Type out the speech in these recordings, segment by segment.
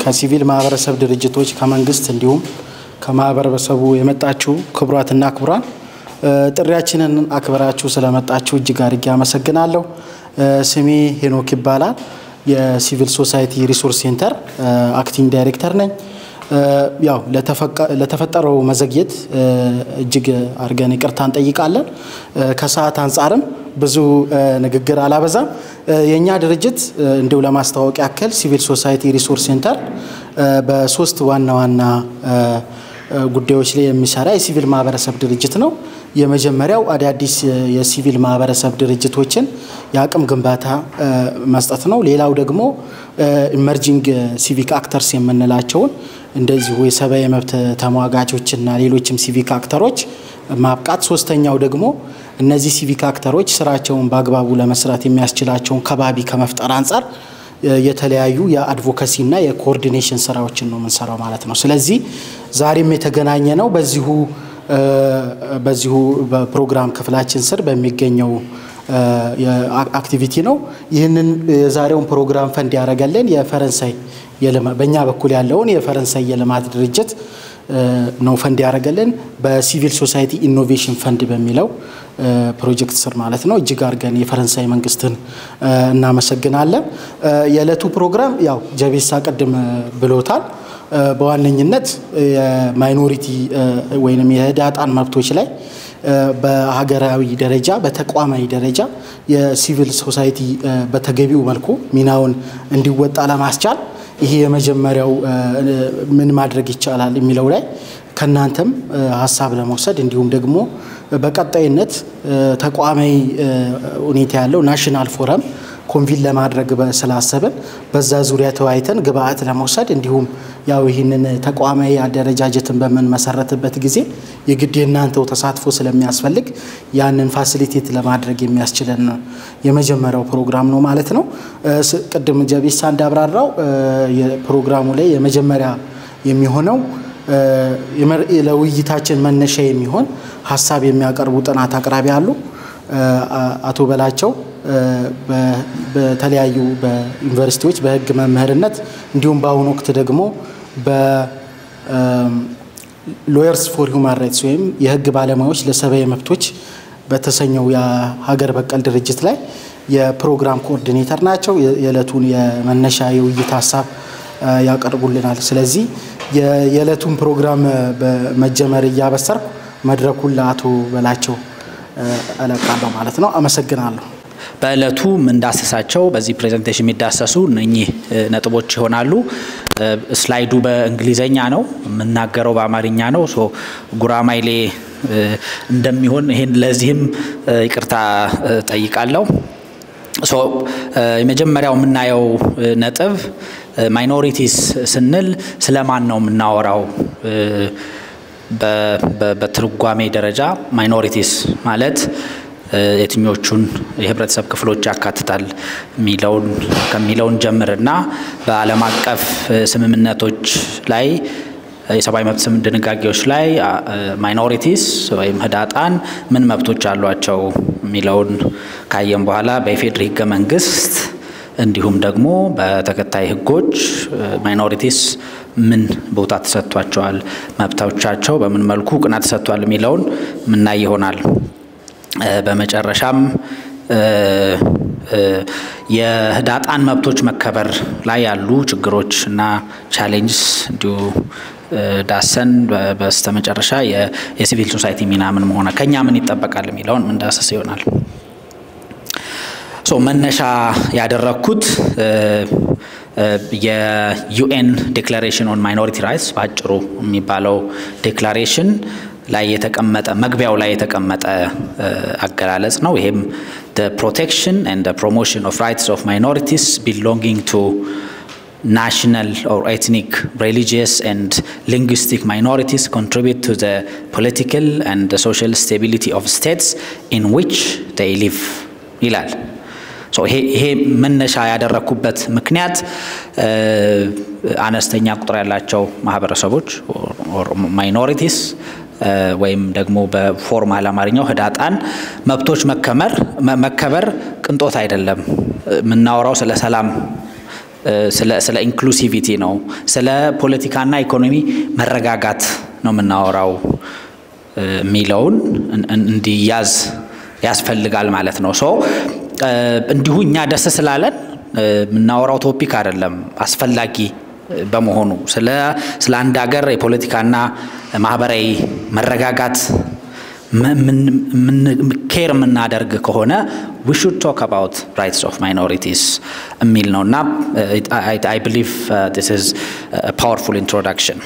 ከሲቪል ማህበረሰብ ድርጅቶች ከመንግስት እንዲሁም ከማህበረሰቡ የመጣችሁ ክቡራትና ክቡራን ጥሪያችንን አክብራችሁ ስለመጣችሁ እጅግ አድርጌ አመሰግናለሁ። ስሜ ሄኖክ ይባላል። የሲቪል ሶሳይቲ ሪሶርስ ሴንተር አክቲንግ ዳይሬክተር ነኝ። ያው ለተፈጠረው መዘግየት እጅግ አድርገን ይቅርታ እንጠይቃለን። ከሰዓት አንጻርም ብዙ ንግግር አላበዛም። የእኛ ድርጅት እንዲሁ ለማስታወቅ ያክል ሲቪል ሶሳይቲ ሪሶርስ ሴንተር በሶስት ዋና ዋና ጉዳዮች ላይ የሚሰራ የሲቪል ማህበረሰብ ድርጅት ነው። የመጀመሪያው አዳዲስ የሲቪል ማህበረሰብ ድርጅቶችን የአቅም ግንባታ መስጠት ነው። ሌላው ደግሞ ኢመርጂንግ ሲቪክ አክተርስ የምንላቸውን እንደዚሁ የሰብአዊ መብት ተሟጋቾችና ሌሎችም ሲቪክ አክተሮች ማብቃት። ሶስተኛው ደግሞ እነዚህ ሲቪክ አክተሮች ስራቸውን በአግባቡ ለመስራት የሚያስችላቸውን ከባቢ ከመፍጠር አንጻር የተለያዩ የአድቮካሲና የኮኦርዲኔሽን ስራዎችን ነው የምንሰራው ማለት ነው። ስለዚህ ዛሬም የተገናኘ ነው በዚሁ በዚሁ በፕሮግራም ክፍላችን ስር በሚገኘው አክቲቪቲ ነው። ይህንን የዛሬውን ፕሮግራም ፈንድ ያደረገልን የፈረንሳይ በእኛ በኩል ያለውን የፈረንሳይ የልማት ድርጅት ነው ፈንድ ያደረገልን በሲቪል ሶሳይቲ ኢኖቬሽን ፈንድ በሚለው ፕሮጀክት ስር ማለት ነው። እጅግ አድርገን የፈረንሳይ መንግስትን እናመሰግናለን። የዕለቱ ፕሮግራም ያው ጀቤሳ ቅድም ብሎታል። በዋነኝነት የማይኖሪቲ ወይም የህዳጣን መብቶች ላይ በሀገራዊ ደረጃ በተቋማዊ ደረጃ የሲቪል ሶሳይቲ በተገቢው መልኩ ሚናውን እንዲወጣ ለማስቻል ይሄ የመጀመሪያው ምን ማድረግ ይቻላል የሚለው ላይ ከእናንተም ሀሳብ ለመውሰድ እንዲሁም ደግሞ በቀጣይነት ተቋማዊ ሁኔታ ያለው ናሽናል ፎረም ኮንቪን ለማድረግ ስላሰብን በዛ ዙሪያ ተወያይተን ግብአት ለመውሰድ እንዲሁም ያው ይህንን ተቋማዊ አደረጃጀትን በምንመሰረትበት ጊዜ የግድ የእናንተው ተሳትፎ ስለሚያስፈልግ ያንን ፋሲሊቴት ለማድረግ የሚያስችለን የመጀመሪያው ፕሮግራም ነው ማለት ነው። ቅድም ጀቤሳ እንዳብራራው የፕሮግራሙ ላይ የመጀመሪያ የሚሆነው ለውይይታችን መነሻ የሚሆን ሀሳብ የሚያቀርቡ ጥናት አቅራቢ አሉ። አቶ በላቸው በተለያዩ በዩኒቨርሲቲዎች በሕግ መምህርነት እንዲሁም በአሁኑ ወቅት ደግሞ በሎየርስ ፎር ሁማን ራይትስ ወይም የሕግ ባለሙያዎች ለሰብአዊ መብቶች በተሰኘው የሀገር በቀል ድርጅት ላይ የፕሮግራም ኮኦርዲኔተር ናቸው። የዕለቱን የመነሻ የውይይት ሀሳብ ያቀርቡልናል። ስለዚህ የዕለቱን ፕሮግራም በመጀመር እያበሰርኩ መድረኩን ለአቶ በላቸው እለቃለሁ ማለት ነው። አመሰግናለሁ። በዕለቱ የምንዳሰሳቸው በዚህ ፕሬዘንቴሽን የሚዳሰሱ እነኚህ ነጥቦች ይሆናሉ። ስላይዱ በእንግሊዘኛ ነው፣ የምናገረው በአማርኛ ነው። ሶ ጉራማይሌ እንደሚሆን ይሄን ለዚህም ይቅርታ ጠይቃለሁ። ሶ የመጀመሪያው የምናየው ነጥብ ማይኖሪቲስ ስንል ስለማን ነው የምናወራው? በትርጓሜ ደረጃ ማይኖሪቲስ ማለት የትኞቹን የህብረተሰብ ክፍሎች ያካትታል የሚለውን ከሚለውን ጀምርና በዓለም አቀፍ ስምምነቶች ላይ የሰብአዊ መብት ድንጋጌዎች ላይ ማይኖሪቲስ ወይም ህዳጣን ምን መብቶች አሏቸው የሚለውን ካየም በኋላ በኢፌዴሪ ህገ መንግስት እንዲሁም ደግሞ በተከታይ ህጎች ማይኖሪቲስ ምን ቦታ ተሰጥቷቸዋል፣ መብቶቻቸው በምን መልኩ እውቅና ተሰጥቷል የሚለውን ምናይ ይሆናል። በመጨረሻም የህዳጣን መብቶች መከበር ላይ ያሉ ችግሮች እና ቻሌንጅስ እንዲሁ ዳሰን በስተመጨረሻ የሲቪል ሶሳይቲ ሚና ምን መሆነ ከኛ ምን ይጠበቃል የሚለውን ምንዳሰስ ይሆናል። ሶ መነሻ ያደረግኩት የዩኤን ዴክላሬሽን ኦን ማይኖሪቲ ራይትስ በአጭሩ የሚባለው ዴክላሬሽን ላይ የተቀመጠ መግቢያው ላይ የተቀመጠ አገላለጽ ነው። ይሄም ፕሮቴክሽን ኤንድ ፕሮሞሽን ኦፍ ራይትስ ኦፍ ማይኖሪቲስ ቢሎንጊንግ ቱ national or ethnic, religious, and linguistic minorities contribute to the political and the social stability of states in which they live ይላል። ይሄ መነሻ ያደረግኩበት ምክንያት አነስተኛ ቁጥር ያላቸው ማህበረሰቦች ማይኖሪቲስ ወይም ደግሞ በፎርማል አማርኛው ህዳጣን መብቶች መከመር መከበር ቅንጦት አይደለም። የምናወራው ስለ ሰላም ስለ ኢንክሉሲቪቲ ነው፣ ስለ ፖለቲካና ኢኮኖሚ መረጋጋት ነው የምናወራው የሚለውን እንዲያዝ ያስፈልጋል ማለት ነው። ሶ እንዲሁ እኛ ደስ ስላለን የምናወራው ቶፒክ አይደለም አስፈላጊ በመሆኑ ስለ ስለ አንድ ሀገር የፖለቲካና ማህበራዊ መረጋጋት ኬር የምናደርግ ከሆነ ዊ ሹድ ቶክ አባውት ራይትስ ኦፍ ማይኖሪቲስ የሚል ነው እና አይ ብሊቭ ዲስ ኢዝ ፓወርፉል ኢንትሮዳክሽን።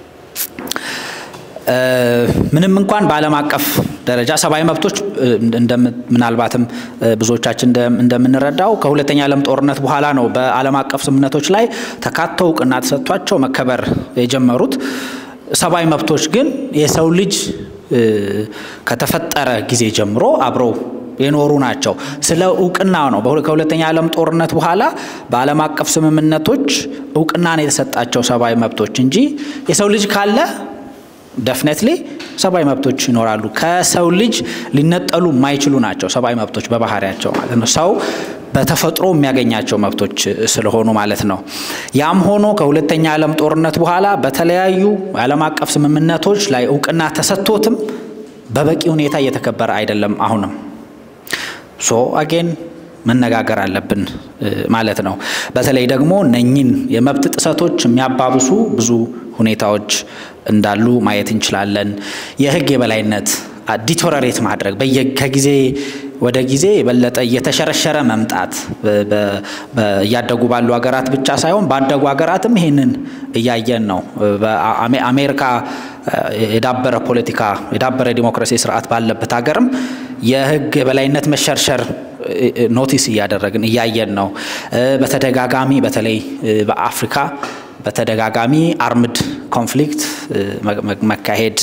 ምንም እንኳን በዓለም አቀፍ ደረጃ ሰብአዊ መብቶች ምናልባትም ብዙዎቻችን እንደምንረዳው ከሁለተኛ ዓለም ጦርነት በኋላ ነው በዓለም አቀፍ ስምምነቶች ላይ ተካተው እውቅና ተሰጥቷቸው መከበር የጀመሩት። ሰብአዊ መብቶች ግን የሰው ልጅ ከተፈጠረ ጊዜ ጀምሮ አብረው የኖሩ ናቸው። ስለ እውቅና ነው። ከሁለተኛ ዓለም ጦርነት በኋላ በዓለም አቀፍ ስምምነቶች እውቅና ነው የተሰጣቸው ሰብአዊ መብቶች እንጂ የሰው ልጅ ካለ ደፍኔትሊ ሰብአዊ መብቶች ይኖራሉ። ከሰው ልጅ ሊነጠሉ የማይችሉ ናቸው ሰብአዊ መብቶች በባህሪያቸው ማለት ነው። ሰው በተፈጥሮ የሚያገኛቸው መብቶች ስለሆኑ ማለት ነው። ያም ሆኖ ከሁለተኛ ዓለም ጦርነት በኋላ በተለያዩ የዓለም አቀፍ ስምምነቶች ላይ እውቅና ተሰጥቶትም በበቂ ሁኔታ እየተከበረ አይደለም አሁንም ሶ አጌን መነጋገር አለብን ማለት ነው። በተለይ ደግሞ እነኝን የመብት ጥሰቶች የሚያባብሱ ብዙ ሁኔታዎች እንዳሉ ማየት እንችላለን። የህግ የበላይነት ዲቶረሬት ማድረግ ከጊዜ ወደ ጊዜ የበለጠ እየተሸረሸረ መምጣት እያደጉ ባሉ ሀገራት ብቻ ሳይሆን ባደጉ ሀገራትም ይሄንን እያየን ነው። አሜሪካ የዳበረ ፖለቲካ የዳበረ ዲሞክራሲ ስርዓት ባለበት ሀገርም የህግ የበላይነት መሸርሸር ኖቲስ እያደረግን እያየን ነው። በተደጋጋሚ በተለይ በአፍሪካ በተደጋጋሚ አርምድ ኮንፍሊክት መካሄድ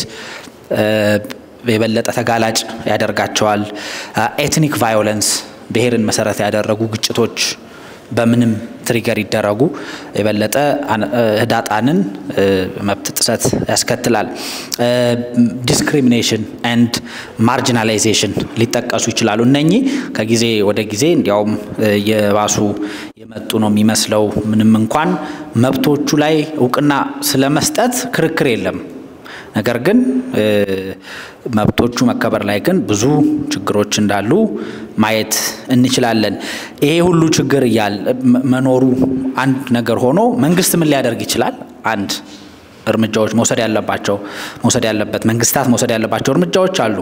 የበለጠ ተጋላጭ ያደርጋቸዋል። ኤትኒክ ቫዮለንስ ብሔርን መሰረት ያደረጉ ግጭቶች በምንም ትሪገር ይደረጉ የበለጠ ህዳጣንን መብት ጥሰት ያስከትላል። ዲስክሪሚኔሽን ኤንድ ማርጂናላይዜሽን ሊጠቀሱ ይችላሉ። እነኚህ ከጊዜ ወደ ጊዜ እንዲያውም የባሱ የመጡ ነው የሚመስለው። ምንም እንኳን መብቶቹ ላይ እውቅና ስለመስጠት ክርክር የለም። ነገር ግን መብቶቹ መከበር ላይ ግን ብዙ ችግሮች እንዳሉ ማየት እንችላለን። ይሄ ሁሉ ችግር እያል መኖሩ አንድ ነገር ሆኖ መንግስት ምን ሊያደርግ ይችላል? አንድ እርምጃዎች መውሰድ ያለባቸው መውሰድ ያለበት መንግስታት መውሰድ ያለባቸው እርምጃዎች አሉ።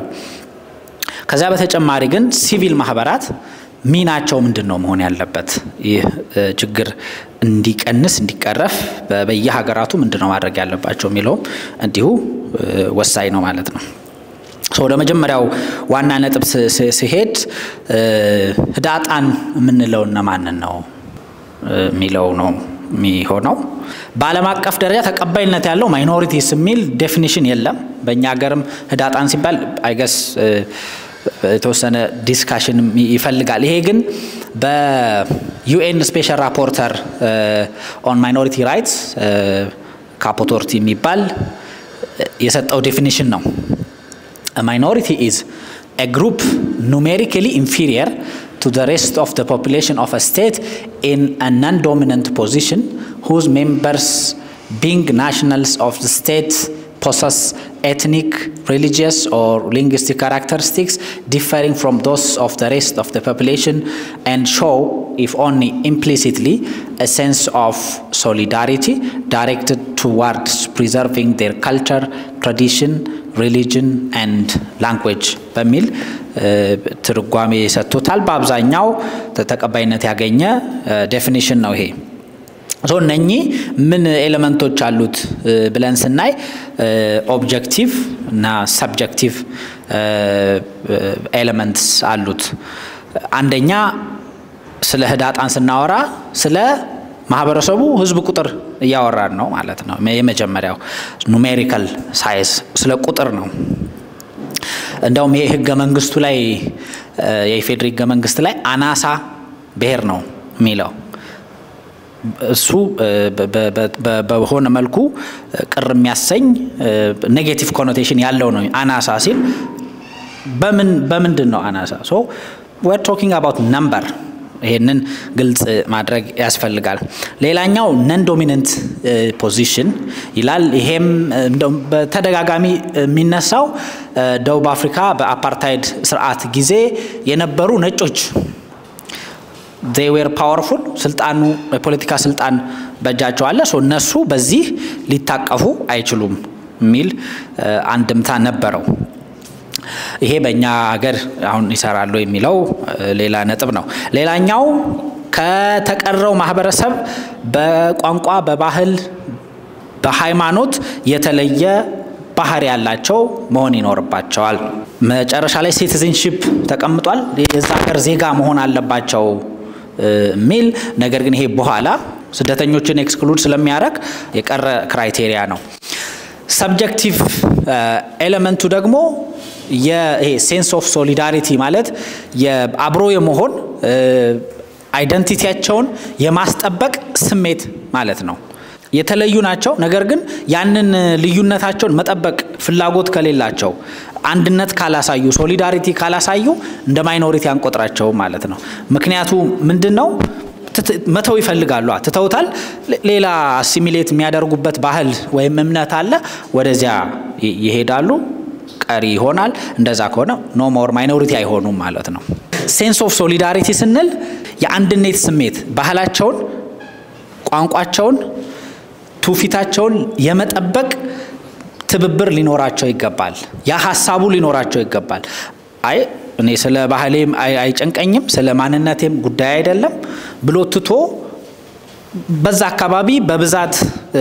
ከዚያ በተጨማሪ ግን ሲቪል ማህበራት ሚናቸው ምንድን ነው መሆን ያለበት? ይህ ችግር እንዲቀንስ እንዲቀረፍ በየሀገራቱ ምንድን ነው ማድረግ ያለባቸው የሚለውም እንዲሁ ወሳኝ ነው ማለት ነው። ወደ መጀመሪያው ዋና ነጥብ ሲሄድ ህዳጣን የምንለው እነማንን ነው የሚለው ነው የሚሆነው። በዓለም አቀፍ ደረጃ ተቀባይነት ያለው ማይኖሪቲስ የሚል ዴፊኒሽን የለም። በእኛ ሀገርም ህዳጣን ሲባል አይገስ የተወሰነ ዲስካሽን ይፈልጋል። ይሄ ግን በዩኤን ስፔሻል ራፖርተር ኦን ማይኖሪቲ ራይትስ ካፖቶርቲ የሚባል የሰጠው ዴፊኒሽን ነው። ማይኖሪቲ ኢዝ a group numerically inferior to the rest of the population of a state in a non-dominant position whose members being nationals of the state possess ethnic, religious, or linguistic characteristics differing from those of the rest of the population and show, if only implicitly, a sense of solidarity directed towards preserving their culture, tradition, ሪሊጅን ኤንድ ላንጉዌጅ በሚል ትርጓሜ ሰጥቶታል። በአብዛኛው ተቀባይነት ያገኘ ዴፊኒሽን ነው ይሄ። ሶ እነኚህ ምን ኤሌመንቶች አሉት ብለን ስናይ ኦብጀክቲቭ እና ሰብጀክቲቭ ኤሌመንትስ አሉት። አንደኛ ስለ ህዳጣን ስናወራ ስለ ማህበረሰቡ ህዝብ ቁጥር እያወራን ነው ማለት ነው። የመጀመሪያው ኑሜሪካል ሳይዝ ስለ ቁጥር ነው። እንደውም ይሄ ህገ መንግስቱ ላይ የኢፌዴሪ ህገ መንግስት ላይ አናሳ ብሔር ነው የሚለው እሱ በሆነ መልኩ ቅር የሚያሰኝ ኔጌቲቭ ኮኖቴሽን ያለው ነው። አናሳ ሲል በምን በምንድን ነው አናሳ? ሶ ዌር ቶኪንግ አባውት ነምበር ይህንን ግልጽ ማድረግ ያስፈልጋል። ሌላኛው ነን ዶሚነንት ፖዚሽን ይላል። ይሄም በተደጋጋሚ የሚነሳው ደቡብ አፍሪካ በአፓርታይድ ስርዓት ጊዜ የነበሩ ነጮች ዜይ ዌር ፓወርፉል ስልጣኑ የፖለቲካ ስልጣን በእጃቸው አለ። እነሱ በዚህ ሊታቀፉ አይችሉም የሚል አንድምታ ነበረው። ይሄ በእኛ ሀገር አሁን ይሰራሉ የሚለው ሌላ ነጥብ ነው። ሌላኛው ከተቀረው ማህበረሰብ በቋንቋ፣ በባህል፣ በሃይማኖት የተለየ ባህሪ ያላቸው መሆን ይኖርባቸዋል። መጨረሻ ላይ ሲቲዝንሺፕ ተቀምጧል። የዛ ሀገር ዜጋ መሆን አለባቸው የሚል ነገር ግን ይሄ በኋላ ስደተኞችን ኤክስክሉድ ስለሚያደርግ የቀረ ክራይቴሪያ ነው። ሰብጀክቲቭ ኤሌመንቱ ደግሞ ይሄ ሴንስ ኦፍ ሶሊዳሪቲ ማለት አብሮ የመሆን አይደንቲቲያቸውን የማስጠበቅ ስሜት ማለት ነው። የተለዩ ናቸው። ነገር ግን ያንን ልዩነታቸውን መጠበቅ ፍላጎት ከሌላቸው፣ አንድነት ካላሳዩ፣ ሶሊዳሪቲ ካላሳዩ እንደ ማይኖሪቲ አንቆጥራቸው ማለት ነው። ምክንያቱ ምንድን ነው? መተው ይፈልጋሉ። ትተውታል። ሌላ አሲሚሌት የሚያደርጉበት ባህል ወይም እምነት አለ። ወደዚያ ይሄዳሉ። ቀሪ ይሆናል። እንደዛ ከሆነ ኖ ሞር ማይኖሪቲ አይሆኑም ማለት ነው። ሴንስ ኦፍ ሶሊዳሪቲ ስንል የአንድነት ስሜት ባህላቸውን፣ ቋንቋቸውን፣ ትውፊታቸውን የመጠበቅ ትብብር ሊኖራቸው ይገባል። ያ ሀሳቡ ሊኖራቸው ይገባል። አይ እኔ ስለ ባህሌም አይጨንቀኝም ስለ ማንነቴም ጉዳይ አይደለም ብሎ ትቶ በዛ አካባቢ በብዛት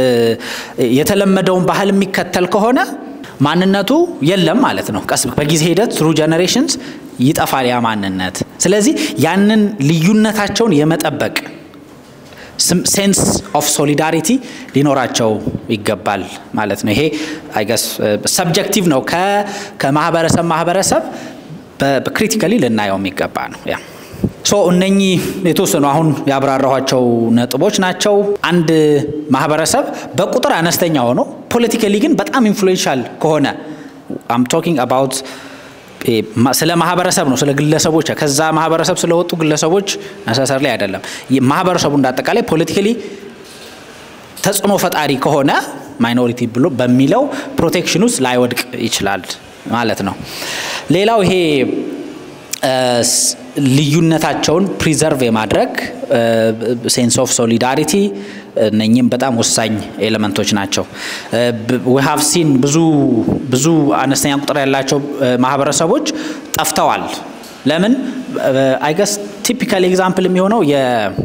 የተለመደውን ባህል የሚከተል ከሆነ ማንነቱ የለም ማለት ነው። ቀስ በጊዜ ሂደት ትሩ ጀኔሬሽንስ ይጠፋል ያ ማንነት። ስለዚህ ያንን ልዩነታቸውን የመጠበቅ ሴንስ ኦፍ ሶሊዳሪቲ ሊኖራቸው ይገባል ማለት ነው። ይሄ አይገስ ሰብጀክቲቭ ነው። ከማህበረሰብ ማህበረሰብ በክሪቲካሊ ልናየው የሚገባ ነው። ያ ሶ እነኚህ የተወሰኑ አሁን ያብራራኋቸው ነጥቦች ናቸው። አንድ ማህበረሰብ በቁጥር አነስተኛ ሆኖ ፖለቲካሊ ግን በጣም ኢንፍሉዌንሻል ከሆነ አም ቶኪንግ አባውት ስለ ማህበረሰብ ነው፣ ስለ ግለሰቦች ከዛ ማህበረሰብ ስለወጡ ግለሰቦች ነሰሰር ላይ አይደለም። ማህበረሰቡ እንዳጠቃላይ ፖለቲካሊ ተጽዕኖ ፈጣሪ ከሆነ ማይኖሪቲ ብሎ በሚለው ፕሮቴክሽን ውስጥ ላይወድቅ ይችላል ማለት ነው። ሌላው ይሄ ልዩነታቸውን ፕሪዘርቭ የማድረግ ሴንስ ኦፍ ሶሊዳሪቲ እነኚህም በጣም ወሳኝ ኤሌመንቶች ናቸው። ዊ ሃቭ ሲን ብዙ ብዙ አነስተኛ ቁጥር ያላቸው ማህበረሰቦች ጠፍተዋል። ለምን አይገስ ቲፒካል ኤግዛምፕል የሚሆነው የ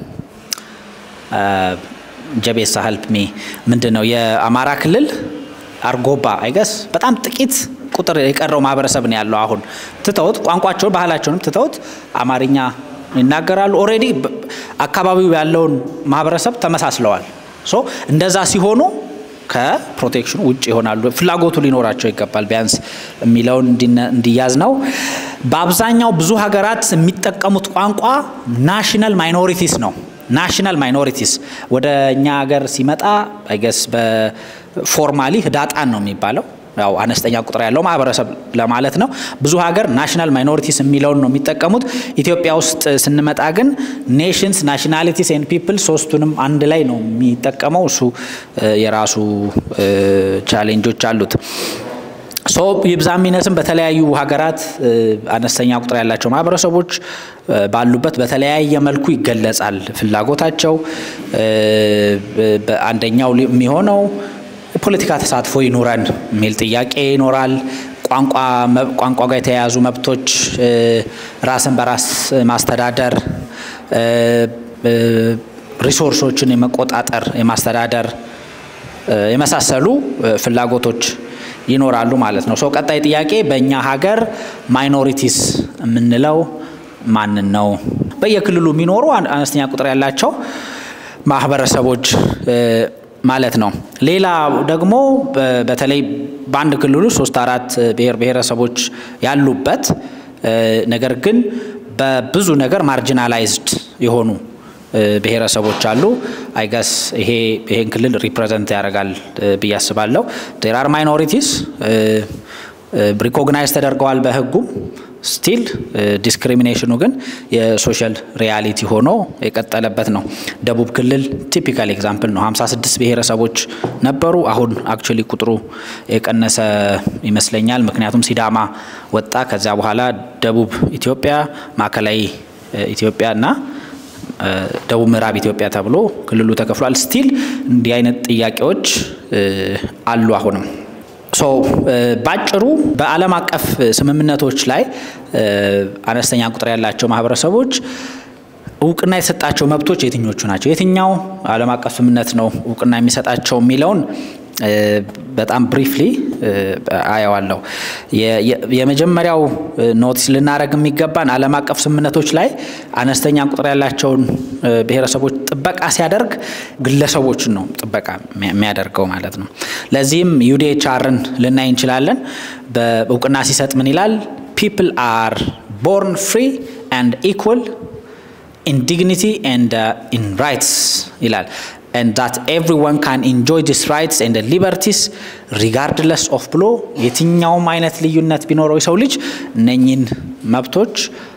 ጀቤሳ ሀልፕ ሚ ምንድን ነው የአማራ ክልል አርጎባ አይገስ በጣም ጥቂት ቁጥር የቀረው ማህበረሰብ ነው ያለው። አሁን ትተውት ቋንቋቸውን ባህላቸውንም ትተውት አማርኛ ይናገራሉ። ኦልሬዲ አካባቢው ያለውን ማህበረሰብ ተመሳስለዋል። ሶ እንደዛ ሲሆኑ ከፕሮቴክሽኑ ውጭ ይሆናሉ። ፍላጎቱ ሊኖራቸው ይገባል ቢያንስ የሚለውን እንዲያዝ ነው። በአብዛኛው ብዙ ሀገራት የሚጠቀሙት ቋንቋ ናሽናል ማይኖሪቲስ ነው። ናሽናል ማይኖሪቲስ ወደ እኛ ሀገር ሲመጣ አይገስ በፎርማሊ ህዳጣን ነው የሚባለው ያው አነስተኛ ቁጥር ያለው ማህበረሰብ ለማለት ነው። ብዙ ሀገር ናሽናል ማይኖሪቲስ የሚለውን ነው የሚጠቀሙት። ኢትዮጵያ ውስጥ ስንመጣ ግን ኔሽንስ ናሽናሊቲስ ኤንድ ፒፕል ሶስቱንም አንድ ላይ ነው የሚጠቀመው። እሱ የራሱ ቻሌንጆች አሉት። ሶ ይብዛም ይነስም በተለያዩ ሀገራት አነስተኛ ቁጥር ያላቸው ማህበረሰቦች ባሉበት በተለያየ መልኩ ይገለጻል ፍላጎታቸው። አንደኛው የሚሆነው የፖለቲካ ተሳትፎ ይኑረን የሚል ጥያቄ ይኖራል። ቋንቋ ጋር የተያያዙ መብቶች፣ ራስን በራስ ማስተዳደር፣ ሪሶርሶችን የመቆጣጠር የማስተዳደር የመሳሰሉ ፍላጎቶች ይኖራሉ ማለት ነው። ሰው ቀጣይ ጥያቄ በእኛ ሀገር ማይኖሪቲስ የምንለው ማንን ነው? በየክልሉ የሚኖሩ አነስተኛ ቁጥር ያላቸው ማህበረሰቦች ማለት ነው። ሌላ ደግሞ በተለይ በአንድ ክልል ውስጥ ሶስት አራት ብሔር ብሔረሰቦች ያሉበት ነገር ግን በብዙ ነገር ማርጂናላይዝድ የሆኑ ብሔረሰቦች አሉ። አይገስ ይሄ ይሄን ክልል ሪፕሬዘንት ያደርጋል ብዬ አስባለሁ። ዜር አር ማይኖሪቲስ ሪኮግናይዝ ተደርገዋል በህጉም ስቲል ዲስክሪሚኔሽኑ ግን የሶሻል ሪያሊቲ ሆኖ የቀጠለበት ነው። ደቡብ ክልል ቲፒካል ኤግዛምፕል ነው። 56 ብሔረሰቦች ነበሩ። አሁን አክቹዋሊ ቁጥሩ የቀነሰ ይመስለኛል። ምክንያቱም ሲዳማ ወጣ። ከዚያ በኋላ ደቡብ ኢትዮጵያ፣ ማዕከላዊ ኢትዮጵያ እና ደቡብ ምዕራብ ኢትዮጵያ ተብሎ ክልሉ ተከፍሏል። ስቲል እንዲህ አይነት ጥያቄዎች አሉ አሁንም ሶ ባጭሩ በዓለም አቀፍ ስምምነቶች ላይ አነስተኛ ቁጥር ያላቸው ማህበረሰቦች እውቅና የተሰጣቸው መብቶች የትኞቹ ናቸው? የትኛው ዓለም አቀፍ ስምምነት ነው እውቅና የሚሰጣቸው የሚለውን በጣም ብሪፍሊ አየዋለሁ። የመጀመሪያው ኖቲስ ልናደረግ የሚገባን ዓለም አቀፍ ስምምነቶች ላይ አነስተኛ ቁጥር ያላቸውን ብሔረሰቦች ጥበቃ ሲያደርግ ግለሰቦችን ነው ጥበቃ የሚያደርገው ማለት ነው። ለዚህም ዩዲኤችአርን ልናይ እንችላለን። በእውቅና ሲሰጥ ምን ይላል? ፒፕል አር ቦርን ፍሪ ኤንድ ኢኩል ኢን ዲግኒቲ ኤንድ ኢን ራይትስ ይላል and that everyone can enjoy these rights and the liberties regardless of ብሎ የትኛውም አይነት ልዩነት ቢኖረው የሰው ልጅ እነኝን መብቶች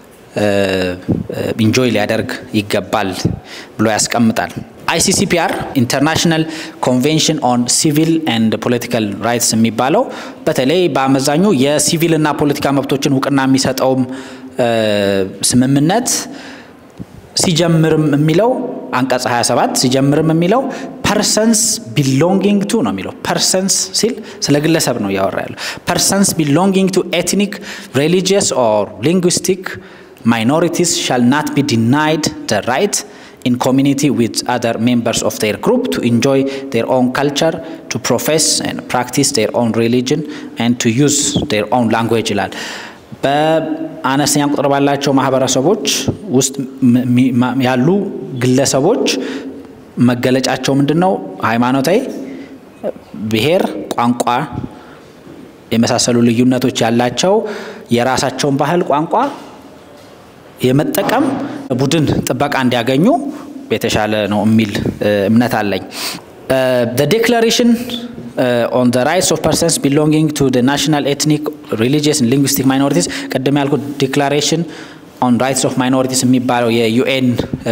ኢንጆይ ሊያደርግ ይገባል ብሎ ያስቀምጣል። አይሲሲፒአር ኢንተርናሽናል ኮንቬንሽን ኦን ሲቪል ኤንድ ፖለቲካል ራይትስ የሚባለው በተለይ በአመዛኙ የሲቪል እና ፖለቲካ መብቶችን እውቅና የሚሰጠውም ስምምነት ሲጀምርም የሚለው አንቀጽ 27 ሲጀምርም የሚለው ፐርሰንስ ቢሎንጊንግ ቱ ነው የሚለው። ፐርሰንስ ሲል ስለ ግለሰብ ነው እያወራ ያለው። ፐርሰንስ ቢሎንጊንግ ቱ ኤትኒክ ሪሊጂየስ ኦር ሊንጉስቲክ ማይኖሪቲስ ሻል ናት ቢ ዲናይድ ደ ራይት in community with other members of their group to enjoy their own culture, to profess and practice their own religion, and to use their own language ይላል። በአነስተኛ ቁጥር ባላቸው ማህበረሰቦች ውስጥ ያሉ ግለሰቦች መገለጫቸው ምንድን ነው? ሃይማኖታዊ፣ ብሔር፣ ቋንቋ የመሳሰሉ ልዩነቶች ያላቸው የራሳቸውን ባህል፣ ቋንቋ የመጠቀም ቡድን ጥበቃ እንዲያገኙ የተሻለ ነው የሚል እምነት አለኝ። ዴክላሬሽን ኦን ዘ ራይትስ ኦፍ ፐርሰንስ ቢሎንጊንግ ቱ ናሽናል ኤትኒክ ሪሊጂየስ ሊንጉስቲክ ማይኖሪቲስ ቅድም ያልኩት ዲክላሬሽን ኦን ራይትስ ኦፍ ማይኖሪቲስ የሚባለው የዩኤን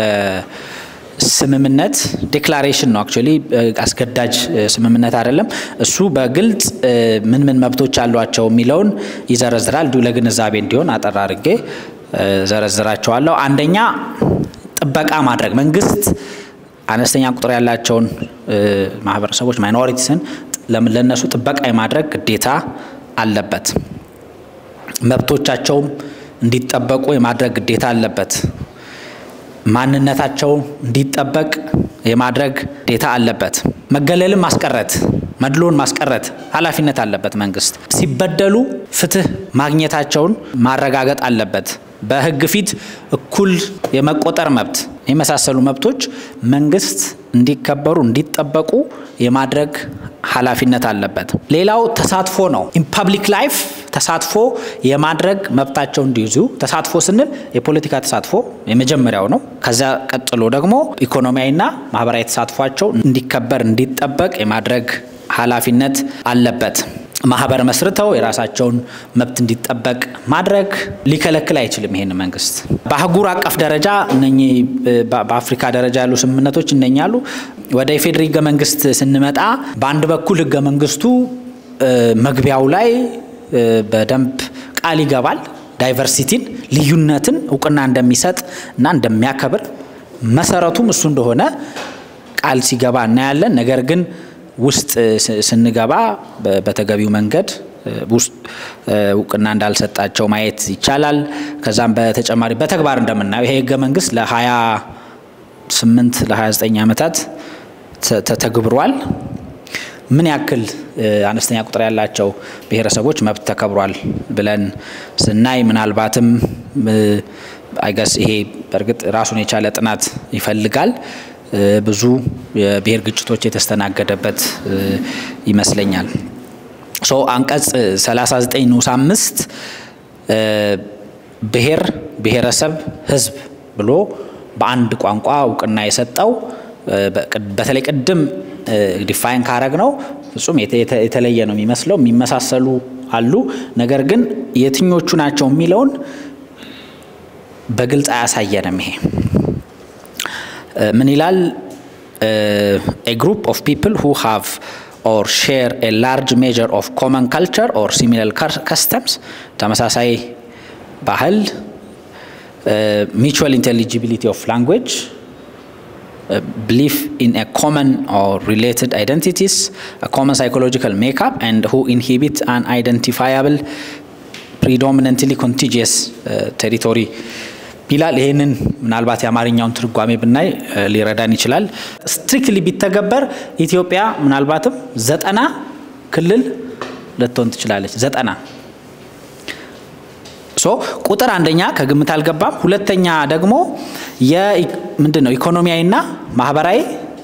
ስምምነት ዴክላሬሽን ነው። አክቹዋሊ አስገዳጅ ስምምነት አይደለም። እሱ በግልጽ ምን ምን መብቶች አሏቸው የሚለውን ይዘረዝራል። እንዲሁ ለግንዛቤ እንዲሆን አጠር አድርጌ ዘረዝራቸዋለሁ። አንደኛ ጥበቃ ማድረግ መንግስት አነስተኛ ቁጥር ያላቸውን ማህበረሰቦች ማይኖሪቲስን ለነሱ ጥበቃ የማድረግ ግዴታ አለበት። መብቶቻቸውም እንዲጠበቁ የማድረግ ግዴታ አለበት። ማንነታቸው እንዲጠበቅ የማድረግ ግዴታ አለበት። መገለልን ማስቀረት፣ መድሎን ማስቀረት ኃላፊነት አለበት መንግስት። ሲበደሉ ፍትህ ማግኘታቸውን ማረጋገጥ አለበት። በህግ ፊት እኩል የመቆጠር መብት የመሳሰሉ መብቶች መንግስት እንዲከበሩ እንዲጠበቁ የማድረግ ኃላፊነት አለበት። ሌላው ተሳትፎ ነው። ኢን ፐብሊክ ላይፍ ተሳትፎ የማድረግ መብታቸው እንዲይዙ ተሳትፎ ስንል የፖለቲካ ተሳትፎ የመጀመሪያው ነው። ከዚያ ቀጥሎ ደግሞ ኢኮኖሚያዊና ማህበራዊ ተሳትፏቸው እንዲከበር እንዲጠበቅ የማድረግ ኃላፊነት አለበት። ማህበር መስርተው የራሳቸውን መብት እንዲጠበቅ ማድረግ ሊከለክል አይችልም። ይሄን መንግስት በአህጉር አቀፍ ደረጃ እነኚህ በአፍሪካ ደረጃ ያሉ ስምምነቶች እነኛሉ። ወደ ኢፌዴሪ ህገ መንግስት ስንመጣ በአንድ በኩል ህገ መንግስቱ መግቢያው ላይ በደንብ ቃል ይገባል ዳይቨርሲቲን፣ ልዩነትን እውቅና እንደሚሰጥ እና እንደሚያከብር መሰረቱም እሱ እንደሆነ ቃል ሲገባ እናያለን። ነገር ግን ውስጥ ስንገባ በተገቢው መንገድ ውስጥ እውቅና እንዳልሰጣቸው ማየት ይቻላል። ከዛም በተጨማሪ በተግባር እንደምናየው ይሄ ህገ መንግስት ለ28 ለ29 ዓመታት ተተግብሯል። ምን ያክል አነስተኛ ቁጥር ያላቸው ብሔረሰቦች መብት ተከብሯል ብለን ስናይ ምናልባትም አይገስ ይሄ በእርግጥ ራሱን የቻለ ጥናት ይፈልጋል። ብዙ የብሔር ግጭቶች የተስተናገደበት ይመስለኛል። ሶ አንቀጽ 39 ንዑስ አምስት ብሔር፣ ብሔረሰብ፣ ህዝብ ብሎ በአንድ ቋንቋ እውቅና የሰጠው በተለይ ቅድም ዲፋይን ካረግ ነው ፍጹም የተለየ ነው የሚመስለው። የሚመሳሰሉ አሉ። ነገር ግን የትኞቹ ናቸው የሚለውን በግልጽ አያሳየንም። ይሄ ምን ይላል? ኤ ግሩፕ ኦፍ ፒፕል ሁ ሃቭ ኦር ሼር ኤ ላርጅ ሜጀር ኦፍ ኮመን ካልቸር ኦር ሲሚላር ከስተምስ ተመሳሳይ ባህል ሚቹዋል ኢንቴሊጂቢሊቲ ኦፍ ላንጉዌጅ belief in a common or related identities, a common psychological makeup, and who inhibit an identifiable predominantly contiguous uh, territory ይላል። ይህንን ምናልባት የአማርኛውን ትርጓሜ ብናይ ሊረዳን ይችላል። ስትሪክትሊ ቢተገበር ኢትዮጵያ ምናልባትም ዘጠና ክልል ልትሆን ትችላለች። ዘጠና ሶ ቁጥር አንደኛ ከግምት አልገባም። ሁለተኛ ደግሞ ምንድን ነው ኢኮኖሚያዊና ማህበራዊ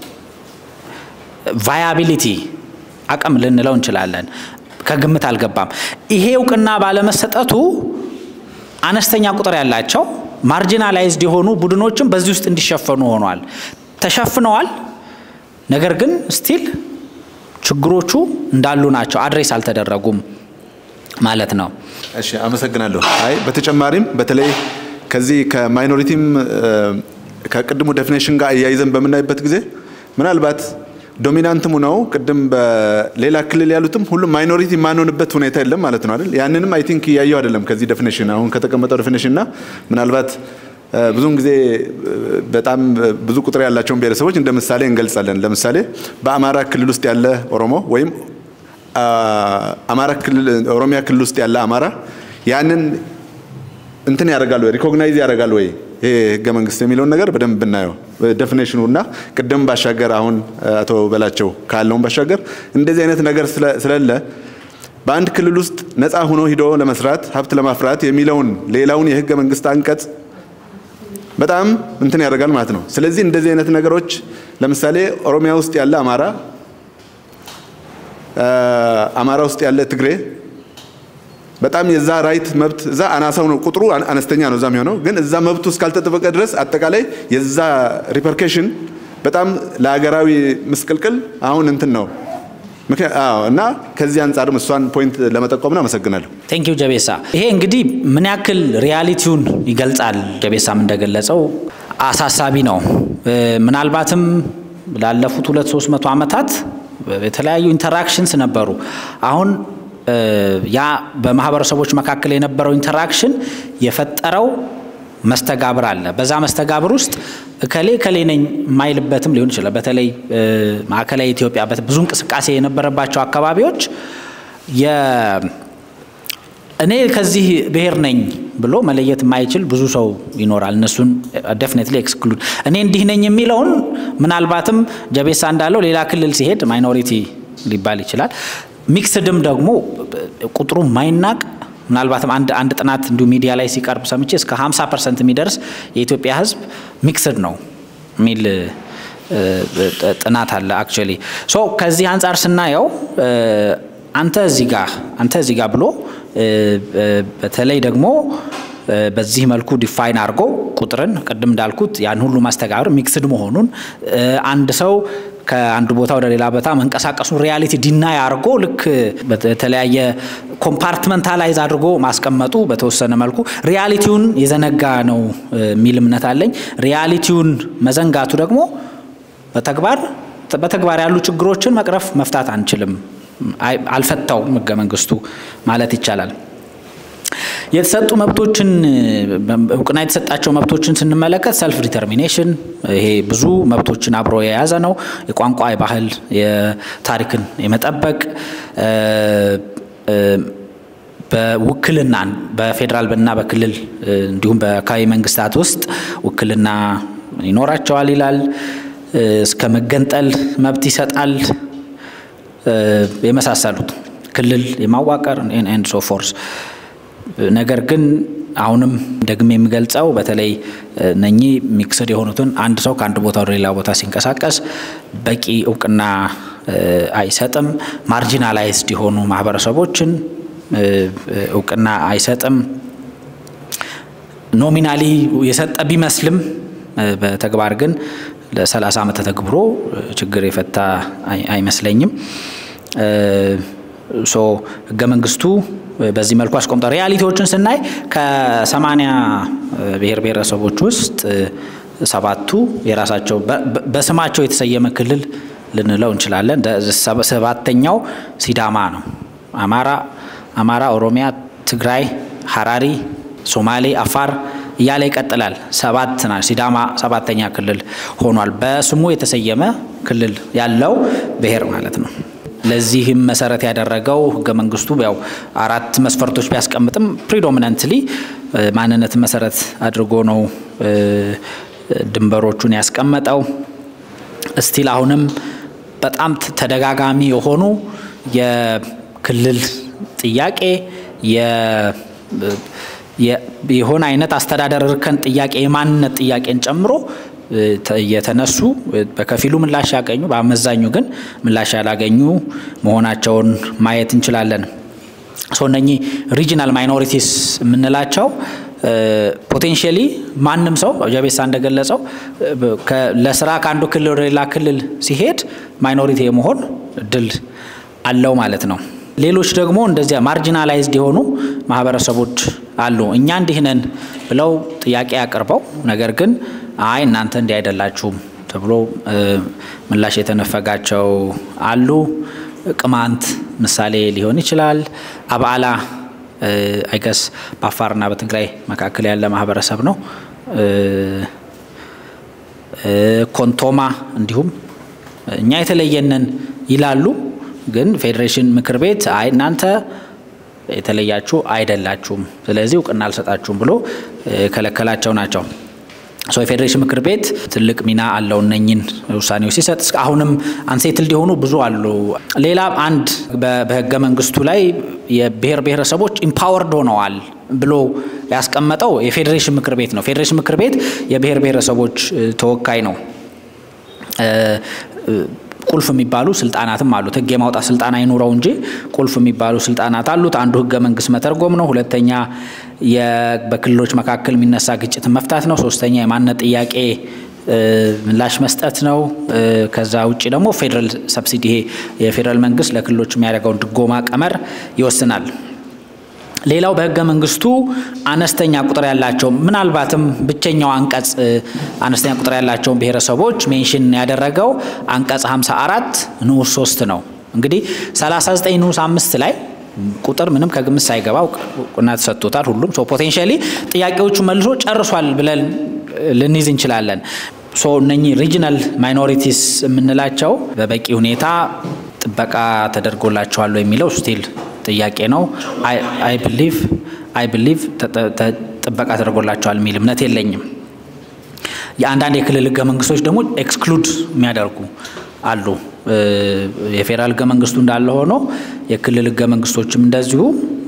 ቫያቢሊቲ አቅም ልንለው እንችላለን። ከግምት አልገባም። ይሄ እውቅና ባለመሰጠቱ አነስተኛ ቁጥር ያላቸው ማርጂናላይዝድ የሆኑ ቡድኖችም በዚህ ውስጥ እንዲሸፈኑ ሆኗል። ተሸፍነዋል። ነገር ግን ስቲል ችግሮቹ እንዳሉ ናቸው፣ አድሬስ አልተደረጉም ማለት ነው። እሺ አመሰግናለሁ። አይ በተጨማሪም በተለይ ከዚህ ከማይኖሪቲም ከቅድሙ ዴፊኔሽን ጋር እያይዘን በምናይበት ጊዜ ምናልባት ዶሚናንትሙ ነው ቅድም በሌላ ክልል ያሉትም ሁሉም ማይኖሪቲ የማንሆንበት ሁኔታ የለም ማለት ነው አይደል? ያንንም አይ ቲንክ እያየው አይደለም ከዚህ ዴፊኔሽን አሁን ከተቀመጠው ዴፊኔሽን እና ምናልባት ብዙውን ጊዜ በጣም ብዙ ቁጥር ያላቸውን ብሔረሰቦች እንደ ምሳሌ እንገልጻለን። ለምሳሌ በአማራ ክልል ውስጥ ያለ ኦሮሞ ወይም አማራ ክልል ኦሮሚያ ክልል ውስጥ ያለ አማራ ያንን እንትን ያደርጋል ወይ ሪኮግናይዝ ያደርጋል ወይ ይሄ ህገ መንግስት የሚለውን ነገር በደንብ ብናየው ዴፊኔሽኑ እና ቅድም ባሻገር አሁን አቶ በላቸው ካለውን ባሻገር እንደዚህ አይነት ነገር ስለሌለ በአንድ ክልል ውስጥ ነፃ ሆኖ ሂዶ ለመስራት ሀብት ለማፍራት የሚለውን ሌላውን የህገ መንግስት አንቀጽ በጣም እንትን ያደርጋል ማለት ነው። ስለዚህ እንደዚህ አይነት ነገሮች ለምሳሌ ኦሮሚያ ውስጥ ያለ አማራ አማራ ውስጥ ያለ ትግሬ በጣም የዛ ራይት መብት እዛ አናሳው ነው ቁጥሩ አነስተኛ ነው እዛ የሚሆነው ግን እዛ መብቱ እስካልተጠበቀ ድረስ አጠቃላይ የዛ ሪፐርኬሽን በጣም ለሀገራዊ ምስቅልቅል አሁን እንትን ነው እና ከዚህ አንጻርም እሷን ፖይንት ለመጠቆም ነው። አመሰግናለሁ። ቴንኪው ጀቤሳ። ይሄ እንግዲህ ምን ያክል ሪያሊቲውን ይገልጻል። ጀቤሳም እንደገለጸው አሳሳቢ ነው። ምናልባትም ላለፉት ሁለት ሶስት መቶ ዓመታት የተለያዩ ኢንተራክሽንስ ነበሩ። አሁን ያ በማህበረሰቦች መካከል የነበረው ኢንተራክሽን የፈጠረው መስተጋብር አለ። በዛ መስተጋብር ውስጥ እከሌ እከሌ ነኝ የማይልበትም ሊሆን ይችላል። በተለይ ማዕከላዊ ኢትዮጵያ ብዙ እንቅስቃሴ የነበረባቸው አካባቢዎች እኔ ከዚህ ብሔር ነኝ ብሎ መለየት የማይችል ብዙ ሰው ይኖራል። እነሱን ደፍኔትሊ ኤክስክሉድ እኔ እንዲህ ነኝ የሚለውን ምናልባትም ጀቤሳ እንዳለው ሌላ ክልል ሲሄድ ማይኖሪቲ ሊባል ይችላል። ሚክስድም ደግሞ ቁጥሩ ማይናቅ ምናልባትም አንድ አንድ ጥናት እንዲሁ ሚዲያ ላይ ሲቀርብ ሰምቼ እስከ 50 ፐርሰንት የሚደርስ የኢትዮጵያ ሕዝብ ሚክስድ ነው የሚል ጥናት አለ። አክቹዋሊ ሶ ከዚህ አንጻር ስናየው አንተ እዚህ ጋር አንተ እዚህ ጋር ብሎ በተለይ ደግሞ በዚህ መልኩ ዲፋይን አድርጎ ቁጥርን ቅድም እንዳልኩት ያን ሁሉ ማስተጋብር ሚክስድ መሆኑን አንድ ሰው ከአንድ ቦታ ወደ ሌላ ቦታ መንቀሳቀሱን ሪያሊቲ ዲናይ አድርጎ ልክ በተለያየ ኮምፓርትመንታላይዝ አድርጎ ማስቀመጡ በተወሰነ መልኩ ሪያሊቲውን የዘነጋ ነው የሚል እምነት አለኝ። ሪያሊቲውን መዘንጋቱ ደግሞ በተግባር በተግባር ያሉ ችግሮችን መቅረፍ መፍታት አንችልም። አልፈታውም ህገ መንግስቱ ማለት ይቻላል። የተሰጡ መብቶችን እውቅና የተሰጣቸው መብቶችን ስንመለከት ሰልፍ ዲተርሚኔሽን ይሄ ብዙ መብቶችን አብሮ የያዘ ነው። የቋንቋ፣ የባህል፣ የታሪክን የመጠበቅ በውክልና በፌዴራል እና በክልል እንዲሁም በአካባቢ መንግስታት ውስጥ ውክልና ይኖራቸዋል ይላል። እስከ መገንጠል መብት ይሰጣል። የመሳሰሉት ክልል የማዋቀር ኤንድ ሶ ፎርስ ነገር ግን አሁንም ደግሜ የሚገልጸው በተለይ እነኚህ ሚክስድ የሆኑትን አንድ ሰው ከአንድ ቦታ ወደ ሌላ ቦታ ሲንቀሳቀስ በቂ እውቅና አይሰጥም። ማርጂናላይዝድ የሆኑ ማህበረሰቦችን እውቅና አይሰጥም። ኖሚናሊ የሰጠ ቢመስልም በተግባር ግን ለ30 ዓመት ተተግብሮ ችግር የፈታ አይመስለኝም። ሶ ህገ መንግስቱ በዚህ መልኩ አስቆምጧል። ሪያሊቲዎችን ስናይ ከሰማንያ ብሔር ብሔረሰቦች ውስጥ ሰባቱ የራሳቸው በስማቸው የተሰየመ ክልል ልንለው እንችላለን። ሰባተኛው ሲዳማ ነው። አማራ አማራ፣ ኦሮሚያ፣ ትግራይ፣ ሀራሪ፣ ሶማሌ፣ አፋር እያለ ይቀጥላል። ሰባት ና ሲዳማ ሰባተኛ ክልል ሆኗል። በስሙ የተሰየመ ክልል ያለው ብሔር ማለት ነው። ለዚህም መሰረት ያደረገው ህገ መንግስቱ ያው አራት መስፈርቶች ቢያስቀምጥም ፕሪዶሚናንትሊ ማንነትን መሰረት አድርጎ ነው ድንበሮቹን ያስቀመጠው። እስቲል አሁንም በጣም ተደጋጋሚ የሆኑ የክልል ጥያቄ የሆነ አይነት አስተዳደር እርከን ጥያቄ የማንነት ጥያቄን ጨምሮ የተነሱ በከፊሉ ምላሽ ያገኙ በአመዛኙ ግን ምላሽ ያላገኙ መሆናቸውን ማየት እንችላለን። ሶ እነኚህ ሪጂናል ማይኖሪቲስ የምንላቸው ፖቴንሽሊ ማንም ሰው ጀቤሳ እንደገለጸው ለስራ ከአንዱ ክልል ወደ ሌላ ክልል ሲሄድ ማይኖሪቲ የመሆን እድል አለው ማለት ነው። ሌሎች ደግሞ እንደዚያ ማርጂናላይዝድ የሆኑ ማህበረሰቦች አሉ። እኛ እንዲህ ነን ብለው ጥያቄ አቅርበው ነገር ግን አይ እናንተ እንዲህ አይደላችሁም ተብሎ ምላሽ የተነፈጋቸው አሉ። ቅማንት ምሳሌ ሊሆን ይችላል። አብዓላ አይገስ በአፋርና በትግራይ መካከል ያለ ማህበረሰብ ነው። ኮንቶማ እንዲሁም እኛ የተለየንን ይላሉ። ግን ፌዴሬሽን ምክር ቤት አይ እናንተ የተለያችሁ አይደላችሁም፣ ስለዚህ እውቅና አልሰጣችሁም ብሎ የከለከላቸው ናቸው። ሶ የፌዴሬሽን ምክር ቤት ትልቅ ሚና አለው እነኝን ውሳኔዎች ሲሰጥ። አሁንም አንሴትልድ የሆኑ ብዙ አሉ። ሌላ አንድ በህገ መንግስቱ ላይ የብሔር ብሔረሰቦች ኢምፓወርድ ሆነዋል ብሎ ያስቀመጠው የፌዴሬሽን ምክር ቤት ነው። ፌዴሬሽን ምክር ቤት የብሔር ብሔረሰቦች ተወካይ ነው። ቁልፍ የሚባሉ ስልጣናትም አሉት። ህግ የማውጣት ስልጣን አይኑረው እንጂ ቁልፍ የሚባሉ ስልጣናት አሉት። አንዱ ህገ መንግስት መተርጎም ነው። ሁለተኛ በክልሎች መካከል የሚነሳ ግጭትን መፍታት ነው። ሶስተኛ የማንነት ጥያቄ ምላሽ መስጠት ነው። ከዛ ውጭ ደግሞ ፌዴራል ሰብሲዲ ይሄ የፌዴራል መንግስት ለክልሎች የሚያደርገውን ድጎማ ቀመር ይወስናል። ሌላው በህገ መንግስቱ አነስተኛ ቁጥር ያላቸው ምናልባትም ብቸኛው አንቀጽ አነስተኛ ቁጥር ያላቸውን ብሔረሰቦች ሜንሽን ያደረገው አንቀጽ 54 ንዑስ 3 ነው። እንግዲህ 39 ንዑስ አምስት ላይ ቁጥር ምንም ከግምት ሳይገባ እውቅና ተሰጥቶታል። ሁሉም ሶ ፖቴንሻሊ ጥያቄዎቹ መልሶ ጨርሷል ብለን ልንይዝ እንችላለን። ሶ እነኚህ ሪጂናል ማይኖሪቲስ የምንላቸው በበቂ ሁኔታ ጥበቃ ተደርጎላቸዋል የሚለው ስቲል ጥያቄ ነው። አይ ብሊቭ አይ ብሊቭ ጥበቃ ተደርጎላቸዋል የሚል እምነት የለኝም። የአንዳንድ የክልል ህገ መንግስቶች ደግሞ ኤክስክሉድ የሚያደርጉ አሉ። የፌዴራል ህገ መንግስቱ እንዳለ ሆኖ የክልል ህገ መንግስቶችም እንደዚሁ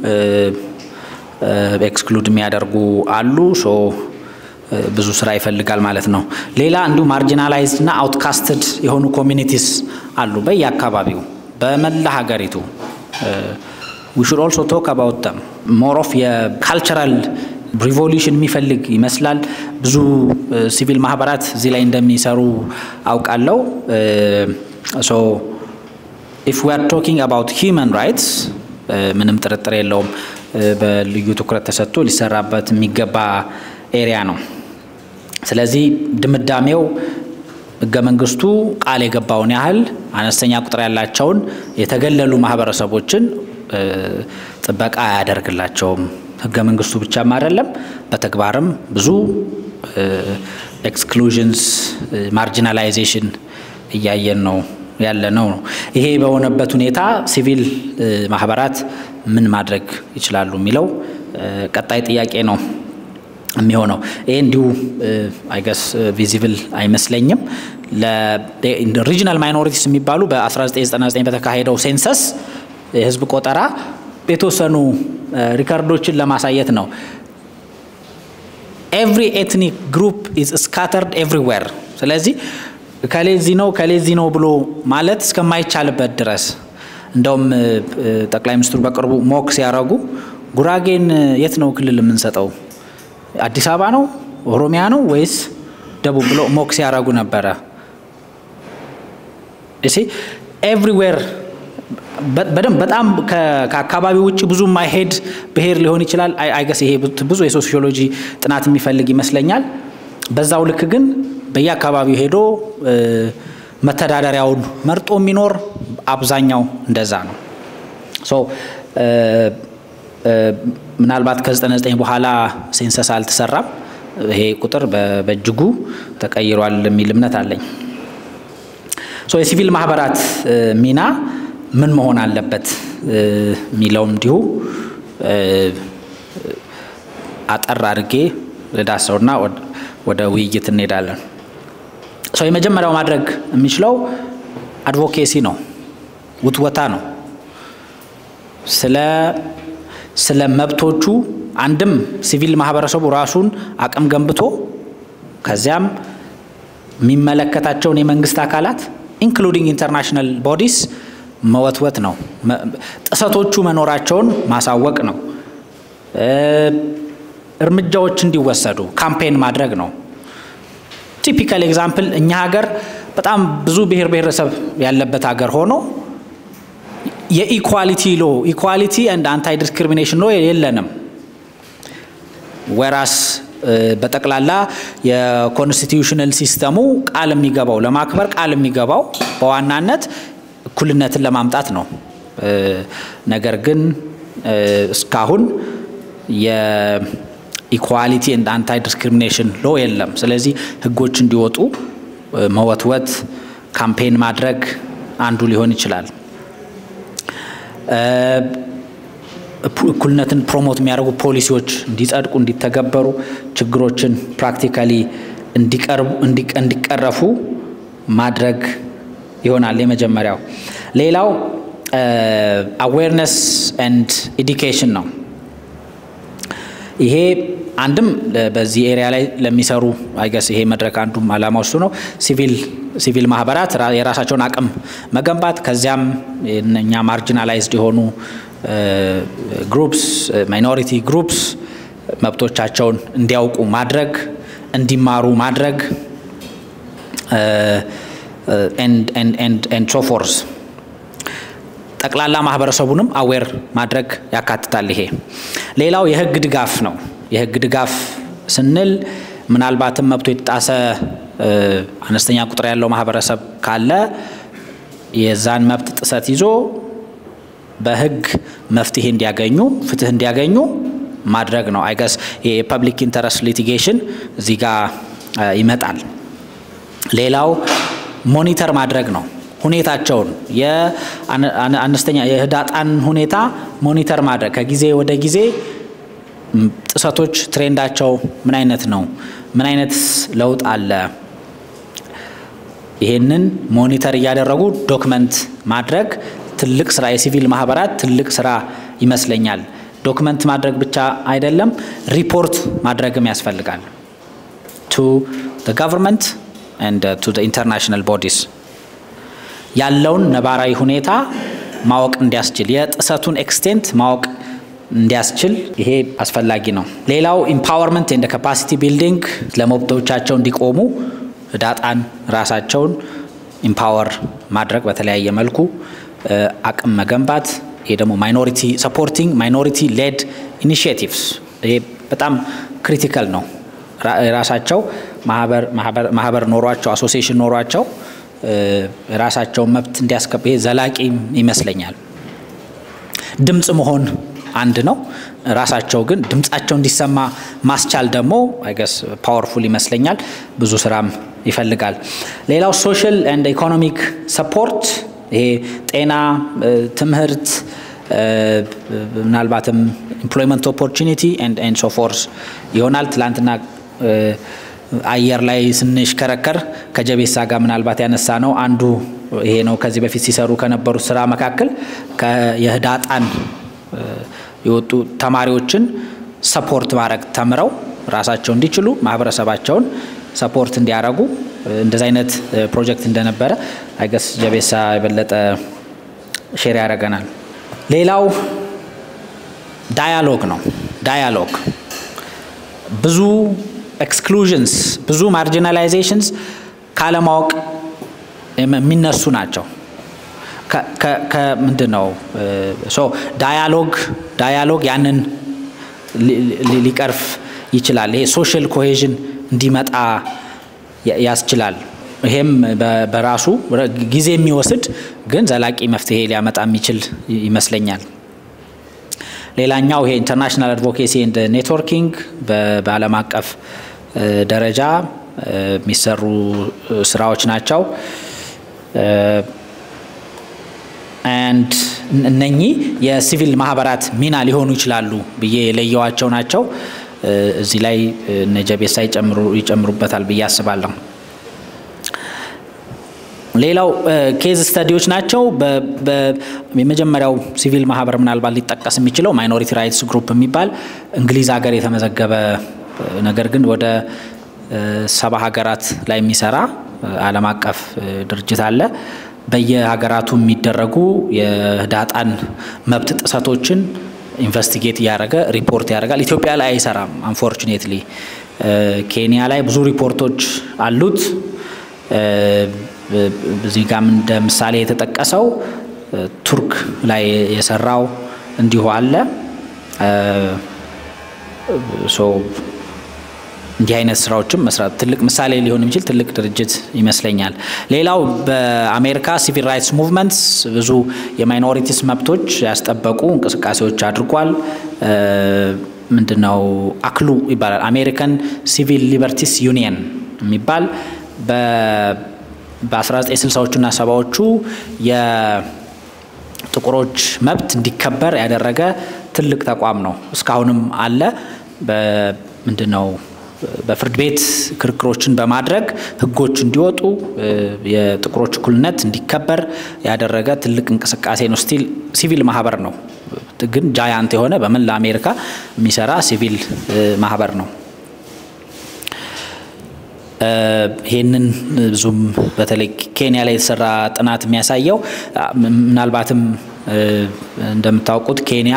ኤክስክሉድ የሚያደርጉ አሉ። ሶ ብዙ ስራ ይፈልጋል ማለት ነው። ሌላ እንዲሁ ማርጂናላይዝድ እና አውትካስትድ የሆኑ ኮሚኒቲስ አሉ በየአካባቢው በመላ ሀገሪቱ ዊ ሹድ ኦልሶ ቶክ አባውት ተም ሞር ኦፍ የካልቸራል ሪቮሉሽን የሚፈልግ ይመስላል። ብዙ ሲቪል ማህበራት እዚህ ላይ እንደሚሰሩ አውቃለሁ። ሶ ኢፍ ዊ አር ቶኪንግ አባውት ሂውማን ራይትስ ምንም ጥርጥር የለውም በልዩ ትኩረት ተሰጥቶ ሊሰራበት የሚገባ ኤሪያ ነው። ስለዚህ ድምዳሜው ህገ መንግስቱ ቃል የገባውን ያህል አነስተኛ ቁጥር ያላቸውን የተገለሉ ማህበረሰቦችን ጥበቃ አያደርግላቸውም። ህገ መንግስቱ ብቻም አይደለም፣ በተግባርም ብዙ ኤክስክሉዥንስ ማርጂናላይዜሽን እያየን ነው ያለ ነው። ይሄ በሆነበት ሁኔታ ሲቪል ማህበራት ምን ማድረግ ይችላሉ የሚለው ቀጣይ ጥያቄ ነው የሚሆነው። ይሄ እንዲሁ አይገስ ቪዚብል አይመስለኝም። ሪጂናል ማይኖሪቲስ የሚባሉ በ1999 በተካሄደው ሴንሰስ የህዝብ ቆጠራ የተወሰኑ ሪከርዶችን ለማሳየት ነው። ኤቭሪ ኤትኒክ ግሩፕ ኢዝ ስካተርድ ኤቭሪዌር። ስለዚህ ከሌዚ ነው ከሌዚ ነው ብሎ ማለት እስከማይቻልበት ድረስ እንደውም ጠቅላይ ሚኒስትሩ በቅርቡ ሞክ ሲያደርጉ ጉራጌን የት ነው ክልል የምንሰጠው? አዲስ አበባ ነው ኦሮሚያ ነው ወይስ ደቡብ ብሎ ሞክ ሲያደርጉ ነበረ። እሺ ኤቭሪዌር በደንብ በጣም ከአካባቢ ውጭ ብዙ ማይሄድ ብሔር ሊሆን ይችላል። አይገስ ይሄ ብዙ የሶሲዮሎጂ ጥናት የሚፈልግ ይመስለኛል። በዛው ልክ ግን በየአካባቢው ሄዶ መተዳደሪያውን መርጦ የሚኖር አብዛኛው እንደዛ ነው። ሶ ምናልባት ከ99 በኋላ ሴንሰስ አልተሰራም። ይሄ ቁጥር በእጅጉ ተቀይሯል የሚል እምነት አለኝ። ሶ የሲቪል ማህበራት ሚና ምን መሆን አለበት የሚለውም እንዲሁ አጠር አድርጌ ልዳሰውና ወደ ውይይት እንሄዳለን። ሰው የመጀመሪያው ማድረግ የሚችለው አድቮኬሲ ነው፣ ውትወታ ነው። ስለ ስለ መብቶቹ አንድም ሲቪል ማህበረሰቡ ራሱን አቅም ገንብቶ ከዚያም የሚመለከታቸውን የመንግስት አካላት ኢንክሉዲንግ ኢንተርናሽናል ቦዲስ መወትወት ነው። ጥሰቶቹ መኖራቸውን ማሳወቅ ነው። እርምጃዎች እንዲወሰዱ ካምፔን ማድረግ ነው። ቲፒካል ኤግዛምፕል እኛ ሀገር በጣም ብዙ ብሔር ብሔረሰብ ያለበት ሀገር ሆኖ የኢኳሊቲ ሎ ኢኳሊቲ ኤንድ አንታይ ዲስክሪሚኔሽን ሎ የለንም። ወራስ በጠቅላላ የኮንስቲቱሽናል ሲስተሙ ቃል የሚገባው ለማክበር ቃል የሚገባው በዋናነት እኩልነትን ለማምጣት ነው። ነገር ግን እስካሁን የኢኳሊቲ ኤንድ አንታይ ዲስክሪሚኔሽን ሎ የለም። ስለዚህ ህጎች እንዲወጡ መወትወት፣ ካምፔን ማድረግ አንዱ ሊሆን ይችላል። እኩልነትን ፕሮሞት የሚያደርጉ ፖሊሲዎች እንዲጸድቁ፣ እንዲተገበሩ፣ ችግሮችን ፕራክቲካሊ እንዲቀረፉ ማድረግ ይሆናል የመጀመሪያው። ሌላው አዌርነስ ኤንድ ኤዲኬሽን ነው። ይሄ አንድም በዚህ ኤሪያ ላይ ለሚሰሩ አይገስ ይሄ መድረክ አንዱም አላማ ውስጡ ነው። ሲቪል ሲቪል ማህበራት የራሳቸውን አቅም መገንባት ከዚያም እኛ ማርጂናላይዝድ የሆኑ ግሩፕስ ማይኖሪቲ ግሩፕስ መብቶቻቸውን እንዲያውቁ ማድረግ እንዲማሩ ማድረግ ኤንድ ሶፎርስ ጠቅላላ ማህበረሰቡንም አዌር ማድረግ ያካትታል። ይሄ ሌላው የህግ ድጋፍ ነው። የህግ ድጋፍ ስንል ምናልባትም መብቶ የተጣሰ አነስተኛ ቁጥር ያለው ማህበረሰብ ካለ የዛን መብት ጥሰት ይዞ በህግ መፍትሄ እንዲያገኙ ፍትህ እንዲያገኙ ማድረግ ነው። አይገስ የፐብሊክ ኢንተረስት ሊቲጌሽን እዚህ ጋር ይመጣል። ሌላው ሞኒተር ማድረግ ነው። ሁኔታቸውን የአነስተኛ የህዳጣን ሁኔታ ሞኒተር ማድረግ ከጊዜ ወደ ጊዜ ጥሰቶች ትሬንዳቸው ምን አይነት ነው? ምን አይነት ለውጥ አለ? ይሄንን ሞኒተር እያደረጉ ዶክመንት ማድረግ ትልቅ ስራ የሲቪል ማህበራት ትልቅ ስራ ይመስለኛል። ዶክመንት ማድረግ ብቻ አይደለም፣ ሪፖርት ማድረግም ያስፈልጋል ቱ ገቨርንመንት ኤንድ ቱ ኢንተርናሽናል ቦዲስ ያለውን ነባራዊ ሁኔታ ማወቅ እንዲያስችል የጥሰቱን ኤክስቴንት ማወቅ እንዲያስችል ይሄ አስፈላጊ ነው። ሌላው ኢምፓወርመንት ኤንድ ካፓሲቲ ቢልዲንግ ለመብቶቻቸው እንዲቆሙ ህዳጣን ራሳቸውን ኢምፓወር ማድረግ በተለያየ መልኩ አቅም መገንባት። ይሄ ደግሞ ማይኖሪቲ ሰፖርቲንግ ማይኖሪቲ ሌድ ኢኒሽቲቭስ ይሄ በጣም ክሪቲካል ነው። ራሳቸው ማህበር ኖሯቸው አሶሲዬሽን ኖሯቸው ራሳቸውን መብት እንዲያስከብ ይሄ ዘላቂ ይመስለኛል። ድምፅ መሆን አንድ ነው። ራሳቸው ግን ድምፃቸው እንዲሰማ ማስቻል ደግሞ አይገስ ፓወርፉል ይመስለኛል። ብዙ ስራም ይፈልጋል። ሌላው ሶሻል ኤንድ ኢኮኖሚክ ሰፖርት ይሄ ጤና፣ ትምህርት፣ ምናልባትም ኢምፕሎይመንት ኦፖርቹኒቲ ኤንድ ሶ ፎርስ ይሆናል። ትላንትና አየር ላይ ስንሽከረከር ከጀቤሳ ጋር ምናልባት ያነሳ ነው አንዱ ይሄ ነው። ከዚህ በፊት ሲሰሩ ከነበሩት ስራ መካከል የህዳጣን የወጡ ተማሪዎችን ሰፖርት ማድረግ ተምረው ራሳቸው እንዲችሉ ማህበረሰባቸውን ሰፖርት እንዲያደርጉ እንደዚ አይነት ፕሮጀክት እንደነበረ አይገስ ጀቤሳ የበለጠ ሼር ያደርገናል። ሌላው ዳያሎግ ነው። ዳያሎግ ብዙ ኤክስክሉዥንስ ብዙ ማርጂናላይዜሽንስ ካለማወቅ የሚነሱ ናቸው። ከምንድን ነው ዳያሎግ ዳያሎግ ያንን ሊቀርፍ ይችላል። ይሄ ሶሻል ኮሄዥን እንዲመጣ ያስችላል። ይሄም በራሱ ጊዜ የሚወስድ ግን ዘላቂ መፍትሄ ሊያመጣ የሚችል ይመስለኛል። ሌላኛው ይሄ ኢንተርናሽናል አድቮኬሲ ኤንድ ኔትወርኪንግ በዓለም አቀፍ ደረጃ የሚሰሩ ስራዎች ናቸው። አንድ እነኚህ የሲቪል ማህበራት ሚና ሊሆኑ ይችላሉ ብዬ የለየዋቸው ናቸው። እዚህ ላይ እነ ጀቤሳ ይጨምሩበታል ብዬ አስባለሁ። ሌላው ኬዝ ስተዲዎች ናቸው። የመጀመሪያው ሲቪል ማህበር ምናልባት ሊጠቀስ የሚችለው ማይኖሪቲ ራይትስ ግሩፕ የሚባል እንግሊዝ ሀገር የተመዘገበ ነገር ግን ወደ ሰባ ሀገራት ላይ የሚሰራ ዓለም አቀፍ ድርጅት አለ። በየሀገራቱ የሚደረጉ የህዳጣን መብት ጥሰቶችን ኢንቨስቲጌት እያደረገ ሪፖርት ያደርጋል። ኢትዮጵያ ላይ አይሰራም። አንፎርቹኔትሊ ኬንያ ላይ ብዙ ሪፖርቶች አሉት። እዚህ ጋም እንደ ምሳሌ የተጠቀሰው ቱርክ ላይ የሰራው እንዲሁ አለ። እንዲህ አይነት ስራዎችም መስራት ትልቅ ምሳሌ ሊሆን የሚችል ትልቅ ድርጅት ይመስለኛል። ሌላው በአሜሪካ ሲቪል ራይትስ ሙቭመንትስ ብዙ የማይኖሪቲስ መብቶች ያስጠበቁ እንቅስቃሴዎች አድርጓል። ምንድነው አክሉ ይባላል። አሜሪካን ሲቪል ሊበርቲስ ዩኒየን የሚባል በ1960ዎቹና ሰባዎቹ የጥቁሮች መብት እንዲከበር ያደረገ ትልቅ ተቋም ነው። እስካሁንም አለ። ምንድነው በፍርድ ቤት ክርክሮችን በማድረግ ህጎች እንዲወጡ የጥቁሮች እኩልነት እንዲከበር ያደረገ ትልቅ እንቅስቃሴ ነው። ስቲል ሲቪል ማህበር ነው፣ ግን ጃያንት የሆነ በመላ አሜሪካ የሚሰራ ሲቪል ማህበር ነው። ይህንን ብዙም በተለይ ኬንያ ላይ የተሰራ ጥናት የሚያሳየው ምናልባትም እንደምታውቁት ኬንያ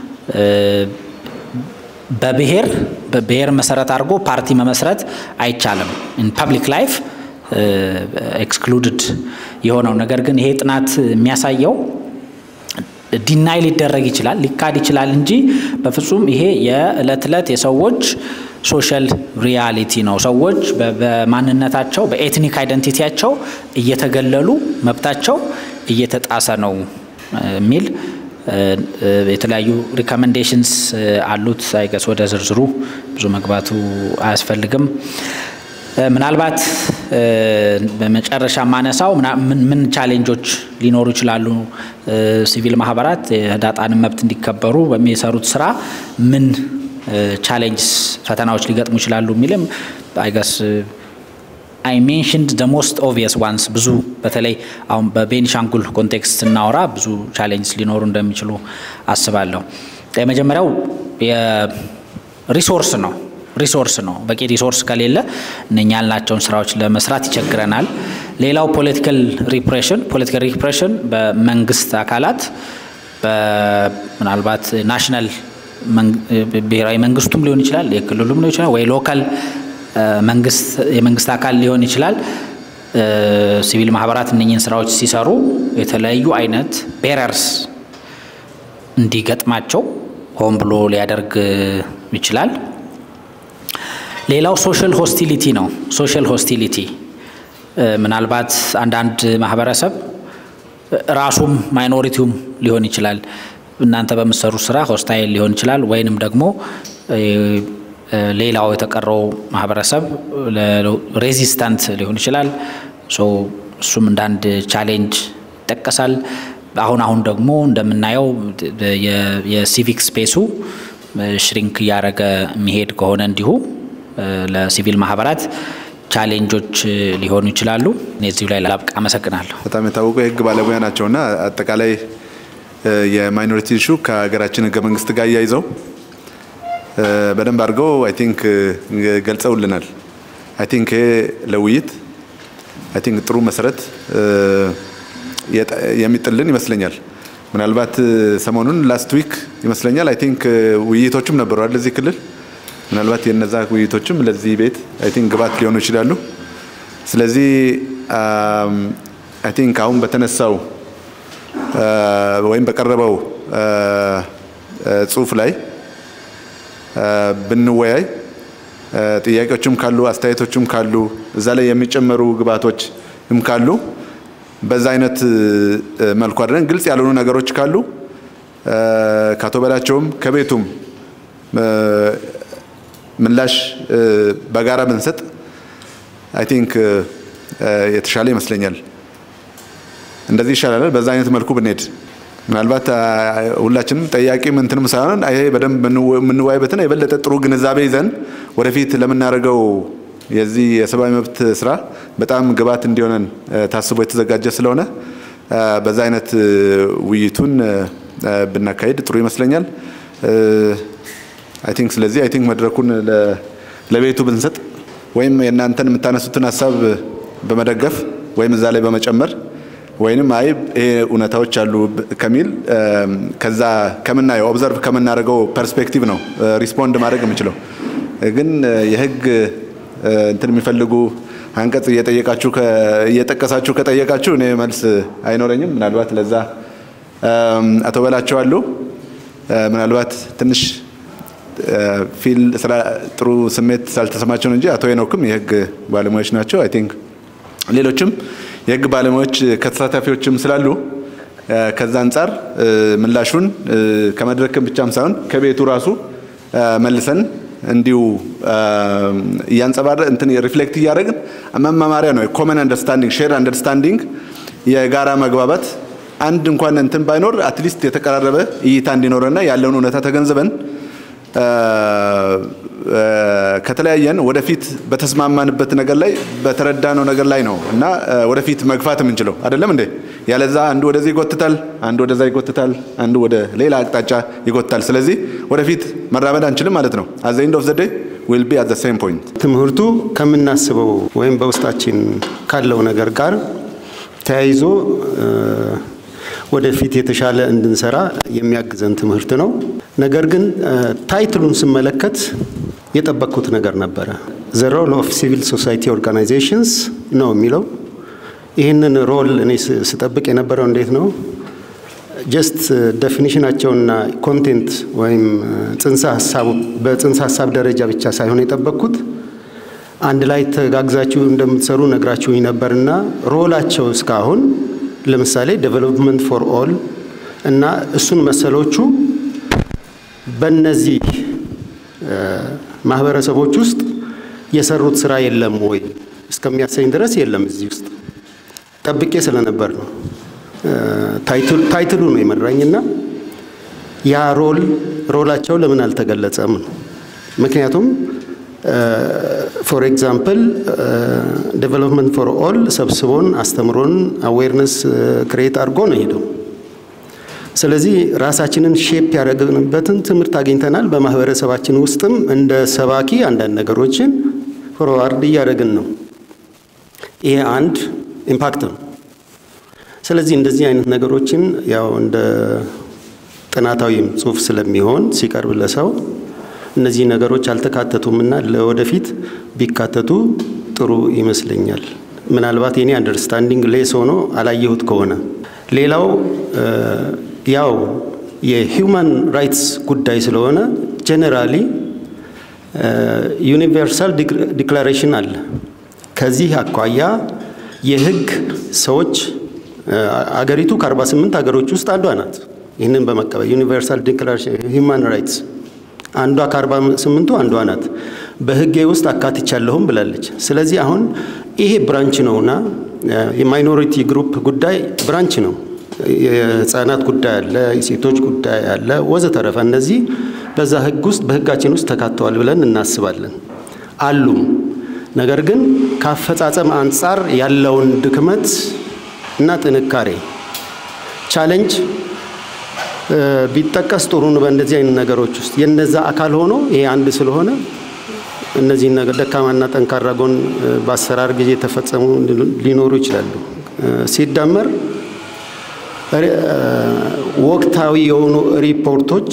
በብሔር በብሔር መሰረት አድርጎ ፓርቲ መመስረት አይቻልም። ኢን ፐብሊክ ላይፍ ኤክስክሉድድ የሆነው ነገር ግን ይሄ ጥናት የሚያሳየው ዲናይ ሊደረግ ይችላል ሊካድ ይችላል እንጂ በፍጹም ይሄ የዕለት ዕለት የሰዎች ሶሻል ሪያሊቲ ነው። ሰዎች በማንነታቸው በኤትኒክ አይደንቲቲያቸው እየተገለሉ መብታቸው እየተጣሰ ነው የሚል የተለያዩ ሪኮሜንዴሽንስ አሉት። አይገስ ወደ ዝርዝሩ ብዙ መግባቱ አያስፈልግም። ምናልባት በመጨረሻ ማነሳው ምን ቻሌንጆች ሊኖሩ ይችላሉ፣ ሲቪል ማህበራት የህዳጣንን መብት እንዲከበሩ በሚሰሩት ስራ ምን ቻሌንጅስ ፈተናዎች ሊገጥሙ ይችላሉ የሚልም አይገስ አይ ሜንሽንድ ደ ሞስት ኦብቪየስ ዋንስ ብዙ በተለይ አሁን በቤኒሻንጉል ኮንቴክስት ስናወራ ብዙ ቻሌንጅ ሊኖሩ እንደሚችሉ አስባለሁ። የመጀመሪያው የሪሶርስ ነው። ሪሶርስ ነው። በቂ ሪሶርስ ከሌለ እነኛ ያልናቸውን ስራዎች ለመስራት ይቸግረናል። ሌላው ፖለቲካል ሪፕሬሽን ፖለቲካል ሪፕሬሽን በመንግስት አካላት ምናልባት ናሽናል ብሔራዊ መንግስቱም ሊሆን ይችላል፣ የክልሉም ሊሆን ይችላል ወይ ሎካል መንግስት የመንግስት አካል ሊሆን ይችላል። ሲቪል ማህበራት እነኝህን ስራዎች ሲሰሩ የተለያዩ አይነት ቤረርስ እንዲገጥማቸው ሆን ብሎ ሊያደርግ ይችላል። ሌላው ሶሻል ሆስቲሊቲ ነው። ሶሻል ሆስቲሊቲ ምናልባት አንዳንድ ማህበረሰብ ራሱም ማይኖሪቲውም ሊሆን ይችላል እናንተ በምትሰሩ ስራ ሆስታይል ሊሆን ይችላል ወይንም ደግሞ ሌላው የተቀረው ማህበረሰብ ሬዚስታንት ሊሆን ይችላል። እሱም እንደ አንድ ቻሌንጅ ይጠቀሳል። አሁን አሁን ደግሞ እንደምናየው የሲቪክ ስፔሱ ሽሪንክ እያደረገ የሚሄድ ከሆነ እንዲሁ ለሲቪል ማህበራት ቻሌንጆች ሊሆኑ ይችላሉ። እዚሁ ላይ ላብቃ። አመሰግናለሁ። በጣም የታወቁ የህግ ባለሙያ ናቸውና አጠቃላይ የማይኖሪቲ ኢሹ ከሀገራችን ህገ መንግስት ጋር እያይዘው በደንብ አድርገው አይ ቲንክ ገልጸውልናል። አይ ቲንክ ይሄ ለውይይት አይ ቲንክ ጥሩ መሰረት የሚጥልን ይመስለኛል። ምናልባት ሰሞኑን ላስት ዊክ ይመስለኛል አይ ቲንክ ውይይቶችም ነበሩ አይደል እዚህ ክልል ምናልባት የነዛ ውይይቶችም ለዚህ ቤት አይ ቲንክ ግባት ሊሆኑ ይችላሉ። ስለዚህ አይ ቲንክ አሁን በተነሳው ወይም በቀረበው ጽሁፍ ላይ ብንወያይ ጥያቄዎችም ካሉ አስተያየቶችም ካሉ እዛ ላይ የሚጨመሩ ግብዓቶችም ካሉ በዛ አይነት መልኩ አድረን ግልጽ ያልሆኑ ነገሮች ካሉ ከአቶ በላቸውም ከቤቱም ምላሽ በጋራ ብንሰጥ አይ ቲንክ የተሻለ ይመስለኛል። እንደዚህ ይሻላል። በዛ አይነት መልኩ ብንሄድ ምናልባት ሁላችንም ጠያቂም እንትንም ሳይሆን ይሄ በደንብ የምንወያይበትን የበለጠ ጥሩ ግንዛቤ ይዘን ወደፊት ለምናደርገው የዚህ የሰብአዊ መብት ስራ በጣም ግብዓት እንዲሆነን ታስቦ የተዘጋጀ ስለሆነ በዛ አይነት ውይይቱን ብናካሄድ ጥሩ ይመስለኛል። አይ ቲንክ ስለዚህ አይ ቲንክ መድረኩን ለቤቱ ብንሰጥ ወይም የእናንተን የምታነሱትን ሀሳብ በመደገፍ ወይም እዛ ላይ በመጨመር ወይንም አይ ይሄ እውነታዎች አሉ ከሚል ከዛ ከምናየው ኦብዘርቭ ከምናደርገው ፐርስፔክቲቭ ነው ሪስፖንድ ማድረግ የምችለው። ግን የህግ እንትን የሚፈልጉ አንቀጽ እየጠየቃችሁ እየጠቀሳችሁ ከጠየቃችሁ እኔ መልስ አይኖረኝም። ምናልባት ለዛ አቶ በላቸው አሉ ምናልባት ትንሽ ፊል ስራ ጥሩ ስሜት ሳልተሰማቸው ነው እንጂ አቶ ሄኖክም የህግ ባለሙያዎች ናቸው። አይ ቲንክ ሌሎችም የህግ ባለሙያዎች ከተሳታፊዎችም ስላሉ ከዛ አንጻር ምላሹን ከመድረክም ብቻም ሳይሆን ከቤቱ ራሱ መልሰን እንዲሁ እያንጸባረ እንትን ሪፍሌክት እያደረግን መማማሪያ ነው። ኮመን አንደርስታንዲንግ ሼር አንደርስታንዲንግ የጋራ መግባባት አንድ እንኳን እንትን ባይኖር አትሊስት የተቀራረበ እይታ እንዲኖረና ያለውን እውነታ ተገንዝበን ከተለያየን ወደፊት በተስማማንበት ነገር ላይ በተረዳነው ነገር ላይ ነው እና ወደፊት መግፋት የምንችለው አይደለም እንዴ? ያለዛ አንዱ ወደዚህ ይጎትታል፣ አንዱ ወደዛ ይጎትታል፣ አንዱ ወደ ሌላ አቅጣጫ ይጎትታል። ስለዚህ ወደፊት መራመድ አንችልም ማለት ነው። አዘ ኤንድ ኦፍ ዘ ዴይ ዊል ቢ አት ዘ ሴም ፖይንት። ትምህርቱ ከምናስበው ወይም በውስጣችን ካለው ነገር ጋር ተያይዞ ወደፊት የተሻለ እንድንሰራ የሚያግዘን ትምህርት ነው። ነገር ግን ታይትሉን ስመለከት የጠበቅኩት ነገር ነበረ። ዘ ሮል ኦፍ ሲቪል ሶሳይቲ ኦርጋናይዜሽንስ ነው የሚለው። ይህንን ሮል እኔ ስጠብቅ የነበረው እንዴት ነው ጀስት ዴፊኒሽናቸውና ኮንቴንት ወይም ጽንሰ ሀሳቡ በጽንሰ ሀሳብ ደረጃ ብቻ ሳይሆን የጠበቅኩት አንድ ላይ ተጋግዛችሁ እንደምትሰሩ ነግራችሁኝ ነበርና ሮላቸው እስካሁን ለምሳሌ ዴቨሎፕመንት ፎር ኦል እና እሱን መሰሎቹ በእነዚህ ማህበረሰቦች ውስጥ የሰሩት ስራ የለም ወይ እስከሚያሰኝ ድረስ የለም። እዚህ ውስጥ ጠብቄ ስለነበር ነው ታይትሉ ነው የመራኝና ያ ሮል ሮላቸው ለምን አልተገለጸም ነው። ምክንያቱም ፎር ኤግዛምፕል ዴቨሎፕመንት ፎር ኦል ሰብስቦን አስተምሮን አዌርነስ ክሬት አድርጎ ነው ሄደው። ስለዚህ ራሳችንን ሼፕ ያደረግንበትን ትምህርት አግኝተናል። በማህበረሰባችን ውስጥም እንደ ሰባኪ አንዳንድ ነገሮችን ፎርዋርድ እያደረግን ነው። ይሄ አንድ ኢምፓክት ነው። ስለዚህ እንደዚህ አይነት ነገሮችን ያው እንደ ጥናታዊም ጽሁፍ ስለሚሆን ሲቀርብ ለሰው እነዚህ ነገሮች አልተካተቱምና ለወደፊት ቢካተቱ ጥሩ ይመስለኛል። ምናልባት የኔ አንደርስታንዲንግ ሌስ ሆኖ አላየሁት ከሆነ ሌላው ያው የሂውማን ራይትስ ጉዳይ ስለሆነ ጀነራሊ ዩኒቨርሳል ዲክላሬሽን አለ። ከዚህ አኳያ የህግ ሰዎች አገሪቱ ከ48 ሀገሮች ውስጥ አንዷ ናት። ይህንን በመቀበል ዩኒቨርሳል ዲክላሬሽን ሂውማን ራይትስ አንዷ ከአርባ ስምንቱ አንዷ ናት። በህጌ ውስጥ አካትቻለሁም ብላለች። ስለዚህ አሁን ይሄ ብራንች ነውና የማይኖሪቲ ግሩፕ ጉዳይ ብራንች ነው። የህፃናት ጉዳይ አለ፣ የሴቶች ጉዳይ አለ፣ ወዘተረፈ እነዚህ በዛ ህግ ውስጥ በህጋችን ውስጥ ተካተዋል ብለን እናስባለን አሉም። ነገር ግን ከአፈጻጸም አንጻር ያለውን ድክመት እና ጥንካሬ ቻሌንጅ ቢጠቀስ ጥሩ ነው። በእንደዚህ አይነት ነገሮች ውስጥ የነዛ አካል ሆኖ ይሄ አንድ ስለሆነ እነዚህን ነገር ደካማና ጠንካራ ጎን በአሰራር ጊዜ የተፈጸሙ ሊኖሩ ይችላሉ። ሲደመር ወቅታዊ የሆኑ ሪፖርቶች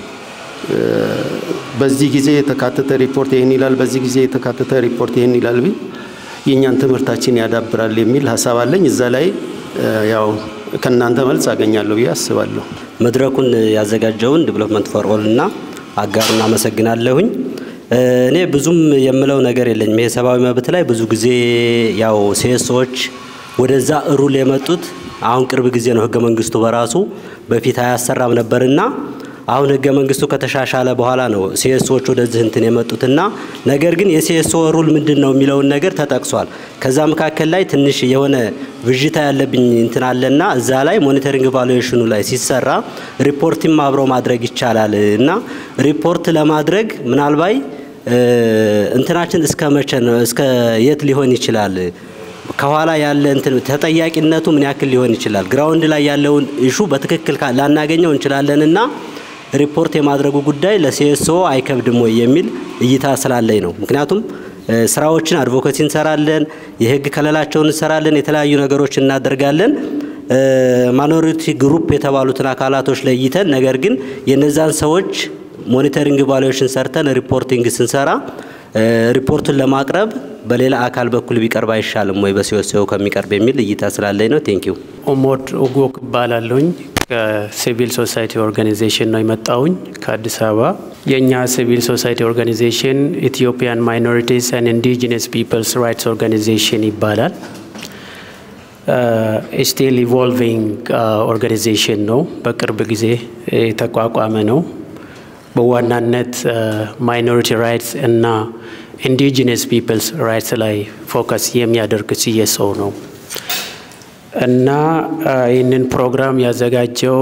በዚህ ጊዜ የተካተተ ሪፖርት ይህን ይላል፣ በዚህ ጊዜ የተካተተ ሪፖርት ይህን ይላል ቢል የእኛን ትምህርታችን ያዳብራል የሚል ሀሳብ አለኝ። እዛ ላይ ያው ከእናንተ መልስ አገኛለሁ ብዬ አስባለሁ። መድረኩን ያዘጋጀውን ዲቨሎፕመንት ፎር ኦል እና አጋሩን አመሰግናለሁኝ። እኔ ብዙም የምለው ነገር የለኝም። ይሄ ሰብአዊ መብት ላይ ብዙ ጊዜ ያው ሴሶች ወደዛ ሩል የመጡት አሁን ቅርብ ጊዜ ነው። ህገ መንግስቱ በራሱ በፊት አያሰራም ነበርና አሁን ህገ መንግስቱ ከተሻሻለ በኋላ ነው ሲኤስኦዎች ወደዚህ እንትን የመጡትና ነገር ግን የሲኤስኦ ሩል ምንድን ነው የሚለውን ነገር ተጠቅሷል። ከዛ መካከል ላይ ትንሽ የሆነ ብዥታ ያለብኝ እንትን አለና እዛ ላይ ሞኒተሪንግ ቫሉዌሽኑ ላይ ሲሰራ ሪፖርትም አብሮ ማድረግ ይቻላል እና ሪፖርት ለማድረግ ምናልባይ እንትናችን እስከ መቼ ነው እስከ የት ሊሆን ይችላል ከኋላ ያለ እንትን ተጠያቂነቱ ምን ያክል ሊሆን ይችላል? ግራውንድ ላይ ያለውን ኢሹ በትክክል ላናገኘው እንችላለንና ሪፖርት የማድረጉ ጉዳይ ለሲኤስኦ አይከብድም ወይ የሚል እይታ ስላለኝ ነው። ምክንያቱም ስራዎችን አድቮኬሲ እንሰራለን፣ የህግ ከለላቸውን እንሰራለን፣ የተለያዩ ነገሮችን እናደርጋለን። ማይኖሪቲ ግሩፕ የተባሉትን አካላቶች ለይተን ነገር ግን የነዛን ሰዎች ሞኒተሪንግ ቫሉዌሽን ሰርተን ሪፖርቲንግ ስንሰራ ሪፖርቱን ለማቅረብ በሌላ አካል በኩል ቢቀርብ አይሻልም ወይ በሲኦሲኦ ከሚቀርብ የሚል እይታ ስላለኝ ነው። ቴንኪዩ። ኦሞድ ኦጎክ እባላለሁኝ። ከሲቪል ሶሳይቲ ኦርጋናይዜሽን ነው የመጣውኝ ከአዲስ አበባ። የእኛ ሲቪል ሶሳይቲ ኦርጋናይዜሽን ኢትዮጵያን ማይኖሪቲስ ኤንድ ኢንዲጂነስ ፒፕልስ ራይትስ ኦርጋናይዜሽን ይባላል። ስቲል ኢቮልቪንግ ኦርጋናይዜሽን ነው። በቅርብ ጊዜ የተቋቋመ ነው። በዋናነት ማይኖሪቲ ራይትስ እና ኢንዲጂነስ ፒፕልስ ራይትስ ላይ ፎከስ የሚያደርግ ሲኤስኦ ነው እና ይህንን ፕሮግራም ያዘጋጀው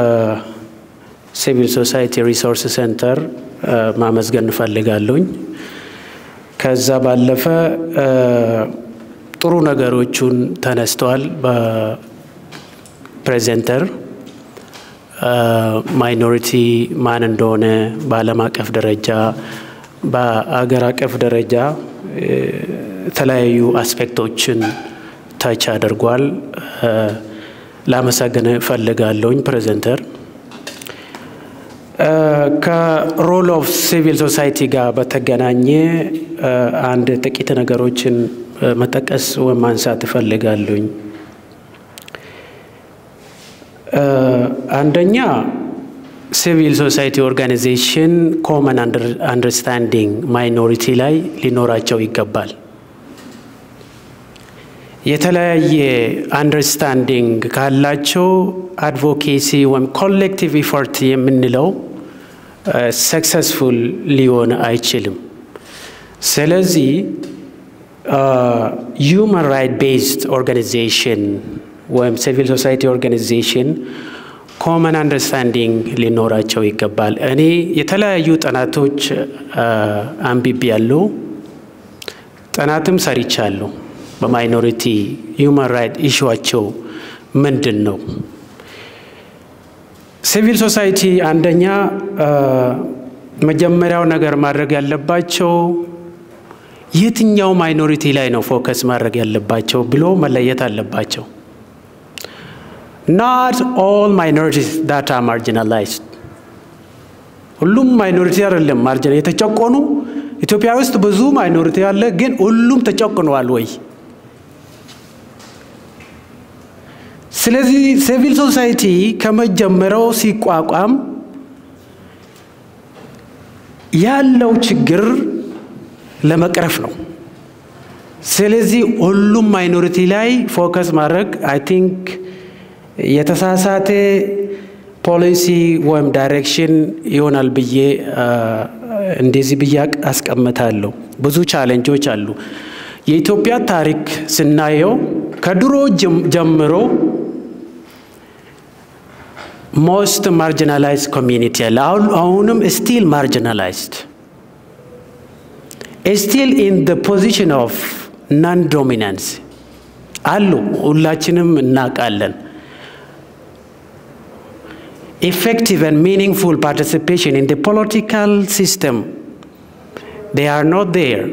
ሲቪል ሶሳይቲ ሪሶርስ ሴንተር ማመስገን እንፈልጋለሁኝ። ከዛ ባለፈ ጥሩ ነገሮቹን ተነስተዋል በፕሬዘንተር ማይኖሪቲ ማን እንደሆነ በዓለም አቀፍ ደረጃ በአገር አቀፍ ደረጃ የተለያዩ አስፔክቶችን ታች አድርጓል። ላመሰግን እፈልጋለሁኝ ፕሬዘንተር። ከሮል ኦፍ ሲቪል ሶሳይቲ ጋር በተገናኘ አንድ ጥቂት ነገሮችን መጠቀስ ወይም ማንሳት እፈልጋለሁኝ። አንደኛ ሲቪል ሶሳይቲ ኦርጋናይዜሽን ኮመን አንደርስታንዲንግ ማይኖሪቲ ላይ ሊኖራቸው ይገባል። የተለያየ አንደርስታንዲንግ ካላቸው አድቮኬሲ ወይም ኮሌክቲቭ ኢፎርት የምንለው ሰክሰስፉል ሊሆን አይችልም። ስለዚህ ሂውማን ራይት ቤዝድ ኦርጋናይዜሽን ወይም ሲቪል ሶሳይቲ ኦርጋናይዜሽን ኮመን አንደርስታንዲንግ ሊኖራቸው ይገባል። እኔ የተለያዩ ጥናቶች አንብቤ ያለው ጥናትም ሰርቻለሁ። በማይኖሪቲ ሂውማን ራይት ኢሹዋቸው ምንድን ነው? ሲቪል ሶሳይቲ አንደኛ መጀመሪያው ነገር ማድረግ ያለባቸው የትኛው ማይኖሪቲ ላይ ነው ፎከስ ማድረግ ያለባቸው ብሎ መለየት አለባቸው። ናት ኦል ማይኖሪቲስ ዳት አር ማርጂናላይዝድ ሁሉም ማይኖሪቲ አይደለም ማርጂና የተጨቆኑ ኢትዮጵያ ውስጥ ብዙ ማይኖሪቲ አለ፣ ግን ሁሉም ተጨቁነዋል ወይ? ስለዚህ ሲቪል ሶሳይቲ ከመጀመሪያው ሲቋቋም ያለው ችግር ለመቅረፍ ነው። ስለዚህ ሁሉም ማይኖሪቲ ላይ ፎከስ ማድረግ አይ ቲንክ የተሳሳተ ፖሊሲ ወይም ዳይሬክሽን ይሆናል ብዬ እንደዚህ ብዬ አስቀምጣለሁ። ብዙ ቻሌንጆች አሉ። የኢትዮጵያ ታሪክ ስናየው ከድሮ ጀምሮ ሞስት ማርጂናላይዝድ ኮሚኒቲ አለ። አሁንም ስቲል ማርጂናላይዝድ ስቲል ኢን ደ ፖዚሽን ኦፍ ናን ዶሚናንስ አሉ። ሁላችንም እናውቃለን። effective and meaningful participation in the political system, they are not there.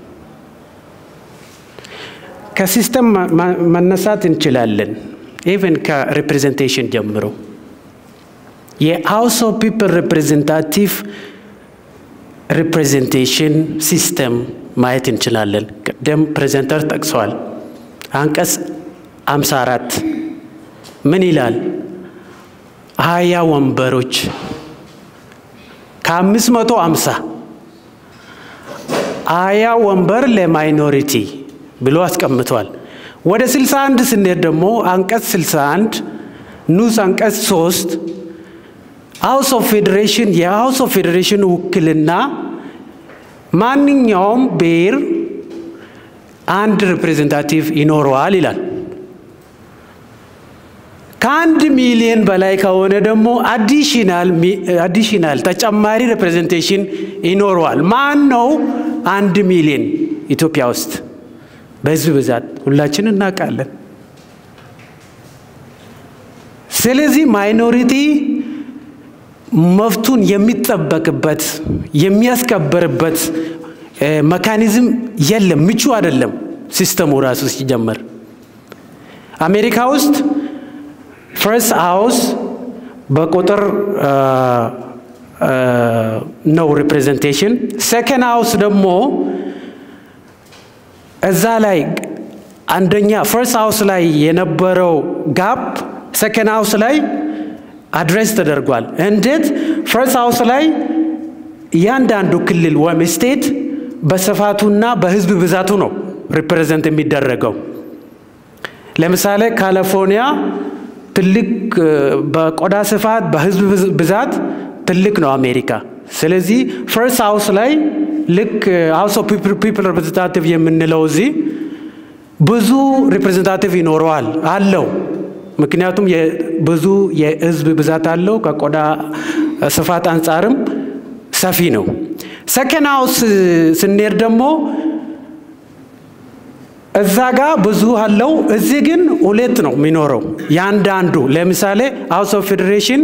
ከሲስተም መነሳት እንችላለን። ኢቨን ከሪፕሬዘንቴሽን ጀምሮ የሃውስ ኦፍ ፒፕል ሪፕሬዘንታቲቭ ሪፕሬዘንቴሽን ሲስተም ማየት እንችላለን። ቅድም ፕሬዘንተር ጠቅሰዋል። አንቀጽ 54 ምን ይላል? ሀያ ወንበሮች ከአምስት መቶ አምሳ ሀያ ወንበር ለማይኖሪቲ ብሎ አስቀምጧል። ወደ 61 ስንሄድ ደግሞ አንቀጽ 61 ንዑስ አንቀጽ 3 ሃውስ ኦፍ ፌዴሬሽን የሃውስ ኦፍ ፌዴሬሽን ውክልና ማንኛውም ብሔር አንድ ሪፕሬዘንታቲቭ ይኖረዋል ይላል። ከአንድ ሚሊዮን በላይ ከሆነ ደግሞ አዲሽናል ተጨማሪ ሪፕሬዘንቴሽን ይኖረዋል። ማን ነው አንድ ሚሊዮን ኢትዮጵያ ውስጥ በህዝብ ብዛት ሁላችን እናውቃለን። ስለዚህ ማይኖሪቲ መብቱን የሚጠበቅበት የሚያስከበርበት መካኒዝም የለም፣ ምቹ አይደለም ሲስተሙ ራሱ ሲጀመር። አሜሪካ ውስጥ ፈርስት ሃውስ በቁጥር ነው ሪፕሬዘንቴሽን። ሴከንድ ሃውስ ደግሞ እዛ ላይ አንደኛ ፈርስት ሃውስ ላይ የነበረው ጋፕ ሴከንድ ሃውስ ላይ አድሬስ ተደርጓል። እንዴት? ፈርስት ሃውስ ላይ እያንዳንዱ ክልል ወይም ስቴት በስፋቱና በህዝብ ብዛቱ ነው ሪፕሬዘንት የሚደረገው። ለምሳሌ ካሊፎርኒያ ትልቅ በቆዳ ስፋት በህዝብ ብዛት ትልቅ ነው አሜሪካ። ስለዚህ ፈርስት ሃውስ ላይ ልክ ሃውስ ኦፍ ፒፕል ሪፕሬዘንታቲቭ የምንለው እዚህ ብዙ ሪፕሬዘንታቲቭ ይኖረዋል አለው። ምክንያቱም ብዙ የህዝብ ብዛት አለው። ከቆዳ ስፋት አንጻርም ሰፊ ነው። ሰከንድ ሃውስ ስንሄድ ደግሞ እዛ ጋር ብዙ አለው። እዚህ ግን ሁለት ነው የሚኖረው ያንዳንዱ። ለምሳሌ ሃውስ ኦፍ ፌዴሬሽን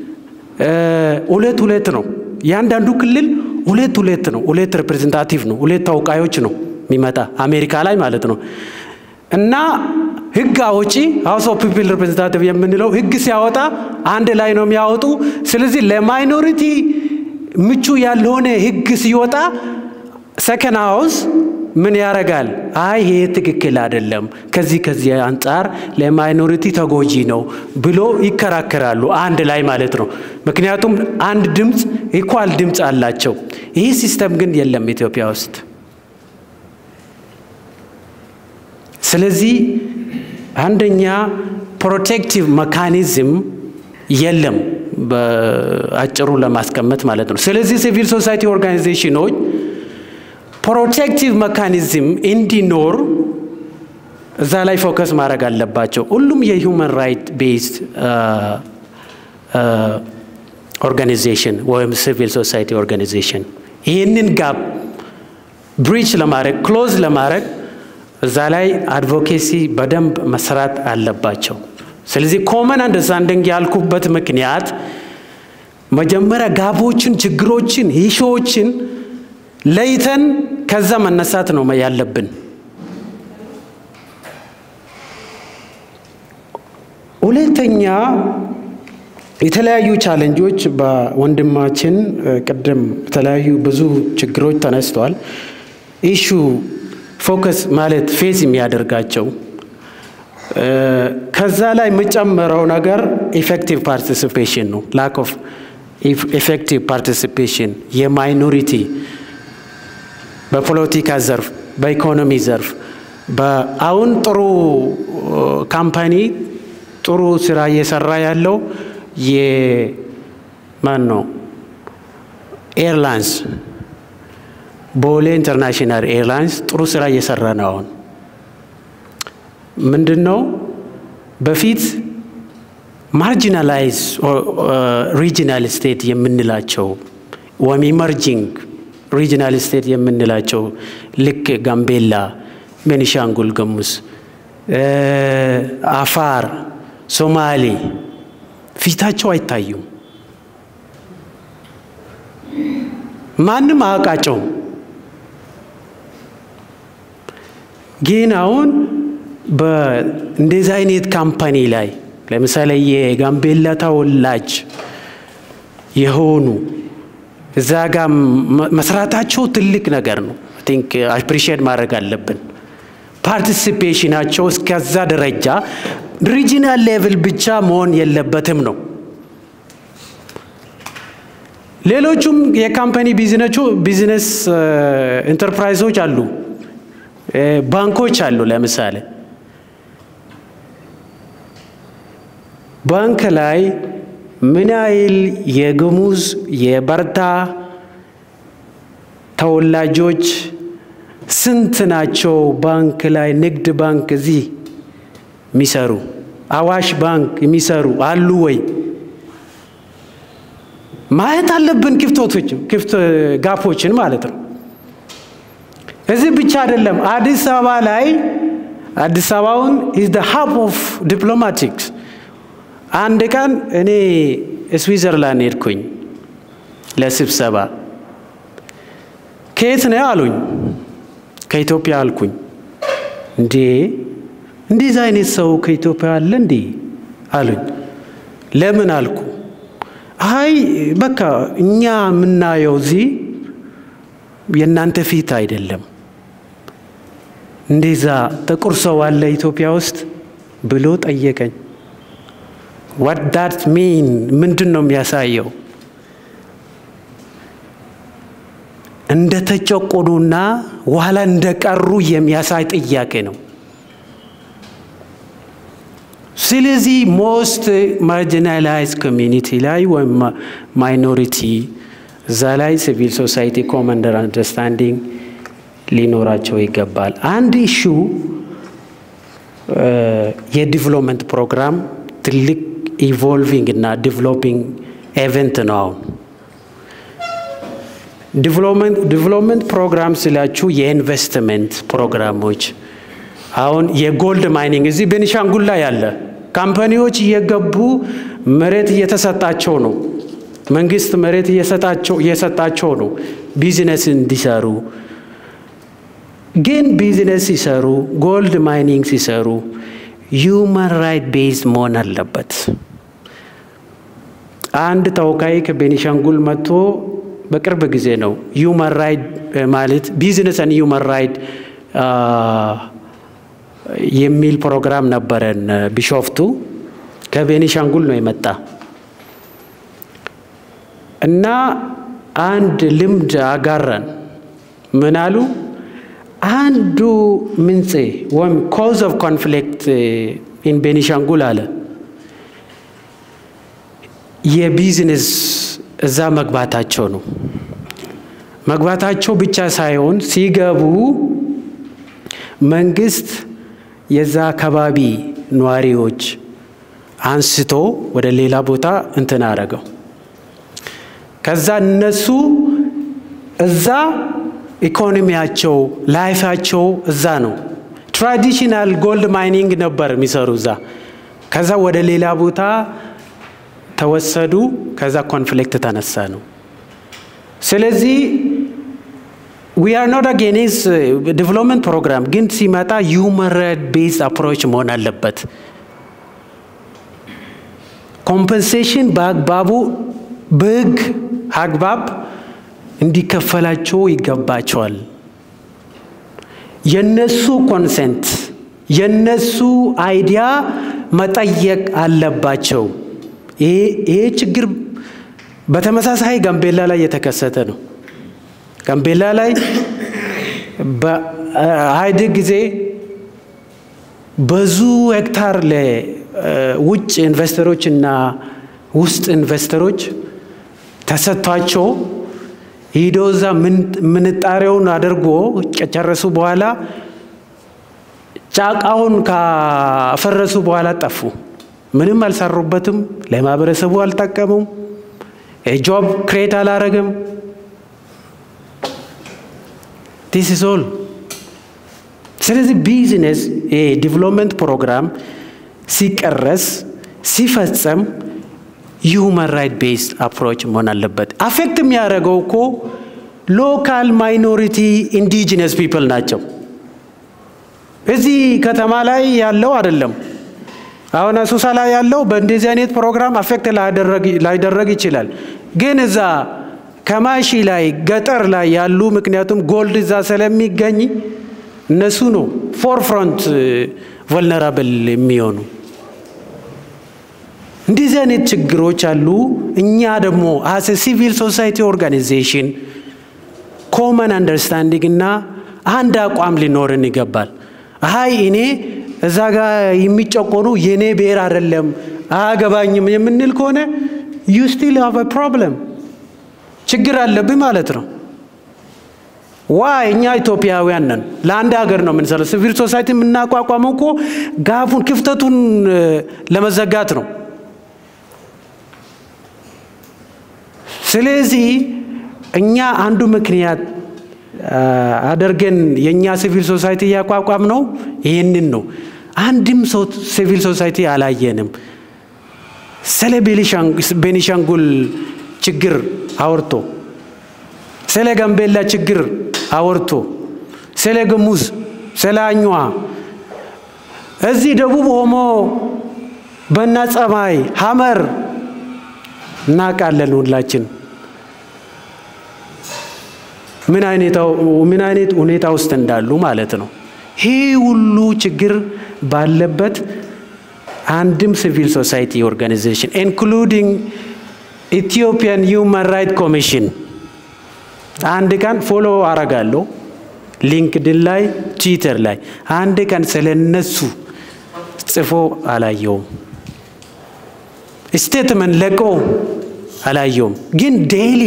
ሁለት ሁለት ነው። ያንዳንዱ ክልል ሁለት ሁለት ነው። ሁለት ሪፕሬዘንታቲቭ ነው። ሁለት ተወካዮች ነው የሚመጣ አሜሪካ ላይ ማለት ነው። እና ህግ አውጪ ሃውስ ኦፍ ፒፕል ሪፕሬዘንታቲቭ የምንለው ህግ ሲያወጣ አንድ ላይ ነው የሚያወጡ። ስለዚህ ለማይኖሪቲ ምቹ ያልሆነ ህግ ሲወጣ ሰከንድ ሃውስ ምን ያደርጋል? አይ ይሄ ትክክል አይደለም፣ ከዚህ ከዚህ አንጻር ለማይኖሪቲ ተጎጂ ነው ብሎ ይከራከራሉ፣ አንድ ላይ ማለት ነው። ምክንያቱም አንድ ድምፅ ኢኳል ድምፅ አላቸው። ይህ ሲስተም ግን የለም ኢትዮጵያ ውስጥ። ስለዚህ አንደኛ ፕሮቴክቲቭ መካኒዝም የለም፣ በአጭሩ ለማስቀመጥ ማለት ነው። ስለዚህ ሲቪል ሶሳይቲ ኦርጋናይዜሽኖች ፕሮቴክቲቭ መካኒዝም እንዲኖር እዛ ላይ ፎከስ ማድረግ አለባቸው። ሁሉም የሂውማን ራይት ቤዝድ ኦርጋናይዜሽን ወይም ሲቪል ሶሳይቲ ኦርጋናይዜሽን ይህንን ጋፕ ብሪች ለማድረግ ክሎዝ ለማድረግ እዛ ላይ አድቮኬሲ በደንብ መስራት አለባቸው። ስለዚህ ኮመን አንደርስታንዲንግ ያልኩበት ምክንያት መጀመሪያ ጋቦችን፣ ችግሮችን፣ ሂሾዎችን ለይተን ከዛ መነሳት ነው ያለብን። ሁለተኛ የተለያዩ ቻለንጆች በወንድማችን ቅድም የተለያዩ ብዙ ችግሮች ተነስተዋል። ኢሹ ፎከስ ማለት ፌስ የሚያደርጋቸው ከዛ ላይ የምጨምረው ነገር ኢፌክቲቭ ፓርቲሲፔሽን ነው። ላክ ኦፍ ኢፌክቲቭ ፓርቲሲፔሽን የማይኖሪቲ በፖለቲካ ዘርፍ፣ በኢኮኖሚ ዘርፍ አሁን ጥሩ ካምፓኒ ጥሩ ስራ እየሰራ ያለው የማን ነው? ኤርላይንስ ቦሌ ኢንተርናሽናል ኤርላይንስ ጥሩ ስራ እየሰራ ነው። አሁን ምንድን ነው በፊት ማርጂናላይዝ ሪጂናል ስቴት የምንላቸው ወይም ኢመርጂንግ ሪጂናል ስቴት የምንላቸው ልክ ጋምቤላ፣ ቤኒሻንጉል ጉሙዝ፣ አፋር፣ ሶማሌ ፊታቸው አይታዩም። ማንም አያውቃቸውም። ግን አሁን በእንደዚህ አይነት ካምፓኒ ላይ ለምሳሌ የጋምቤላ ተወላጅ የሆኑ እዛ ጋር መስራታቸው ትልቅ ነገር ነው። ቲንክ አፕሪሺየት ማድረግ አለብን። ፓርቲሲፔሽናቸው እስከዛ ደረጃ ሪጂናል ሌቭል ብቻ መሆን የለበትም ነው። ሌሎቹም የካምፓኒ ቢዝነስ ኢንተርፕራይዞች አሉ፣ ባንኮች አሉ። ለምሳሌ ባንክ ላይ ምን ያህል የጉሙዝ የበርታ ተወላጆች ስንት ናቸው? ባንክ ላይ ንግድ ባንክ እዚህ የሚሰሩ አዋሽ ባንክ የሚሰሩ አሉ ወይ? ማየት አለብን። ክፍተቶች ክፍት ጋፖችን ማለት ነው። እዚህ ብቻ አይደለም። አዲስ አበባ ላይ አዲስ አበባውን ኢዝ ደ ሀብ ኦፍ ዲፕሎማቲክስ አንድ ቀን እኔ ስዊዘርላንድ ሄድኩኝ ለስብሰባ። ከየት ነው አሉኝ። ከኢትዮጵያ አልኩኝ። እንዴ እንደዚህ አይነት ሰው ከኢትዮጵያ አለ እንዴ አሉኝ። ለምን አልኩ። አይ በቃ እኛ የምናየው እዚህ የእናንተ ፊት አይደለም። እንደዛ ጥቁር ሰው አለ ኢትዮጵያ ውስጥ ብሎ ጠየቀኝ። ዋት ዳት ሚን ምንድን ነው የሚያሳየው? እንደ ተጨቆኑና ኋላ እንደቀሩ የሚያሳይ ጥያቄ ነው። ስለዚህ ሞስት ማርጂናላይዝ ኮሚኒቲ ላይ ወይም ማይኖሪቲ እዛ ላይ ሲቪል ሶሳይቲ ኮመንደር አንደርስታንዲንግ ሊኖራቸው ይገባል። አንድ ኢሹ የዲቨሎፕመንት ፕሮግራም ትልቅ ኢቮልቪንግ እና ዲቨሎፒንግ ኤቨንት ነው። አሁን ዲቨሎፕመንት ፕሮግራም ስላችሁ የኢንቨስትመንት ፕሮግራሞች አሁን የጎልድ ማይኒንግ እዚህ ቤኒሻንጉል ላይ ያለ ካምፓኒዎች እየገቡ መሬት እየተሰጣቸው ነው። መንግስት መሬት እየሰጣቸው ነው ቢዝነስ እንዲሰሩ። ግን ቢዝነስ ሲሰሩ ጎልድ ማይኒንግ ሲሰሩ ሂውማን ራይት ቤዝድ መሆን አለበት። አንድ ተወካይ ከቤኒሻንጉል መጥቶ በቅርብ ጊዜ ነው ሂውማን ራይት ማለት ቢዝነስን ሂውማን ራይት የሚል ፕሮግራም ነበረን ቢሾፍቱ። ከቤኒሻንጉል ነው የመጣ እና አንድ ልምድ አጋራን። ምን አሉ? አንዱ ምንጭ ወይም ኮዝ ኦፍ ኮንፍሊክት ኢን ቤኒሻንጉል አለ የቢዝነስ እዛ መግባታቸው ነው። መግባታቸው ብቻ ሳይሆን ሲገቡ መንግስት የዛ አካባቢ ነዋሪዎች አንስቶ ወደ ሌላ ቦታ እንትን አረገው። ከዛ እነሱ እዛ ኢኮኖሚያቸው ላይፋቸው እዛ ነው። ትራዲሽናል ጎልድ ማይኒንግ ነበር የሚሰሩ እዛ። ከዛ ወደ ሌላ ቦታ ተወሰዱ። ከዛ ኮንፍሊክት ተነሳ ነው። ስለዚህ ዊ አር ኖት አጌንስት ዲቨሎፕመንት ፕሮግራም ግን ሲመጣ ሂውማን ራይት ቤዝድ አፕሮች መሆን አለበት። ኮምፐንሴሽን በአግባቡ በህግ አግባብ እንዲከፈላቸው ይገባቸዋል። የነሱ ኮንሰንት የነሱ አይዲያ መጠየቅ አለባቸው። ይሄ ችግር በተመሳሳይ ጋምቤላ ላይ የተከሰተ ነው። ጋምቤላ ላይ በኢህአዴግ ጊዜ ብዙ ሄክታር ለውጭ ኢንቨስተሮች እና ውስጥ ኢንቨስተሮች ተሰጥቷቸው ሂዶ እዛ ምንጣሬውን አድርጎ ከጨረሱ በኋላ ጫቃውን ካፈረሱ በኋላ ጠፉ። ምንም አልሰሩበትም። ለማህበረሰቡ አልጠቀሙም። ጆብ ክሬት አላረግም። ዲስ ኢዝ ኦል። ስለዚህ ቢዝነስ ዲቨሎፕመንት ፕሮግራም ሲቀረስ ሲፈጸም ሂውማን ራይት ቤዝድ አፕሮች መሆን አለበት። አፌክት የሚያደርገው እኮ ሎካል ማይኖሪቲ ኢንዲጂነስ ፒፕል ናቸው። እዚህ ከተማ ላይ ያለው አይደለም። አሁን አሶሳ ላይ ያለው በእንደዚህ አይነት ፕሮግራም አፌክት ላይደረግ ይችላል። ግን እዛ ከማሺ ላይ ገጠር ላይ ያሉ ምክንያቱም ጎልድ እዛ ስለሚገኝ እነሱ ነው ፎርፍሮንት ቨልነራብል የሚሆኑ እንደዚህ አይነት ችግሮች አሉ። እኛ ደግሞ አስ ሲቪል ሶሳይቲ ኦርጋናይዜሽን ኮመን አንደርስታንዲንግ እና አንድ አቋም ሊኖርን ይገባል። አይ እኔ እዛ ጋር የሚጨቆኑ የኔ ብሔር አይደለም አያገባኝም የምንል ከሆነ ዩ ስቲል ሃቭ ፕሮብለም ችግር አለብኝ ማለት ነው። ዋይ እኛ ኢትዮጵያውያን ነን። ለአንድ ሀገር ነው የምንሰራው። ሲቪል ሶሳይቲ የምናቋቋመው እኮ ጋፉን ክፍተቱን ለመዘጋት ነው። ስለዚህ እኛ አንዱ ምክንያት አድርገን የእኛ ሲቪል ሶሳይቲ እያቋቋም ነው ይህንን ነው። አንድም ሰው ሲቪል ሶሳይቲ አላየንም። ስለ ቤኒሻንጉል ችግር አወርቶ ስለ ጋምቤላ ችግር አወርቶ ስለ ገሙዝ፣ ስለ አኝዋ እዚህ ደቡብ ኦሞ በና ጸማይ ሀመር እናውቃለን ሁላችን ምን አይነት ሁኔታ ውስጥ እንዳሉ ማለት ነው። ይህ ሁሉ ችግር ባለበት አንድም ሲቪል ሶሳይቲ ኦርጋናይዜሽን ኢንክሉዲንግ ኢትዮጵያን ሂውማን ራይት ኮሚሽን አንድ ቀን ፎሎ አረጋለሁ ሊንክድን ላይ ትዊተር ላይ አንድ ቀን ስለ እነሱ ጽፎ አላየውም። ስቴትመንት ለቆ አላየውም። ግን ዴይሊ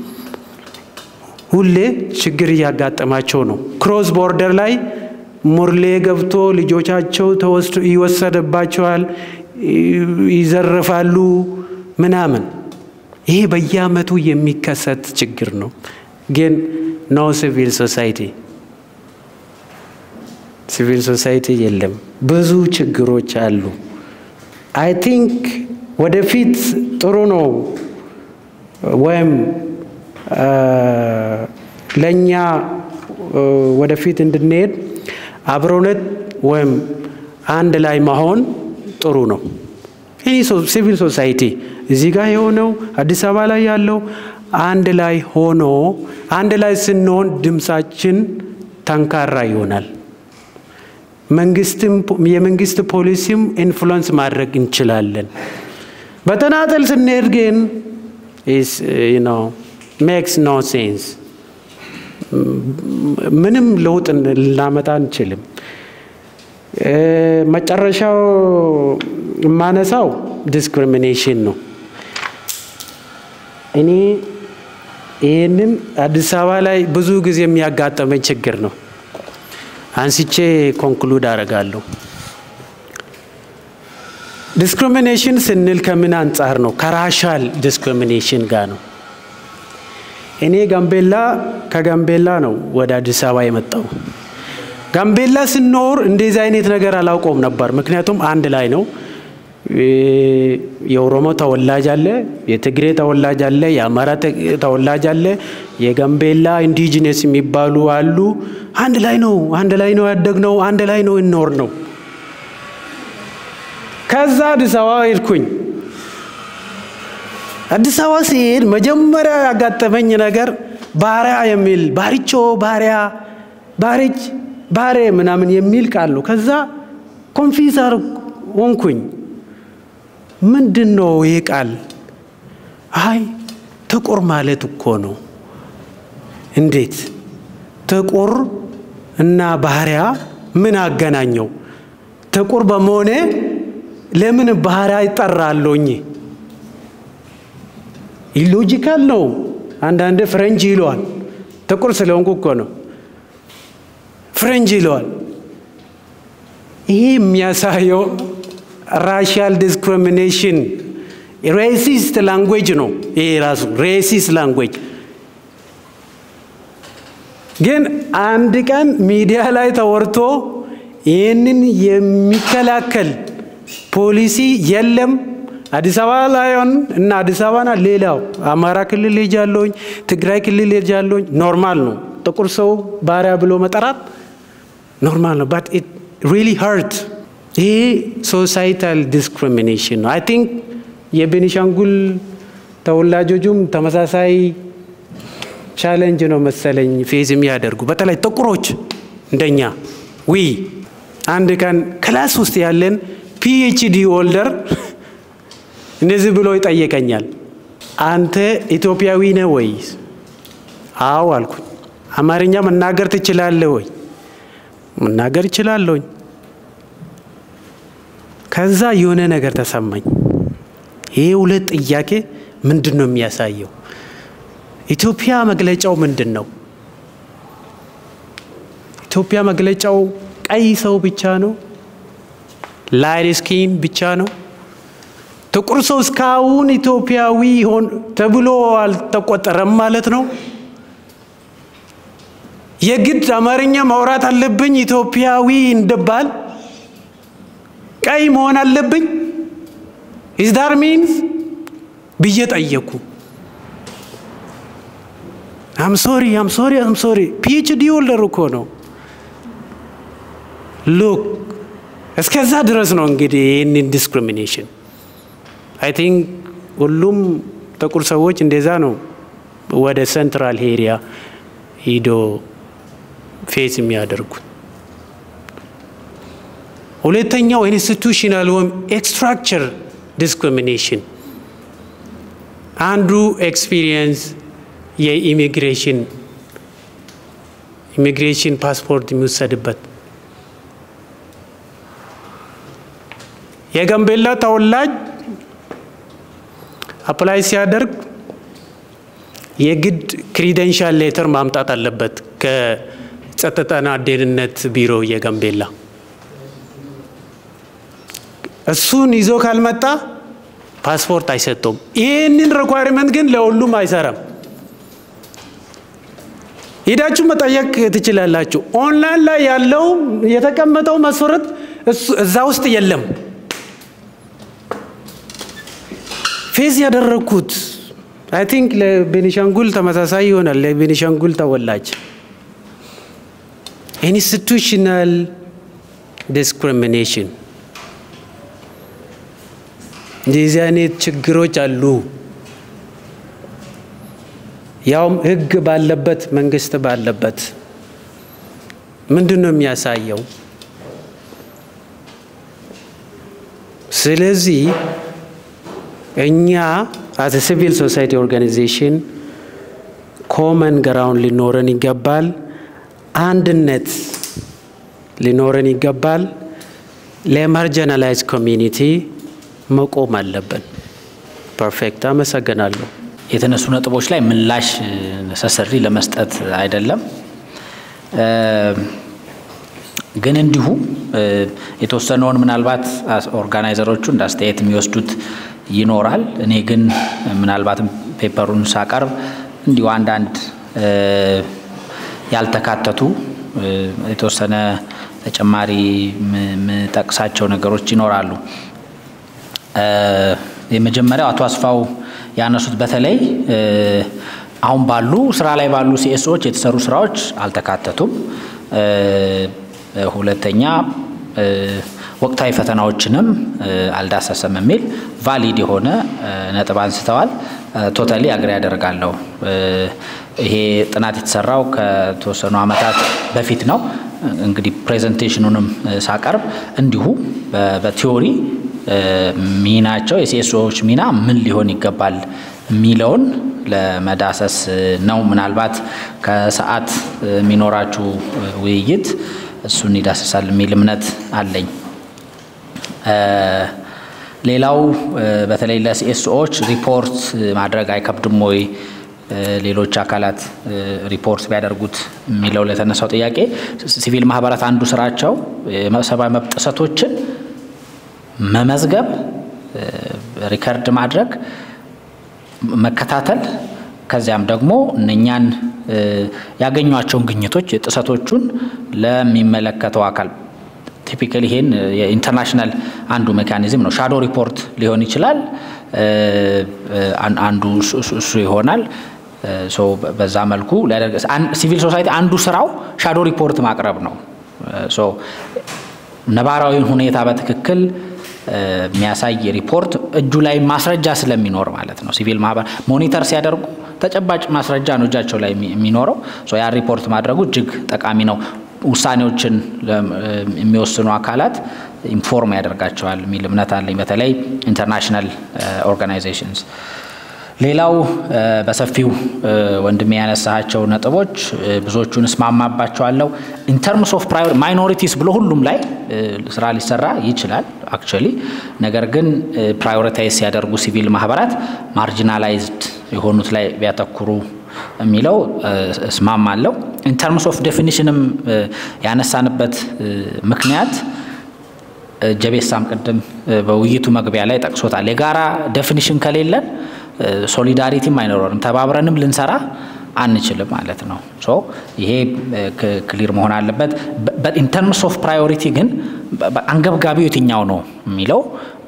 ሁሌ ችግር እያጋጠማቸው ነው። ክሮስ ቦርደር ላይ ሙርሌ ገብቶ ልጆቻቸው ተወስዶ ይወሰድባቸዋል፣ ይዘርፋሉ ምናምን። ይሄ በየአመቱ የሚከሰት ችግር ነው። ግን ኖ ሲቪል ሶሳይቲ ሲቪል ሶሳይቲ የለም። ብዙ ችግሮች አሉ። አይ ቲንክ ወደፊት ጥሩ ነው ወይም ለእኛ ወደፊት እንድንሄድ አብሮነት ወይም አንድ ላይ መሆን ጥሩ ነው። ይህ ሲቪል ሶሳይቲ እዚህ ጋር የሆነው አዲስ አበባ ላይ ያለው አንድ ላይ ሆኖ አንድ ላይ ስንሆን ድምፃችን ጠንካራ ይሆናል። መንግስትም የመንግስት ፖሊሲም ኢንፍሉዌንስ ማድረግ እንችላለን። በተናጠል ስንሄድ ግን ሜክስ ኖ ሴንስ ምንም ለውጥ ልናመጣ አንችልም። መጨረሻው የማነሳው ዲስክሪሚኔሽን ነው። እኔ ይህንን አዲስ አበባ ላይ ብዙ ጊዜ የሚያጋጠመኝ ችግር ነው። አንስቼ ኮንክሉድ አደርጋለሁ። ዲስክሪሚኔሽን ስንል ከምን አንጻር ነው? ከራሻል ዲስክሪሚኔሽን ጋር ነው። እኔ ጋምቤላ ከጋምቤላ ነው ወደ አዲስ አበባ የመጣው። ጋምቤላ ስኖር እንደዚህ አይነት ነገር አላውቀውም ነበር። ምክንያቱም አንድ ላይ ነው። የኦሮሞ ተወላጅ አለ፣ የትግሬ ተወላጅ አለ፣ የአማራ ተወላጅ አለ፣ የጋምቤላ ኢንዲጂነስ የሚባሉ አሉ። አንድ ላይ ነው አንድ ላይ ነው ያደግነው፣ አንድ ላይ ነው እኖር ነው። ከዛ አዲስ አበባ ሄድኩኝ። አዲስ አበባ ሲሄድ መጀመሪያ ያጋጠመኝ ነገር ባሪያ የሚል ባሪቾ፣ ባሪያ፣ ባሪች፣ ባሬ ምናምን የሚል ቃል ነው። ከዛ ኮንፊውዝ ሆንኩኝ። ምንድን ነው ይህ ቃል? አይ ጥቁር ማለት እኮ ነው። እንዴት ጥቁር እና ባሪያ ምን አገናኘው? ጥቁር በመሆኔ ለምን ባሪያ ይጠራለኝ? ኢሎጂካል ነው። አንዳንድ ፍረንጅ ይለዋል። ጥቁር ስለሆንኩ እኮ ነው ፍረንጅ ይለዋል። ይሄ የሚያሳየው ራሽያል ዲስክሪሚኔሽን ሬሲስት ላንጉዌጅ ነው። ይሄ ራሱ ሬሲስት ላንጉዌጅ ግን አንድ ቀን ሚዲያ ላይ ተወርቶ ይህንን የሚከላከል ፖሊሲ የለም። አዲስ አበባ ላይሆን እና አዲስ አበባና ሌላው አማራ ክልል ሄጃለሁኝ፣ ትግራይ ክልል ሄጃለሁኝ። ኖርማል ነው። ጥቁር ሰው ባሪያ ብሎ መጠራት ኖርማል ነው። ባት ኢት ሪሊ ሀርት ይሄ ሶሳይታል ዲስክሪሚኔሽን ነው። አይ ቲንክ የቤኒሻንጉል ተወላጆቹም ተመሳሳይ ቻሌንጅ ነው መሰለኝ ፌዝ የሚያደርጉ በተለይ ጥቁሮች እንደኛ ዊ አንድ ቀን ክላስ ውስጥ ያለን ፒኤችዲ ሆልደር እንደዚህ ብሎ ይጠይቀኛል። አንተ ኢትዮጵያዊ ነህ ወይ? አዎ አልኩኝ። አማርኛ መናገር ትችላለህ ወይ? መናገር እችላለሁኝ። ከዛ የሆነ ነገር ተሰማኝ። ይሄ ሁለት ጥያቄ ምንድን ነው የሚያሳየው? ኢትዮጵያ መግለጫው ምንድን ነው? ኢትዮጵያ መግለጫው ቀይ ሰው ብቻ ነው? ላይት ስኪን ብቻ ነው? ጥቁር ሰው እስካሁን ኢትዮጵያዊ ሆን ተብሎ አልተቆጠረም ማለት ነው? የግድ አማርኛ ማውራት አለብኝ ኢትዮጵያዊ እንደባል ቀይ መሆን አለብኝ ኢዝ ዳር ሚንስ ብዬ ጠየኩ። አም ሶሪ አም ሶሪ አም ሶሪ ፒኤችዲ ሆልደር እኮ ነው። ሉክ እስከዛ ድረስ ነው እንግዲህ ይህንን ዲስክሪሚኔሽን አይ ቲንክ ሁሉም ጥቁር ሰዎች እንደዛ ነው ወደ ሴንትራል ኤሪያ ሂዶ ፌስ የሚያደርጉት። ሁለተኛው ኢንስቲቱሽናል ወይም ኤክስትራክቸር ዲስክሪሚኔሽን አንዱ ኤክስፒሪየንስ የኢሚግሬሽን ኢሚግሬሽን ፓስፖርት የሚወሰድበት የጋምቤላ ተወላጅ አፕላይ ሲያደርግ የግድ ክሪደንሻል ሌተር ማምጣት አለበት ከጸጥታና ደህንነት ቢሮ የጋምቤላ። እሱን ይዞ ካልመጣ ፓስፖርት አይሰጡም። ይህንን ሪኳይርመንት ግን ለሁሉም አይሰራም። ሄዳችሁ መጠየቅ ትችላላችሁ። ኦንላይን ላይ ያለው የተቀመጠው መሰረት እዛ ውስጥ የለም። ፌስ ያደረግኩት አይ ቲንክ ለቤኒሻንጉል ተመሳሳይ ይሆናል። ለቤኒሻንጉል ተወላጅ ኢንስቲቱሽናል ዲስክሪሚኔሽን እንደዚህ አይነት ችግሮች አሉ። ያውም ህግ ባለበት መንግስት ባለበት ምንድን ነው የሚያሳየው? ስለዚህ እኛ አስ ሲቪል ሶሳይቲ ኦርጋናይዜሽን ኮመን ግራውንድ ሊኖረን ይገባል። አንድነት ሊኖረን ይገባል። ለማርጂናላይዝ ኮሚኒቲ መቆም አለብን። ፐርፌክት። አመሰግናለሁ። የተነሱ ነጥቦች ላይ ምላሽ ነሰሰሪ ለመስጠት አይደለም፣ ግን እንዲሁ የተወሰነውን ምናልባት ኦርጋናይዘሮቹ እንደ አስተያየት የሚወስዱት ይኖራል። እኔ ግን ምናልባትም ፔፐሩን ሳቀርብ እንዲሁ አንዳንድ ያልተካተቱ የተወሰነ ተጨማሪ የምጠቅሳቸው ነገሮች ይኖራሉ። የመጀመሪያው አቶ አስፋው ያነሱት በተለይ አሁን ባሉ ስራ ላይ ባሉ ሲኤስኦች የተሰሩ ስራዎች አልተካተቱም። ሁለተኛ ወቅታዊ ፈተናዎችንም አልዳሰሰም የሚል ቫሊድ የሆነ ነጥብ አንስተዋል። ቶታሊ አግሪ ያደርጋለሁ። ይሄ ጥናት የተሰራው ከተወሰኑ ዓመታት በፊት ነው። እንግዲህ ፕሬዘንቴሽኑንም ሳቀርብ እንዲሁ በቲዎሪ ሚናቸው የሲኤስኦዎች ሚና ምን ሊሆን ይገባል የሚለውን ለመዳሰስ ነው። ምናልባት ከሰዓት የሚኖራችሁ ውይይት እሱን ይዳሰሳል የሚል እምነት አለኝ። ሌላው በተለይ ለሲኤስኦዎች ሪፖርት ማድረግ አይከብድም ወይ ሌሎች አካላት ሪፖርት ቢያደርጉት የሚለው ለተነሳው ጥያቄ ሲቪል ማህበራት አንዱ ስራቸው የሰብአዊ መብት ጥሰቶችን መመዝገብ፣ ሪከርድ ማድረግ፣ መከታተል ከዚያም ደግሞ እነኛን ያገኟቸውን ግኝቶች ጥሰቶቹን ለሚመለከተው አካል ቲፒካሊ ይሄን የኢንተርናሽናል አንዱ ሜካኒዝም ነው። ሻዶ ሪፖርት ሊሆን ይችላል። አንዱ እሱ ይሆናል። በዛ መልኩ ሲቪል ሶሳይቲ አንዱ ስራው ሻዶ ሪፖርት ማቅረብ ነው። ነባራዊ ሁኔታ በትክክል የሚያሳይ ሪፖርት እጁ ላይ ማስረጃ ስለሚኖር ማለት ነው። ሲቪል ማህበር ሞኒተር ሲያደርጉ ተጨባጭ ማስረጃ ነው እጃቸው ላይ የሚኖረው። ያ ሪፖርት ማድረጉ እጅግ ጠቃሚ ነው። ውሳኔዎችን የሚወስኑ አካላት ኢንፎርም ያደርጋቸዋል የሚል እምነት አለኝ። በተለይ ኢንተርናሽናል ኦርጋናይዜሽንስ። ሌላው በሰፊው ወንድሜ ያነሳቸው ነጥቦች ብዙዎቹን እስማማባቸዋለሁ። ኢንተርምስ ኦፍ ማይኖሪቲስ ብሎ ሁሉም ላይ ስራ ሊሰራ ይችላል አክቹዋሊ። ነገር ግን ፕራዮሪታይዝ ሲያደርጉ ሲቪል ማህበራት ማርጂናላይዝድ የሆኑት ላይ ቢያተኩሩ የሚለው እስማማለሁ። ኢንተርምስ ኦፍ ዴፊኒሽንም ያነሳንበት ምክንያት ጀቤሳም ቅድም በውይይቱ መግቢያ ላይ ጠቅሶታል። የጋራ ዴፊኒሽን ከሌለን ሶሊዳሪቲም አይኖረንም፣ ተባብረንም ልንሰራ አንችልም ማለት ነው። ሶ ይሄ ክሊር መሆን አለበት። ኢንተርምስ ኦፍ ፕራዮሪቲ ግን አንገብጋቢው የትኛው ነው የሚለው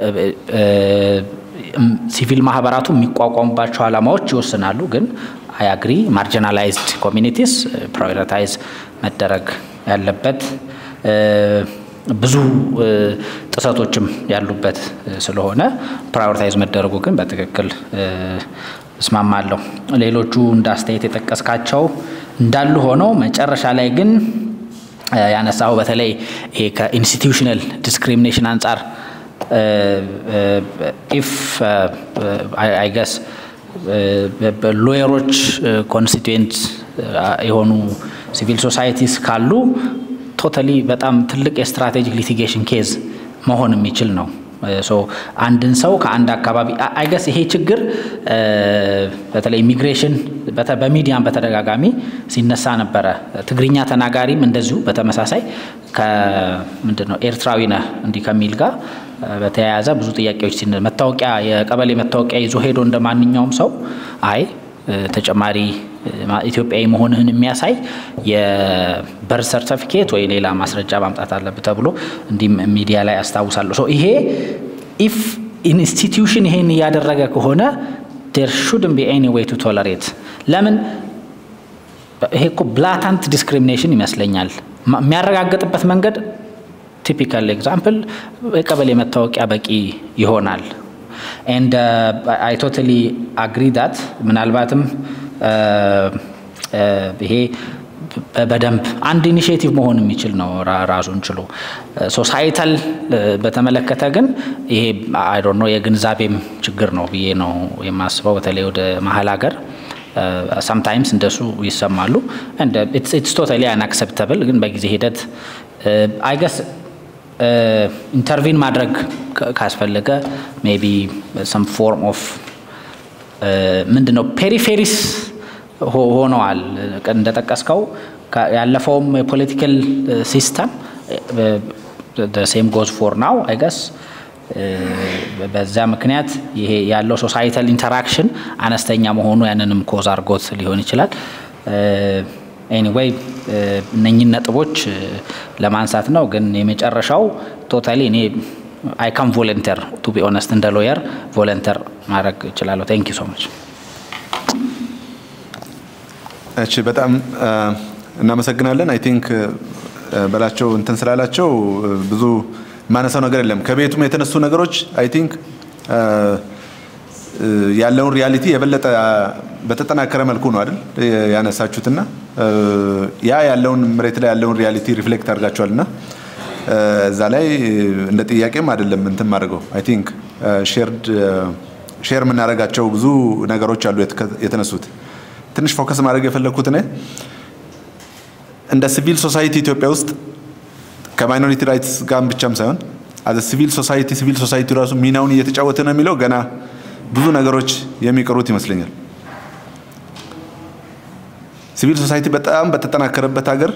ሲቪል ማህበራቱ የሚቋቋሙባቸው ዓላማዎች ይወስናሉ። ግን አይ አግሪ ማርጂናላይዝድ ኮሚኒቲስ ፕራዮሪታይዝ መደረግ ያለበት ብዙ ጥሰቶችም ያሉበት ስለሆነ ፕራዮሪታይዝ መደረጉ ግን በትክክል እስማማለሁ። ሌሎቹ እንደ አስተያየት የጠቀስካቸው እንዳሉ ሆነው መጨረሻ ላይ ግን ያነሳው በተለይ ይሄ ከኢንስቲትዩሽናል ዲስክሪሚኔሽን አንጻር ኢፍ አይ ገስ ሎየሮች ኮንስቲትዌንት የሆኑ ሲቪል ሶሳይቲስ ካሉ ቶታሊ በጣም ትልቅ የስትራቴጂክ ሊቲጌሽን ኬዝ መሆን የሚችል ነው። ሶ አንድን ሰው ከአንድ አካባቢ አይገስ ይሄ ችግር በተለይ ኢሚግሬሽን በሚዲያም በተደጋጋሚ ሲነሳ ነበረ። ትግርኛ ተናጋሪም እንደዚሁ በተመሳሳይ ከምንድን ነው ኤርትራዊ ነህ እንዲህ ከሚል ጋር በተያያዘ ብዙ ጥያቄዎች ሲነ መታወቂያ የቀበሌ መታወቂያ ይዞ ሄዶ እንደ ማንኛውም ሰው አይ ተጨማሪ ኢትዮጵያዊ መሆንህን የሚያሳይ የበርዝ ሰርተፊኬት ወይ ሌላ ማስረጃ ማምጣት አለብህ ተብሎ እንዲህ ሚዲያ ላይ አስታውሳለሁ። ይሄ ኢፍ ኢንስቲትዩሽን ይሄን እያደረገ ከሆነ ዴር ሹድን ቢ ኤኒ ዌይ ቱ ቶለሬት ለምን ይሄ እኮ ብላታንት ዲስክሪሚኔሽን ይመስለኛል። የሚያረጋግጥበት መንገድ ቲፒካል ኤግዛምፕል የቀበሌ መታወቂያ በቂ ይሆናል። ኤንድ አይ ቶታሊ አግሪ ዳት ምናልባትም ይሄ በደንብ አንድ ኢኒሽቲቭ መሆን የሚችል ነው ራሱን ችሎ። ሶሳይታል በተመለከተ ግን ይሄ አይ ዶንት ኖ የግንዛቤም ችግር ነው ብዬ ነው የማስበው። በተለይ ወደ መሀል ሀገር ሰምታይምስ እንደሱ ይሰማሉ። ኢትስ ቶታሊ አንአክሰፕተብል ግን በጊዜ ሂደት አይገስ ኢንተርቪን ማድረግ ካስፈለገ ሜቢ ሰም ፎርም ኦፍ ምንድን ነው ፔሪፌሪስ ሆነዋል። እንደጠቀስከው ያለፈውም የፖለቲካል ሲስተም ሴም ጎዝ ፎር ናው አይገስ በዛ ምክንያት ይሄ ያለው ሶሳይታል ኢንተራክሽን አነስተኛ መሆኑ ያንንም ኮዝ አድርጎት ሊሆን ይችላል። ኤኒዌይ እነኝን ነጥቦች ለማንሳት ነው። ግን የመጨረሻው ቶታሊ እኔ አይ ካም ቮለንተር ቱ ቢ ኦነስት እንደ ሎየር ቮለንተር ማድረግ እችላለሁ። ቴንክ ዩ ሶ ማች። እሺ፣ በጣም እናመሰግናለን። አይ ቲንክ በላቸው እንትን ስላላቸው ብዙ የማነሳው ነገር የለም። ከቤቱም የተነሱ ነገሮች አይ ቲንክ ያለውን ሪያሊቲ የበለጠ በተጠናከረ መልኩ ነው አይደል ያነሳችሁትና ያ ያለውን መሬት ላይ ያለውን ሪያሊቲ ሪፍሌክት አድርጋችኋልና እዛ ላይ እንደ ጥያቄም አይደለም እንትን ማድረገው አይ ቲንክ ሼርድ ሼር የምናደርጋቸው ብዙ ነገሮች አሉ የተነሱት። ትንሽ ፎከስ ማድረግ የፈለግኩት እኔ እንደ ሲቪል ሶሳይቲ ኢትዮጵያ ውስጥ ከማይኖሪቲ ራይትስ ጋር ብቻም ሳይሆን አዘ ሲቪል ሶሳይቲ ሲቪል ሶሳይቲ ራሱ ሚናውን እየተጫወተ ነው የሚለው ገና ብዙ ነገሮች የሚቀሩት ይመስለኛል። ሲቪል ሶሳይቲ በጣም በተጠናከረበት ሀገር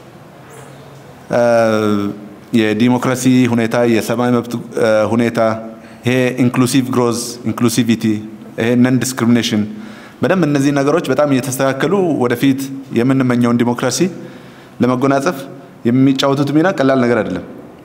የዲሞክራሲ ሁኔታ፣ የሰብአዊ መብት ሁኔታ፣ ይሄ ኢንክሉሲቭ ግሮዝ፣ ኢንክሉሲቪቲ፣ ይሄ ነን ዲስክሪሚኔሽን በደንብ እነዚህ ነገሮች በጣም እየተስተካከሉ ወደፊት የምንመኘውን ዲሞክራሲ ለመጎናጸፍ የሚጫወቱት ሚና ቀላል ነገር አይደለም።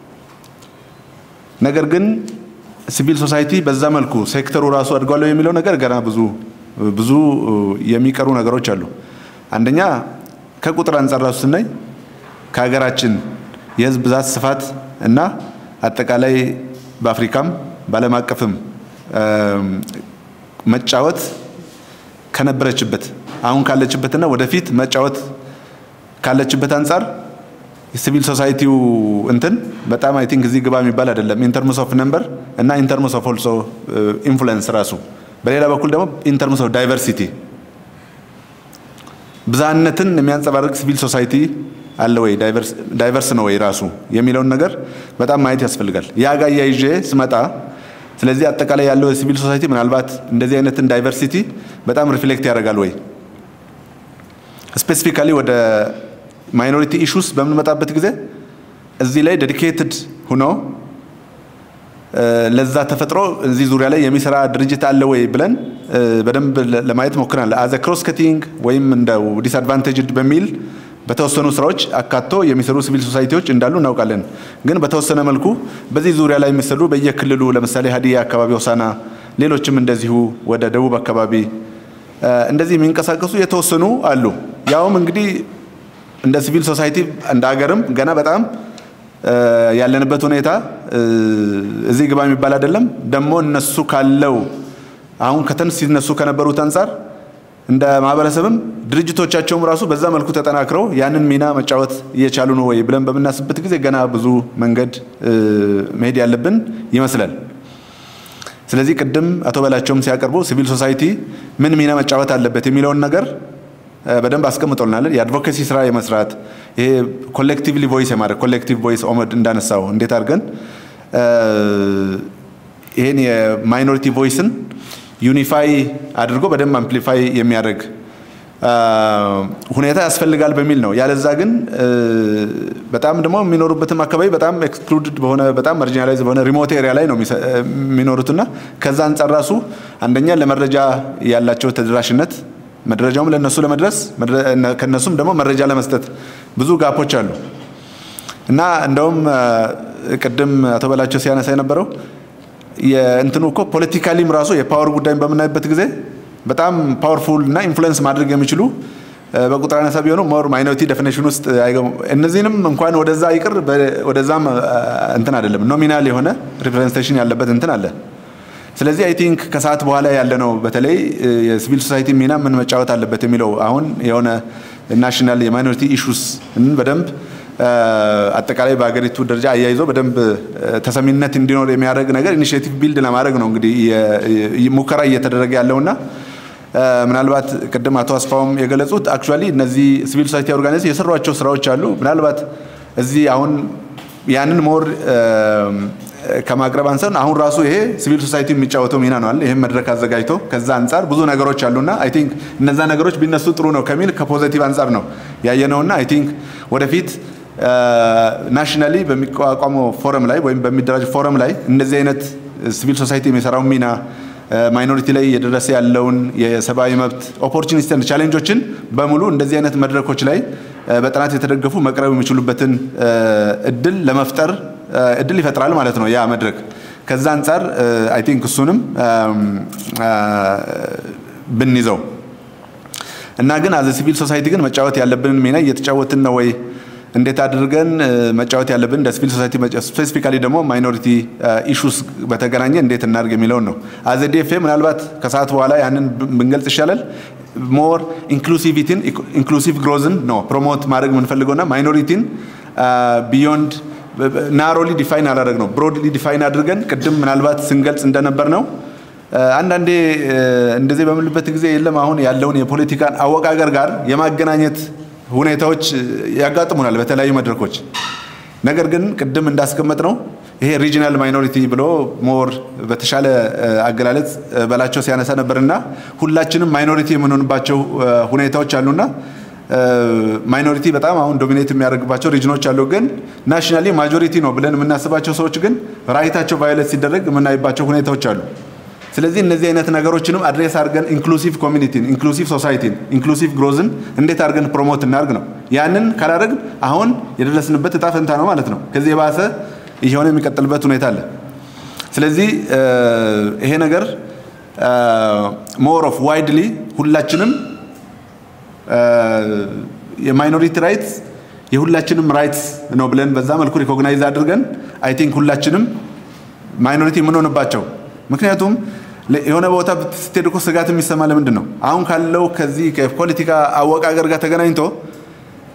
ነገር ግን ሲቪል ሶሳይቲ በዛ መልኩ ሴክተሩ ራሱ አድጓለሁ የሚለው ነገር ገና ብዙ ብዙ የሚቀሩ ነገሮች አሉ። አንደኛ ከቁጥር አንጻር ራሱ ስናይ ከሀገራችን የህዝብ ብዛት ስፋት እና አጠቃላይ በአፍሪካም በዓለም አቀፍም መጫወት ከነበረችበት አሁን ካለችበትና ወደፊት መጫወት ካለችበት አንጻር ሲቪል ሶሳይቲው እንትን በጣም አይ ቲንክ እዚህ ግባ የሚባል አይደለም። ኢንተርምስ ኦፍ ነምበር እና ኢንተርምስ ኦፍ ኦልሶ ኢንፍሉዌንስ ራሱ በሌላ በኩል ደግሞ ኢንተርምስ ኦፍ ዳይቨርሲቲ ብዝሃነትን የሚያንጸባርቅ ሲቪል ሶሳይቲ አለ ወይ ዳይቨርስ ነው ወይ ራሱ የሚለውን ነገር በጣም ማየት ያስፈልጋል። ያ ጋር እያይዤ ስመጣ ስለዚህ አጠቃላይ ያለው የሲቪል ሶሳይቲ ምናልባት እንደዚህ አይነትን ዳይቨርሲቲ በጣም ሪፍሌክት ያደርጋል ወይ ስፔሲፊካሊ ወደ ማይኖሪቲ ኢሹስ በምንመጣበት ጊዜ እዚህ ላይ ዴዲኬትድ ሁኖ ለዛ ተፈጥሮ እዚህ ዙሪያ ላይ የሚሰራ ድርጅት አለ ወይ ብለን በደንብ ለማየት ሞክረናል። አዘ ክሮስ ከቲንግ ወይም እንደው ዲስአድቫንቴጅድ በሚል በተወሰኑ ስራዎች አካቶ የሚሰሩ ሲቪል ሶሳይቲዎች እንዳሉ እናውቃለን። ግን በተወሰነ መልኩ በዚህ ዙሪያ ላይ የሚሰሩ በየክልሉ ለምሳሌ ሀዲያ አካባቢ ሆሳና፣ ሌሎችም እንደዚሁ ወደ ደቡብ አካባቢ እንደዚህ የሚንቀሳቀሱ የተወሰኑ አሉ። ያውም እንግዲህ እንደ ሲቪል ሶሳይቲ እንደ ሀገርም ገና በጣም ያለንበት ሁኔታ እዚህ ግባ የሚባል አይደለም። ደግሞ እነሱ ካለው አሁን ከተን ሲነሱ ከነበሩት አንጻር እንደ ማህበረሰብም ድርጅቶቻቸውም ራሱ በዛ መልኩ ተጠናክረው ያንን ሚና መጫወት እየቻሉ ነው ወይ ብለን በምናስብበት ጊዜ ገና ብዙ መንገድ መሄድ ያለብን ይመስላል። ስለዚህ ቅድም አቶ በላቸውም ሲያቀርቡ ሲቪል ሶሳይቲ ምን ሚና መጫወት አለበት የሚለውን ነገር በደንብ አስቀምጦልናል። የአድቮኬሲ ስራ የመስራት ይሄ ኮሌክቲቭሊ ቮይስ የማድረግ ኮሌክቲቭ ቮይስ ኦመድ እንዳነሳው እንዴት አድርገን ይህን የማይኖሪቲ ቮይስን ዩኒፋይ አድርጎ በደንብ አምፕሊፋይ የሚያደርግ ሁኔታ ያስፈልጋል በሚል ነው። ያለዛ ግን በጣም ደግሞ የሚኖሩበትም አካባቢ በጣም ኤክስክሉድድ በሆነ በጣም ማርጂናላይዝ በሆነ ሪሞት ኤሪያ ላይ ነው የሚኖሩትና ከዛ አንጻር ራሱ አንደኛ ለመረጃ ያላቸው ተደራሽነት መረጃውም ለነሱ ለመድረስ ከነሱም ደግሞ መረጃ ለመስጠት ብዙ ጋፖች አሉ እና እንደውም ቅድም አቶ በላቸው ሲያነሳ የነበረው የእንትኑ እኮ ፖለቲካሊም ራሱ የፓወር ጉዳይን በምናይበት ጊዜ በጣም ፓወርፉል እና ኢንፍሉዌንስ ማድረግ የሚችሉ በቁጥር አነሳ ቢሆኑ ሞር ማይኖሪቲ ዴፊኔሽን ውስጥ አይገቡም። እነዚህንም እንኳን ወደዛ ይቅር ወደዛም እንትን አይደለም ኖሚናል የሆነ ሪፕሬዘንቴሽን ያለበት እንትን አለ። ስለዚህ አይ ቲንክ ከሰዓት በኋላ ያለ ነው በተለይ የሲቪል ሶሳይቲ ሚና ምን መጫወት አለበት የሚለው አሁን የሆነ ናሽናል የማይኖሪቲ ኢሹስ በደንብ አጠቃላይ በሀገሪቱ ደረጃ አያይዞ በደንብ ተሰሚነት እንዲኖር የሚያደርግ ነገር ኢኒሽቲቭ ቢልድ ለማድረግ ነው እንግዲህ ሙከራ እየተደረገ ያለውና ምናልባት ቅድም አቶ አስፋውም የገለጹት አክቹዋሊ እነዚህ ሲቪል ሶሳይቲ ኦርጋናይዜሽን የሰሯቸው ስራዎች አሉ። ምናልባት እዚህ አሁን ያንን ሞር ከማቅረብ አንሰን አሁን ራሱ ይሄ ሲቪል ሶሳይቲ የሚጫወተው ሚና ነው አለ ይህም መድረክ አዘጋጅቶ ከዛ አንጻር ብዙ ነገሮች አሉና አይ ቲንክ እነዛ ነገሮች ቢነሱ ጥሩ ነው ከሚል ከፖዘቲቭ አንጻር ነው ያየነውና አይ ቲንክ ወደፊት ናሽናሊ በሚቋቋመው ፎረም ላይ ወይም በሚደራጅ ፎረም ላይ እንደዚህ አይነት ሲቪል ሶሳይቲ የሚሰራውን ሚና ማይኖሪቲ ላይ የደረሰ ያለውን የሰብአዊ መብት ኦፖርቹኒቲ ቻሌንጆችን በሙሉ እንደዚህ አይነት መድረኮች ላይ በጥናት የተደገፉ መቅረብ የሚችሉበትን እድል ለመፍጠር እድል ይፈጥራል ማለት ነው ያ መድረክ። ከዛ አንጻር አይ ቲንክ እሱንም ብንይዘው እና ግን አዘ ሲቪል ሶሳይቲ ግን መጫወት ያለብንን ሚና እየተጫወትን ነው ወይ እንዴት አድርገን መጫወት ያለብን እንደ ሲቪል ሶሳይቲ ስፔሲፊካሊ ደግሞ ማይኖሪቲ ኢሹስ በተገናኘ እንዴት እናድርግ የሚለውን ነው። አዘ ዲኤፍኤ ምናልባት ከሰዓት በኋላ ያንን ብንገልጽ ይሻላል። ሞር ኢንክሉሲቪቲን ኢንክሉሲቭ ግሮዝን ነው ፕሮሞት ማድረግ የምንፈልገውና ማይኖሪቲን ቢዮንድ ናሮሊ ዲፋይን አላደረግ ነው ብሮድሊ ዲፋይን አድርገን ቅድም ምናልባት ስንገልጽ እንደነበር ነው። አንዳንዴ እንደዚህ በምንልበት ጊዜ የለም አሁን ያለውን የፖለቲካን አወቃቀር ጋር የማገናኘት ሁኔታዎች ያጋጥሙናል በተለያዩ መድረኮች። ነገር ግን ቅድም እንዳስቀመጥ ነው ይሄ ሪጂናል ማይኖሪቲ ብሎ ሞር በተሻለ አገላለጽ በላቸው ሲያነሳ ነበርና ሁላችንም ማይኖሪቲ የምንሆንባቸው ሁኔታዎች አሉና ማይኖሪቲ በጣም አሁን ዶሚኔት የሚያደርግባቸው ሪጅኖች አሉ። ግን ናሽናሊ ማጆሪቲ ነው ብለን የምናስባቸው ሰዎች ግን ራይታቸው ቫዮሌት ሲደረግ የምናይባቸው ሁኔታዎች አሉ። ስለዚህ እነዚህ አይነት ነገሮችንም አድሬስ አድርገን ኢንክሉሲቭ ኮሚኒቲን፣ ኢንክሉሲቭ ሶሳይቲን፣ ኢንክሉሲቭ ግሮዝን እንዴት አድርገን ፕሮሞት እናድርግ ነው። ያንን ካላደረግን አሁን የደረስንበት እጣ ፈንታ ነው ማለት ነው። ከዚህ የባሰ እየሆነ የሚቀጥልበት ሁኔታ አለ። ስለዚህ ይሄ ነገር ሞር ኦፍ ዋይድሊ ሁላችንም የማይኖሪቲ ራይትስ የሁላችንም ራይትስ ነው ብለን በዛ መልኩ ሪኮግናይዝ አድርገን አይ ቲንክ ሁላችንም ማይኖሪቲ የምንሆንባቸው ምክንያቱም የሆነ ቦታ ስትሄድ እኮ ስጋት የሚሰማ ለምንድን ነው? አሁን ካለው ከዚህ ከፖለቲካ አወቃቀር ጋር ተገናኝቶ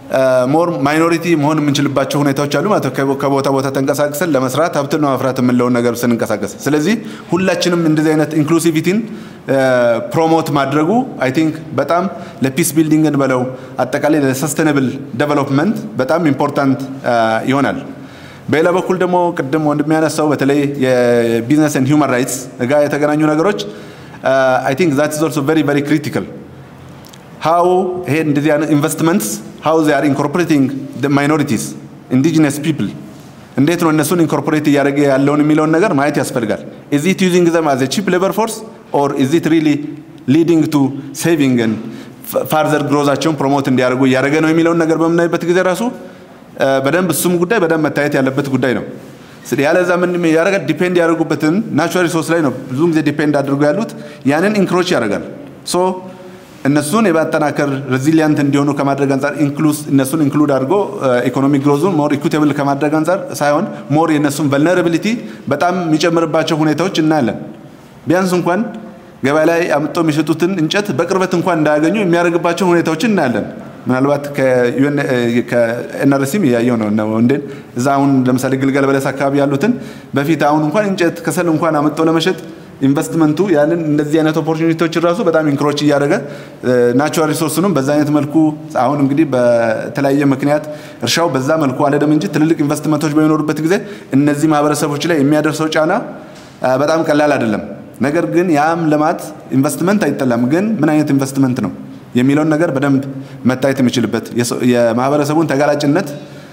ሞር ማይኖሪቲ መሆን የምንችልባቸው ሁኔታዎች አሉ ማለት ነው። ከቦታ ቦታ ተንቀሳቅሰን ለመስራት ሀብትን ለማፍራት የምንለውን ነገር ስንንቀሳቀስ፣ ስለዚህ ሁላችንም እንደዚህ አይነት ኢንክሉሲቪቲን ፕሮሞት ማድረጉ አይ ቲንክ በጣም ለፒስ ቢልዲንግን በለው አጠቃላይ ለሰስተነብል ዴቨሎፕመንት በጣም ኢምፖርታንት ይሆናል። በሌላ በኩል ደግሞ ቅድም ወንድም ያነሳው በተለይ የቢዝነስ ኤንድ ሂውማን ራይትስ ጋር የተገናኙ ነገሮች አይ ቲንክ ዛት ኢዝ ኦልሶ ቬሪ ቬሪ ክሪቲካል ሃው ይሄ እንደዚህ አይነት ኢንቨስትመንትስ ሃው ዜ አር ኢንኮርፖሬቲንግ ማይኖሪቲስ ኢንዲጂነስ ፒፕል እንዴት ነው እነሱን ኢንኮርፖሬት እያደረገ ያለውን የሚለውን ነገር ማየት ያስፈልጋል። ኢዝ ኢት ዩዚንግ ዘም አዝ ቺፕ ሌበር ፎርስ ኦር ኢዝ ኢት ሪሊ ሊዲንግ ቱ ሴቪንግ ፋርዘር ግሮዛቸውን ፕሮሞት እንዲያደርጉ እያደረገ ነው የሚለውን ነገር በምናይበት ጊዜ ራሱ በደንብ እሱም ጉዳይ በደንብ መታየት ያለበት ጉዳይ ነው። ያለዛ ምን ያደርጋል? ዲፔንድ ያደርጉበትን ናቹራል ሪሶርስ ላይ ነው ብዙ ጊዜ ዲፔንድ አድርገው ያሉት ያንን ኢንክሮች ያደርጋል። ሶ እነሱን የማጠናከር ሬዚሊያንት እንዲሆኑ ከማድረግ አንጻር እነሱን ኢንክሉድ አድርጎ ኢኮኖሚክ ግሮዙን ሞር ኢኩቴብል ከማድረግ አንጻር ሳይሆን ሞር የእነሱን ቨልነራቢሊቲ በጣም የሚጨምርባቸው ሁኔታዎች እናያለን። ቢያንስ እንኳን ገበያ ላይ አምጦ የሚሸጡትን እንጨት በቅርበት እንኳን እንዳያገኙ የሚያደርግባቸው ሁኔታዎችን እናያለን። ምናልባት ከኤንአርሲም እያየው ነው እንዴን እዛ አሁን ለምሳሌ ግልገል በለስ አካባቢ ያሉትን በፊት አሁን እንኳን እንጨት ከሰል እንኳን አመጦ ለመሸጥ ኢንቨስትመንቱ ያንን እንደዚህ አይነት ኦፖርቹኒቲዎችን ራሱ በጣም ኢንክሮች እያደረገ ናቹራል ሪሶርስንም በዛ አይነት መልኩ አሁን እንግዲህ በተለያየ ምክንያት እርሻው በዛ መልኩ አልሄደም እንጂ ትልልቅ ኢንቨስትመንቶች በሚኖሩበት ጊዜ እነዚህ ማህበረሰቦች ላይ የሚያደርሰው ጫና በጣም ቀላል አይደለም። ነገር ግን ያም ልማት ኢንቨስትመንት አይጠላም፣ ግን ምን አይነት ኢንቨስትመንት ነው የሚለውን ነገር በደንብ መታየት የሚችልበት የማህበረሰቡን ተጋላጭነት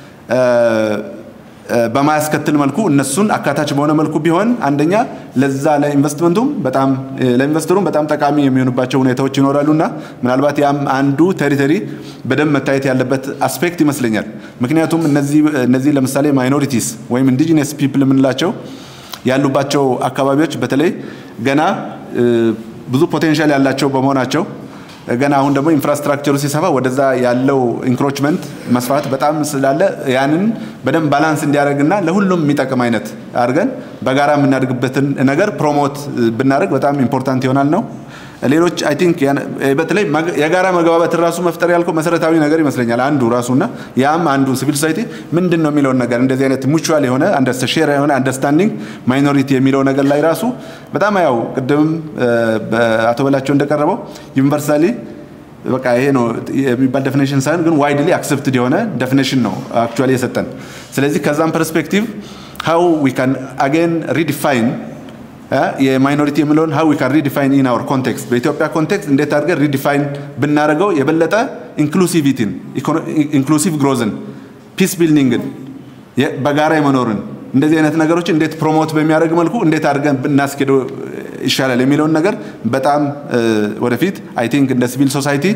በማያስከትል መልኩ እነሱን አካታች በሆነ መልኩ ቢሆን አንደኛ ለዛ ለኢንቨስትመንቱም በጣም ለኢንቨስተሩም በጣም ጠቃሚ የሚሆኑባቸው ሁኔታዎች ይኖራሉና ምናልባት ያም አንዱ ቴሪተሪ በደንብ መታየት ያለበት አስፔክት ይመስለኛል። ምክንያቱም እነዚህ ለምሳሌ ማይኖሪቲስ ወይም ኢንዲጂነስ ፒፕል የምንላቸው ያሉባቸው አካባቢዎች በተለይ ገና ብዙ ፖቴንሻል ያላቸው በመሆናቸው ገና አሁን ደግሞ ኢንፍራስትራክቸሩ ሲሰፋ ወደዛ ያለው ኢንክሮችመንት መስፋት በጣም ስላለ ያንን በደንብ ባላንስ እንዲያደርግና ለሁሉም የሚጠቅም አይነት አድርገን በጋራ የምናደርግበትን ነገር ፕሮሞት ብናደርግ በጣም ኢምፖርታንት ይሆናል ነው። ሌሎች አይ ቲንክ በተለይ የጋራ መግባባትን ራሱ መፍጠር ያልከው መሰረታዊ ነገር ይመስለኛል አንዱ ራሱና ያም አንዱ ሲቪል ሶሳይቲ ምንድን ነው የሚለውን ነገር እንደዚህ አይነት ሙቹዋል የሆነ ሼር የሆነ አንደርስታንዲንግ ማይኖሪቲ የሚለው ነገር ላይ ራሱ በጣም ያው ቅድምም በአቶ በላቸው እንደቀረበው ዩኒቨርሳሊ በቃ ይሄ ነው የሚባል ዴፊኔሽን ሳይሆን ግን ዋይድሊ አክሰፕትድ የሆነ ዴፊኔሽን ነው አክቹዋሊ የሰጠን። ስለዚህ ከዛም ፐርስፔክቲቭ ሃው ዊ ካን አጌን ሪዲፋይን የማይኖሪቲ የሚለውን ሀው ዊ ካን ሪዲፋይን ኢን አወር ኮንቴክስት በኢትዮጵያ ኮንቴክስት እንዴት አድርገን ሪዲፋይን ብናደርገው የበለጠ ኢንክሉሲቪቲን ኢንክሉሲቭ ግሮዝን ፒስ ቢልዲንግን በጋራ የመኖርን እንደዚህ አይነት ነገሮች እንዴት ፕሮሞት በሚያደርግ መልኩ እንዴት አድርገን ብናስኬደው ይሻላል የሚለውን ነገር በጣም ወደፊት አይ ቲንክ እንደ ሲቪል ሶሳይቲ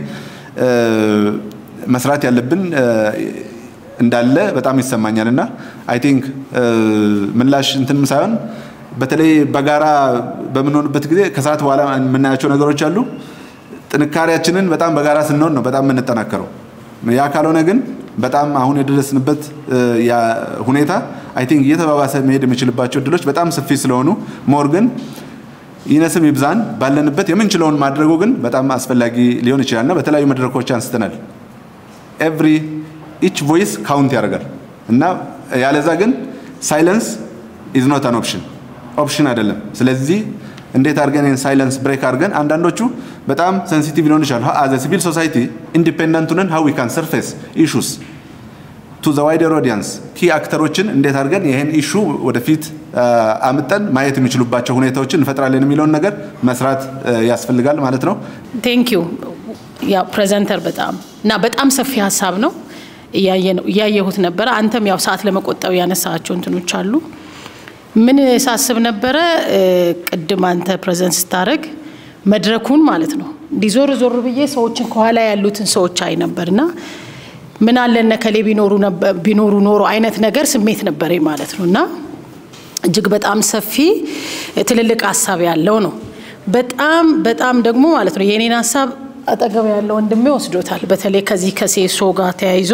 መስራት ያለብን እንዳለ በጣም ይሰማኛል እና አይ ቲንክ ምላሽ እንትንም ሳይሆን በተለይ በጋራ በምንሆንበት ጊዜ ከሰዓት በኋላ የምናያቸው ነገሮች አሉ። ጥንካሬያችንን በጣም በጋራ ስንሆን ነው በጣም የምንጠናከረው። ያ ካልሆነ ግን በጣም አሁን የደረስንበት ሁኔታ አይ ቲንክ እየተባባሰ መሄድ የሚችልባቸው እድሎች በጣም ሰፊ ስለሆኑ ሞር ግን ይነስም ይብዛን ባለንበት የምንችለውን ማድረጉ ግን በጣም አስፈላጊ ሊሆን ይችላል እና በተለያዩ መድረኮች አንስተናል። ኤቭሪ ኢች ቮይስ ካውንት ያደርጋል እና ያለዛ ግን ሳይለንስ ኢዝ ኖት አን ኦፕሽን ኦፕሽን አይደለም። ስለዚህ እንዴት አድርገን ይህን ሳይለንስ ብሬክ አድርገን አንዳንዶቹ በጣም ሴንሲቲቭ ሊሆን ይችላል። አዘ ሲቪል ሶሳይቲ ኢንዲፔንደንት ነን ሀው ዊ ካን ሰርፌስ ኢሹስ ቱ ዘ ዋይደር ኦዲየንስ ኪ አክተሮችን እንዴት አድርገን ይህን ኢሹ ወደፊት አምጠን ማየት የሚችሉባቸው ሁኔታዎችን እንፈጥራለን የሚለውን ነገር መስራት ያስፈልጋል ማለት ነው። ቴንክ ዩ ያው ፕሬዘንተር በጣም እና በጣም ሰፊ ሀሳብ ነው እያየሁት ነበረ። አንተም ያው ሰዓት ለመቆጠብ ያነሳቸው እንትኖች አሉ። ምን ሳስብ ነበረ ቅድም አንተ ፕሬዘንት ስታደርግ መድረኩን ማለት ነው እንዲህ ዞር ዞር ብዬ ሰዎችን ከኋላ ያሉትን ሰዎች አይ ነበርና ምን አለ እነ ከሌ ቢኖሩ ኖሮ አይነት ነገር ስሜት ነበረኝ ማለት ነው እና እጅግ በጣም ሰፊ ትልልቅ ሀሳብ ያለው ነው። በጣም በጣም ደግሞ ማለት ነው የኔን ሀሳብ አጠገብ ያለው ወንድሜ ወስዶታል። በተለይ ከዚህ ከሴሶ ጋር ተያይዞ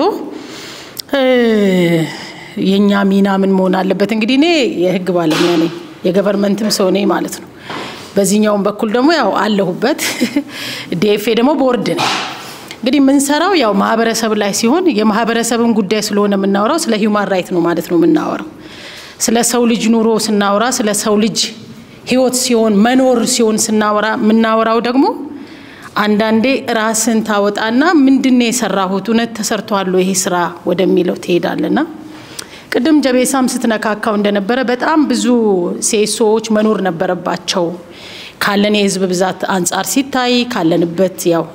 የእኛ ሚና ምን መሆን አለበት? እንግዲህ እኔ የህግ ባለሙያ ነኝ፣ የገቨርንመንትም ሰው ነኝ ማለት ነው። በዚህኛውም በኩል ደግሞ ያው አለሁበት ዲኤፍኤ ደግሞ ቦርድ ነኝ። እንግዲህ የምንሰራው ያው ማህበረሰብ ላይ ሲሆን የማህበረሰብን ጉዳይ ስለሆነ የምናወራው ስለ ሂውማን ራይት ነው ማለት ነው የምናወራው። ስለ ሰው ልጅ ኑሮ ስናወራ ስለ ሰው ልጅ ህይወት ሲሆን መኖር ሲሆን ስናወራ የምናወራው ደግሞ አንዳንዴ ራስን ታወጣና ምንድን ነው የሰራሁት እውነት ተሰርቷል ይሄ ስራ ወደሚለው ትሄዳለና ቅድም ጀቤሳም ስትነካካው እንደነበረ በጣም ብዙ ሴሶዎች መኖር ነበረባቸው ካለን የህዝብ ብዛት አንጻር ሲታይ ካለንበት ያው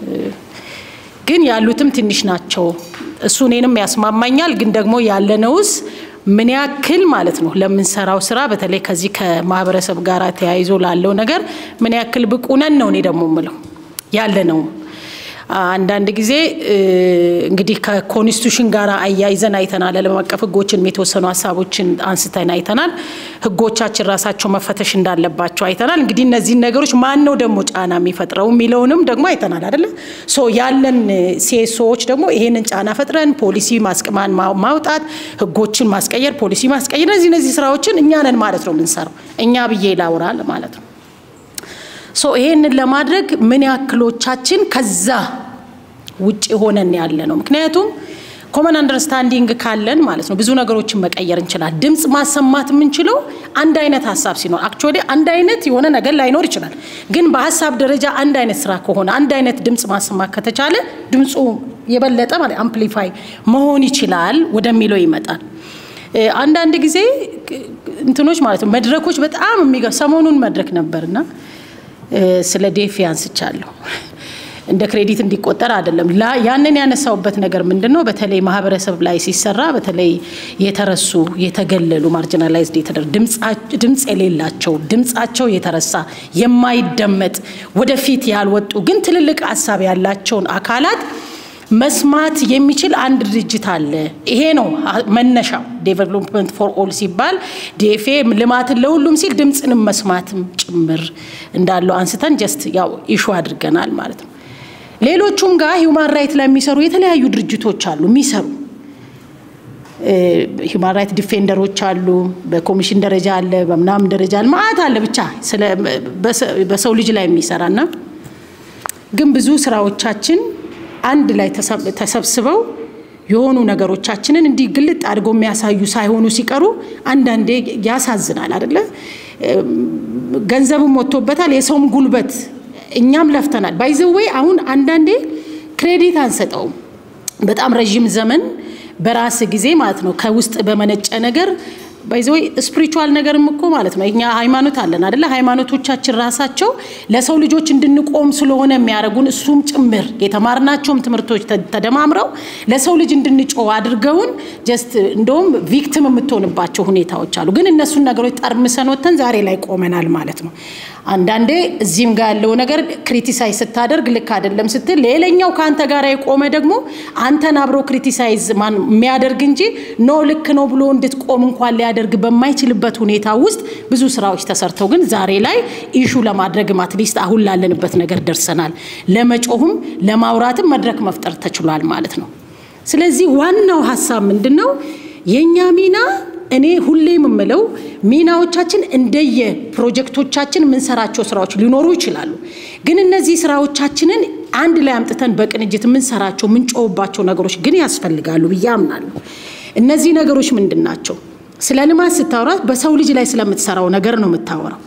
ግን ያሉትም ትንሽ ናቸው። እሱ እኔንም ያስማማኛል። ግን ደግሞ ያለነውስ ምን ያክል ማለት ነው ለምንሰራው ስራ በተለይ ከዚህ ከማህበረሰብ ጋር ተያይዞ ላለው ነገር ምን ያክል ብቁ ነን ነው እኔ ደግሞ ምለው ያለ ነው። አንዳንድ ጊዜ እንግዲህ ከኮንስቲቱሽን ጋር አያይዘን አይተናል። ዓለም አቀፍ ህጎችን የተወሰኑ ሀሳቦችን አንስተን አይተናል። ህጎቻችን ራሳቸው መፈተሽ እንዳለባቸው አይተናል። እንግዲህ እነዚህን ነገሮች ማን ነው ደግሞ ጫና የሚፈጥረው የሚለውንም ደግሞ አይተናል አይደለ? ሶ ያለን ሴሶዎች ደግሞ ይሄንን ጫና ፈጥረን ፖሊሲ ማስቅማን ማውጣት፣ ህጎችን ማስቀየር፣ ፖሊሲ ማስቀየር፣ እነዚህ እነዚህ ስራዎችን እኛ ነን ማለት ነው የምንሰራው። እኛ ብዬ ላውራል ማለት ነው። ሶ ይሄንን ለማድረግ ምን ያክሎቻችን ከዛ ውጭ ሆነን ያለ ነው? ምክንያቱም ኮመን አንደርስታንዲንግ ካለን ማለት ነው ብዙ ነገሮችን መቀየር እንችላል። ድምፅ ማሰማት የምንችለው አንድ አይነት ሀሳብ ሲኖር፣ አክቹዋሊ አንድ አይነት የሆነ ነገር ላይኖር ይችላል። ግን በሀሳብ ደረጃ አንድ አይነት ስራ ከሆነ አንድ አይነት ድምፅ ማሰማት ከተቻለ ድምፁ የበለጠ ማለት አምፕሊፋይ መሆን ይችላል ወደሚለው ይመጣል። አንዳንድ ጊዜ እንትኖች ማለት ነው መድረኮች በጣም የሚገ ሰሞኑን መድረክ ነበርና ስለ ዴፍ ያንስቻለሁ። እንደ ክሬዲት እንዲቆጠር አይደለም። ያንን ያነሳውበት ነገር ምንድን ነው? በተለይ ማህበረሰብ ላይ ሲሰራ በተለይ የተረሱ የተገለሉ ማርጂናላይዝድ የተደረጉ ድምፅ የሌላቸው ድምፃቸው የተረሳ የማይደመጥ ወደፊት ያልወጡ ግን ትልልቅ ሀሳብ ያላቸውን አካላት መስማት የሚችል አንድ ድርጅት አለ። ይሄ ነው መነሻው። ዴቨሎፕመንት ፎር ኦል ሲባል ዲኤፍኤ ልማትን ለሁሉም ሲል ድምፅንም መስማትም ጭምር እንዳለው አንስተን ጀስት ያው ኢሹ አድርገናል ማለት ነው። ሌሎቹም ጋር ሂውማን ራይት ላይ የሚሰሩ የተለያዩ ድርጅቶች አሉ የሚሰሩ ሂውማን ራይት ዲፌንደሮች አሉ፣ በኮሚሽን ደረጃ አለ፣ በምናምን ደረጃ አለ፣ ማአት አለ ብቻ በሰው ልጅ ላይ የሚሰራና ግን ብዙ ስራዎቻችን አንድ ላይ ተሰብስበው የሆኑ ነገሮቻችንን እንዲህ ግልጥ አድርገው የሚያሳዩ ሳይሆኑ ሲቀሩ አንዳንዴ ያሳዝናል አደለ? ገንዘብም ወጥቶበታል፣ የሰውም ጉልበት እኛም ለፍተናል። ባይዘዌ አሁን አንዳንዴ ክሬዲት አንሰጠውም። በጣም ረዥም ዘመን በራስ ጊዜ ማለት ነው ከውስጥ በመነጨ ነገር ባይዘወይ ስፒሪቹዋል ነገርም እኮ ማለት ነው። እኛ ሃይማኖት አለን አደለ? ሃይማኖቶቻችን ራሳቸው ለሰው ልጆች እንድንቆም ስለሆነ የሚያደርጉን እሱም ጭምር የተማርናቸውም ትምህርቶች ተደማምረው ለሰው ልጅ እንድንጮህ አድርገውን ጀስት እንደውም ቪክቲም የምትሆንባቸው ሁኔታዎች አሉ። ግን እነሱን ነገሮች ጠርምሰን ወጥተን ዛሬ ላይ ቆመናል ማለት ነው። አንዳንዴ እዚህም ጋር ያለው ነገር ክሪቲሳይዝ ስታደርግ ልክ አይደለም ስትል፣ ሌላኛው ከአንተ ጋር የቆመ ደግሞ አንተን አብሮ ክሪቲሳይዝ ማን የሚያደርግ እንጂ ኖ ልክ ነው ብሎ እንድትቆም እንኳን ሊያደርግ በማይችልበት ሁኔታ ውስጥ ብዙ ስራዎች ተሰርተው ግን ዛሬ ላይ ኢሹ ለማድረግም አትሊስት አሁን ላለንበት ነገር ደርሰናል። ለመጮህም ለማውራትም መድረክ መፍጠር ተችሏል ማለት ነው። ስለዚህ ዋናው ሀሳብ ምንድን ነው? የእኛ ሚና እኔ ሁሌ የምምለው ሚናዎቻችን እንደየ ፕሮጀክቶቻችን የምንሰራቸው ስራዎች ሊኖሩ ይችላሉ። ግን እነዚህ ስራዎቻችንን አንድ ላይ አምጥተን በቅንጅት የምንሰራቸው የምንጮህባቸው ነገሮች ግን ያስፈልጋሉ ብዬ አምናለሁ። እነዚህ ነገሮች ምንድን ናቸው? ስለ ልማት ስታወራ በሰው ልጅ ላይ ስለምትሰራው ነገር ነው የምታወራው።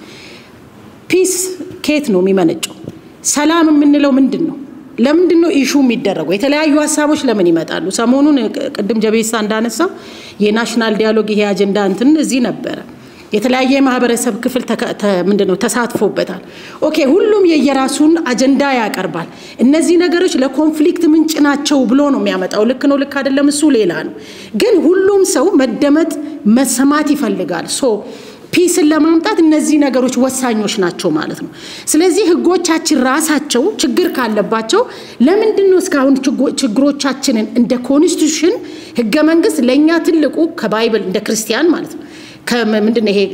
ፒስ ከየት ነው የሚመነጨው? ሰላም የምንለው ምንድን ነው? ለምንድን ነው ኢሹ የሚደረገው? የተለያዩ ሀሳቦች ለምን ይመጣሉ? ሰሞኑን ቅድም ጀቤሳ እንዳነሳው የናሽናል ዲያሎግ ይሄ አጀንዳ እንትን እዚህ ነበረ። የተለያየ የማህበረሰብ ክፍል ምንድን ነው ተሳትፎበታል። ኦኬ ሁሉም የየራሱን አጀንዳ ያቀርባል። እነዚህ ነገሮች ለኮንፍሊክት ምንጭ ናቸው ብሎ ነው የሚያመጣው። ልክ ነው ልክ አይደለም፣ እሱ ሌላ ነው። ግን ሁሉም ሰው መደመጥ መሰማት ይፈልጋል። ሶ ፒስን ለማምጣት እነዚህ ነገሮች ወሳኞች ናቸው ማለት ነው። ስለዚህ ህጎቻችን ራሳቸው ችግር ካለባቸው ለምንድን ነው እስካሁን ችግሮቻችንን እንደ ኮንስቲቱሽን ህገ መንግስት ለእኛ ትልቁ ከባይብል እንደ ክርስቲያን ማለት ነው ምንድን ይሄ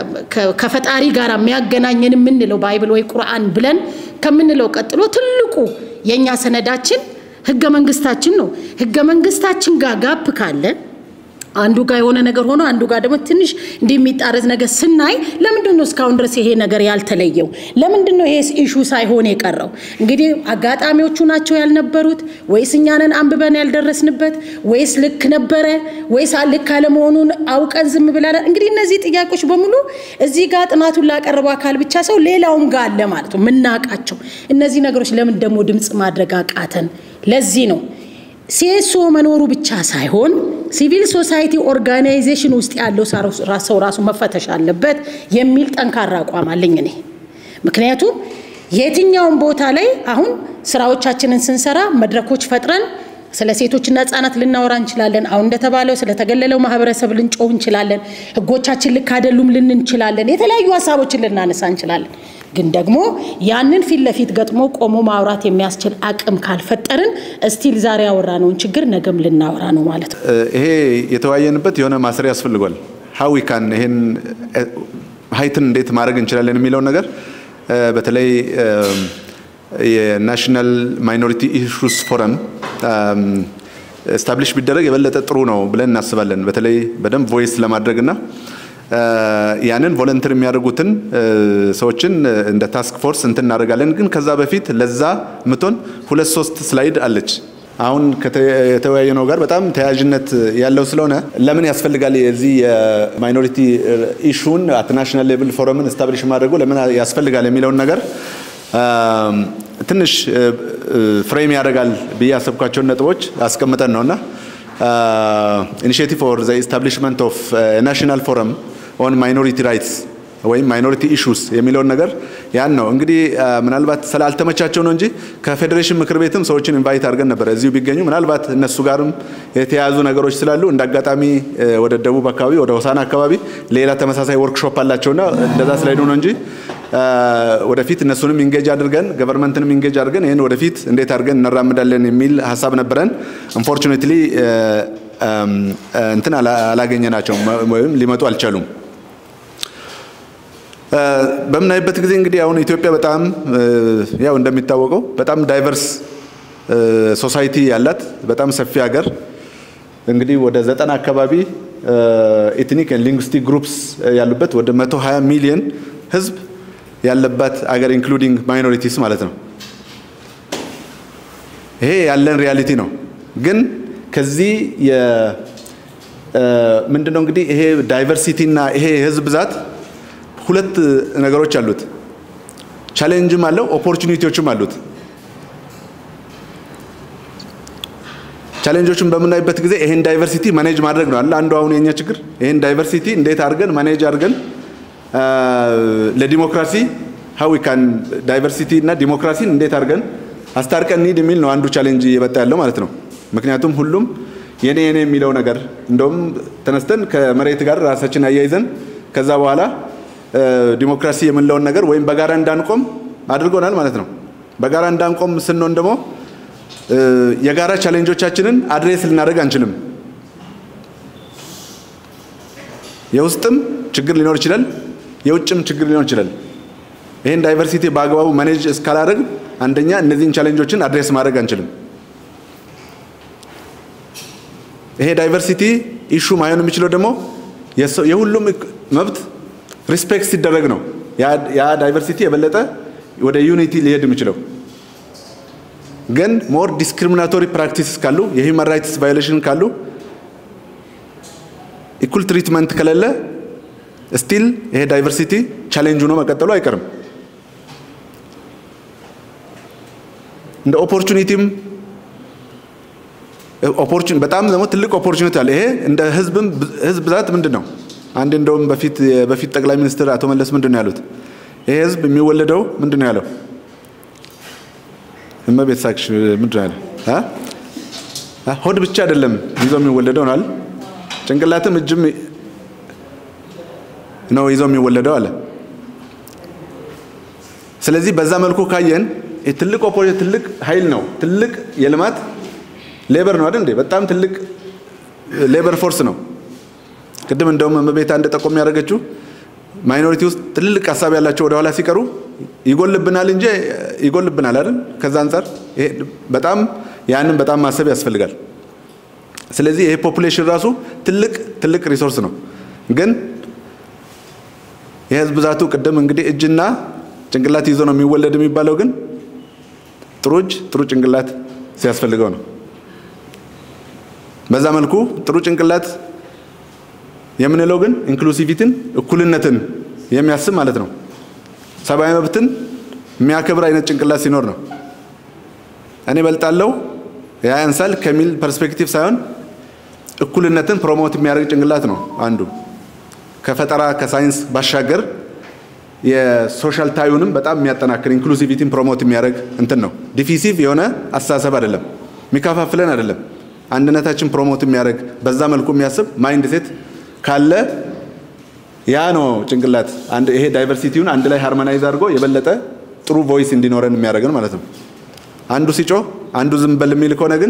ከፈጣሪ ጋር የሚያገናኘን የምንለው ባይብል ወይ ቁርአን ብለን ከምንለው ቀጥሎ ትልቁ የእኛ ሰነዳችን ህገ መንግስታችን ነው። ህገ መንግስታችን ጋር ጋፕ ካለ አንዱ ጋር የሆነ ነገር ሆኖ አንዱ ጋር ደግሞ ትንሽ እንዲህ የሚጣረስ ነገር ስናይ ለምንድን ነው እስካሁን ድረስ ይሄ ነገር ያልተለየው? ለምንድን ነው ይሄ ኢሹ ሳይሆን የቀረው? እንግዲህ አጋጣሚዎቹ ናቸው ያልነበሩት ወይስ እኛንን አንብበን ያልደረስንበት ወይስ ልክ ነበረ ወይስ ልክ አለመሆኑን አውቀን ዝም ብላለን? እንግዲህ እነዚህ ጥያቄዎች በሙሉ እዚህ ጋር ጥናቱን ላቀረበው አካል ብቻ ሰው ሌላውም ጋር አለ ማለት ነው የምናውቃቸው። እነዚህ ነገሮች ለምን ደግሞ ድምፅ ማድረግ አቃተን? ለዚህ ነው ሲኤስኦ መኖሩ ብቻ ሳይሆን ሲቪል ሶሳይቲ ኦርጋናይዜሽን ውስጥ ያለው ሰው ራሱ መፈተሽ አለበት የሚል ጠንካራ አቋም አለኝ እኔ። ምክንያቱም የትኛውም ቦታ ላይ አሁን ስራዎቻችንን ስንሰራ መድረኮች ፈጥረን ስለ ሴቶችና ህጻናት ልናወራ እንችላለን። አሁን እንደተባለው ስለተገለለው ማህበረሰብ ልንጮህ እንችላለን። ህጎቻችን ልክ አይደሉም ልን እንችላለን። የተለያዩ ሀሳቦችን ልናነሳ እንችላለን። ግን ደግሞ ያንን ፊት ለፊት ገጥሞ ቆሞ ማውራት የሚያስችል አቅም ካልፈጠርን እስቲል ዛሬ ያወራነውን ችግር ነገም ልናወራ ነው ማለት ነው። ይሄ የተወያየንበት የሆነ ማሰሪያ ያስፈልጓል። ሀዊ ካን ይሄን ሀይትን እንዴት ማድረግ እንችላለን የሚለውን ነገር በተለይ የናሽናል ማይኖሪቲ ኢሹስ ፎረም ስታብሊሽ ቢደረግ የበለጠ ጥሩ ነው ብለን እናስባለን። በተለይ በደንብ ቮይስ ለማድረግ እና ያንን ቮለንተር የሚያደርጉትን ሰዎችን እንደ ታስክ ፎርስ እንትን እናደርጋለን። ግን ከዛ በፊት ለዛ ምቶን ሁለት ሶስት ስላይድ አለች። አሁን የተወያየነው ጋር በጣም ተያያዥነት ያለው ስለሆነ ለምን ያስፈልጋል የዚህ የማይኖሪቲ ኢሹን አት ናሽናል ሌቭል ፎረምን ስታብሊሽ ማድረጉ ለምን ያስፈልጋል የሚለውን ነገር ትንሽ ፍሬም ያደርጋል ብዬ ያሰብኳቸውን ነጥቦች አስቀምጠን ነውና ኢኒሽቲቭ ፎር ዘ ኢስታብሊሽመንት ኦፍ ናሽናል ፎረም ኦን ማይኖሪቲ ራይትስ ወይም ማይኖሪቲ ኢሹስ የሚለውን ነገር ያን ነው እንግዲህ ምናልባት ስላልተመቻቸው ነው እንጂ ከፌዴሬሽን ምክር ቤትም ሰዎችን ኢንቫይት አድርገን ነበረ እዚሁ ቢገኙ ምናልባት እነሱ ጋርም የተያያዙ ነገሮች ስላሉ እንደ አጋጣሚ ወደ ደቡብ አካባቢ ወደ ሆሳና አካባቢ ሌላ ተመሳሳይ ወርክሾፕ አላቸውና እንደዛ ስላይዱ ነው እንጂ ወደፊት እነሱንም ኢንጌጅ አድርገን ገቨርንመንትንም ኢንጌጅ አድርገን ይህን ወደፊት እንዴት አድርገን እናራምዳለን የሚል ሀሳብ ነበረን። አንፎርቹኔትሊ እንትን አላገኘናቸውም ወይም ሊመጡ አልቻሉም። በምናይበት ጊዜ እንግዲህ አሁን ኢትዮጵያ በጣም ያው እንደሚታወቀው በጣም ዳይቨርስ ሶሳይቲ ያላት በጣም ሰፊ ሀገር እንግዲህ ወደ ዘጠና አካባቢ ኤትኒክ ሊንግስቲክ ግሩፕስ ያሉበት ወደ 120 ሚሊዮን ህዝብ ያለባት አገር ኢንክሉዲንግ ማይኖሪቲስ ማለት ነው። ይሄ ያለን ሪያሊቲ ነው። ግን ከዚህ ምንድነው እንግዲህ ይሄ ዳይቨርሲቲ እና ይሄ የህዝብ ብዛት ሁለት ነገሮች አሉት። ቻሌንጅም አለው፣ ኦፖርቹኒቲዎችም አሉት። ቻሌንጆችን በምናይበት ጊዜ ይሄን ዳይቨርሲቲ ማኔጅ ማድረግ ነው አለ አንዱ አሁን የኛ ችግር። ይሄን ዳይቨርሲቲ እንዴት አድርገን ማኔጅ አድርገን ለዲሞክራሲ ሀዊ ካን ዳይቨርሲቲ እና ዲሞክራሲን እንዴት አድርገን አስታርቀን እንሂድ የሚል ነው አንዱ ቻሌንጅ እየመጣ ያለው ማለት ነው። ምክንያቱም ሁሉም የኔ የኔ የሚለው ነገር እንደውም ተነስተን ከመሬት ጋር ራሳችን አያይዘን ከዛ በኋላ ዲሞክራሲ የምንለውን ነገር ወይም በጋራ እንዳንቆም አድርጎናል ማለት ነው። በጋራ እንዳንቆም ስንሆን ደግሞ የጋራ ቻሌንጆቻችንን አድሬስ ልናደርግ አንችልም። የውስጥም ችግር ሊኖር ይችላል፣ የውጭም ችግር ሊኖር ይችላል። ይህን ዳይቨርሲቲ በአግባቡ ማኔጅ እስካላደረግ አንደኛ እነዚህን ቻሌንጆችን አድሬስ ማድረግ አንችልም። ይሄ ዳይቨርሲቲ ኢሹ ማይሆን የሚችለው ደግሞ የሁሉም መብት ሪስፔክት ሲደረግ ነው። ያ ዳይቨርሲቲ የበለጠ ወደ ዩኒቲ ሊሄድ የሚችለው ግን ሞር ዲስክሪሚናቶሪ ፕራክቲስ ካሉ የሂውማን ራይትስ ቫዮሌሽን ካሉ ኢኩል ትሪትመንት ከሌለ ስቲል ይሄ ዳይቨርሲቲ ቻሌንጅ ሆኖ መቀጠሉ አይቀርም። እንደ ኦፖርቹኒቲም ኦፖርቹን በጣም ደግሞ ትልቅ ኦፖርቹኒቲ አለ። ይሄ እንደ ህዝብም ህዝብ ብዛት ምንድን ነው? አንድ እንደውም በፊት በፊት ጠቅላይ ሚኒስትር አቶ መለስ ምንድን ነው ያሉት? ይሄ ህዝብ የሚወለደው ምንድን ነው ያለው? እመቤት ሳክሽ ምንድን ነው ያለው? ሆድ ብቻ አይደለም ይዞ የሚወለደው ናል ጭንቅላትም እጅም ነው ይዞ የሚወለደው አለ። ስለዚህ በዛ መልኩ ካየን ትልቅ ኦፖርቹኒቲ ትልቅ ኃይል ነው። ትልቅ የልማት ሌበር ነው አይደል እንዴ? በጣም ትልቅ ሌበር ፎርስ ነው። ቅድም እንደውም እመቤት አንድ ጠቆም ያደረገችው ማይኖሪቲ ውስጥ ትልቅ ሀሳብ ያላቸው ወደ ኋላ ሲቀሩ ይጎልብናል እንጂ ይጎልብናል አይደል? ከዛ አንጻር በጣም ያንን በጣም ማሰብ ያስፈልጋል። ስለዚህ ይሄ ፖፑሌሽን ራሱ ትልቅ ትልቅ ሪሶርስ ነው። ግን የህዝብ ብዛቱ ቅድም እንግዲህ እጅና ጭንቅላት ይዞ ነው የሚወለድ የሚባለው፣ ግን ጥሩ እጅ ጥሩ ጭንቅላት ሲያስፈልገው ነው። በዛ መልኩ ጥሩ ጭንቅላት የምንለው ግን ኢንክሉሲቪቲን እኩልነትን የሚያስብ ማለት ነው። ሰብአዊ መብትን የሚያከብር አይነት ጭንቅላት ሲኖር ነው። እኔ በልጣለው ያ ያንሳል ከሚል ፐርስፔክቲቭ ሳይሆን እኩልነትን ፕሮሞት የሚያደርግ ጭንቅላት ነው አንዱ። ከፈጠራ ከሳይንስ ባሻገር የሶሻል ታዩንም በጣም የሚያጠናክር ኢንክሉሲቪቲን ፕሮሞት የሚያደርግ እንትን ነው። ዲፊሲቭ የሆነ አስተሳሰብ አይደለም፣ የሚከፋፍለን አይደለም። አንድነታችን ፕሮሞት የሚያደርግ በዛ መልኩ የሚያስብ ማይንድ ሴት ካለ ያ ነው ጭንቅላት አንድ ይሄ ዳይቨርሲቲውን አንድ ላይ ሃርሞናይዝ አድርጎ የበለጠ ጥሩ ቮይስ እንዲኖረን የሚያደርገን ማለት ነው። አንዱ ሲጮህ አንዱ ዝም በል የሚል ከሆነ ግን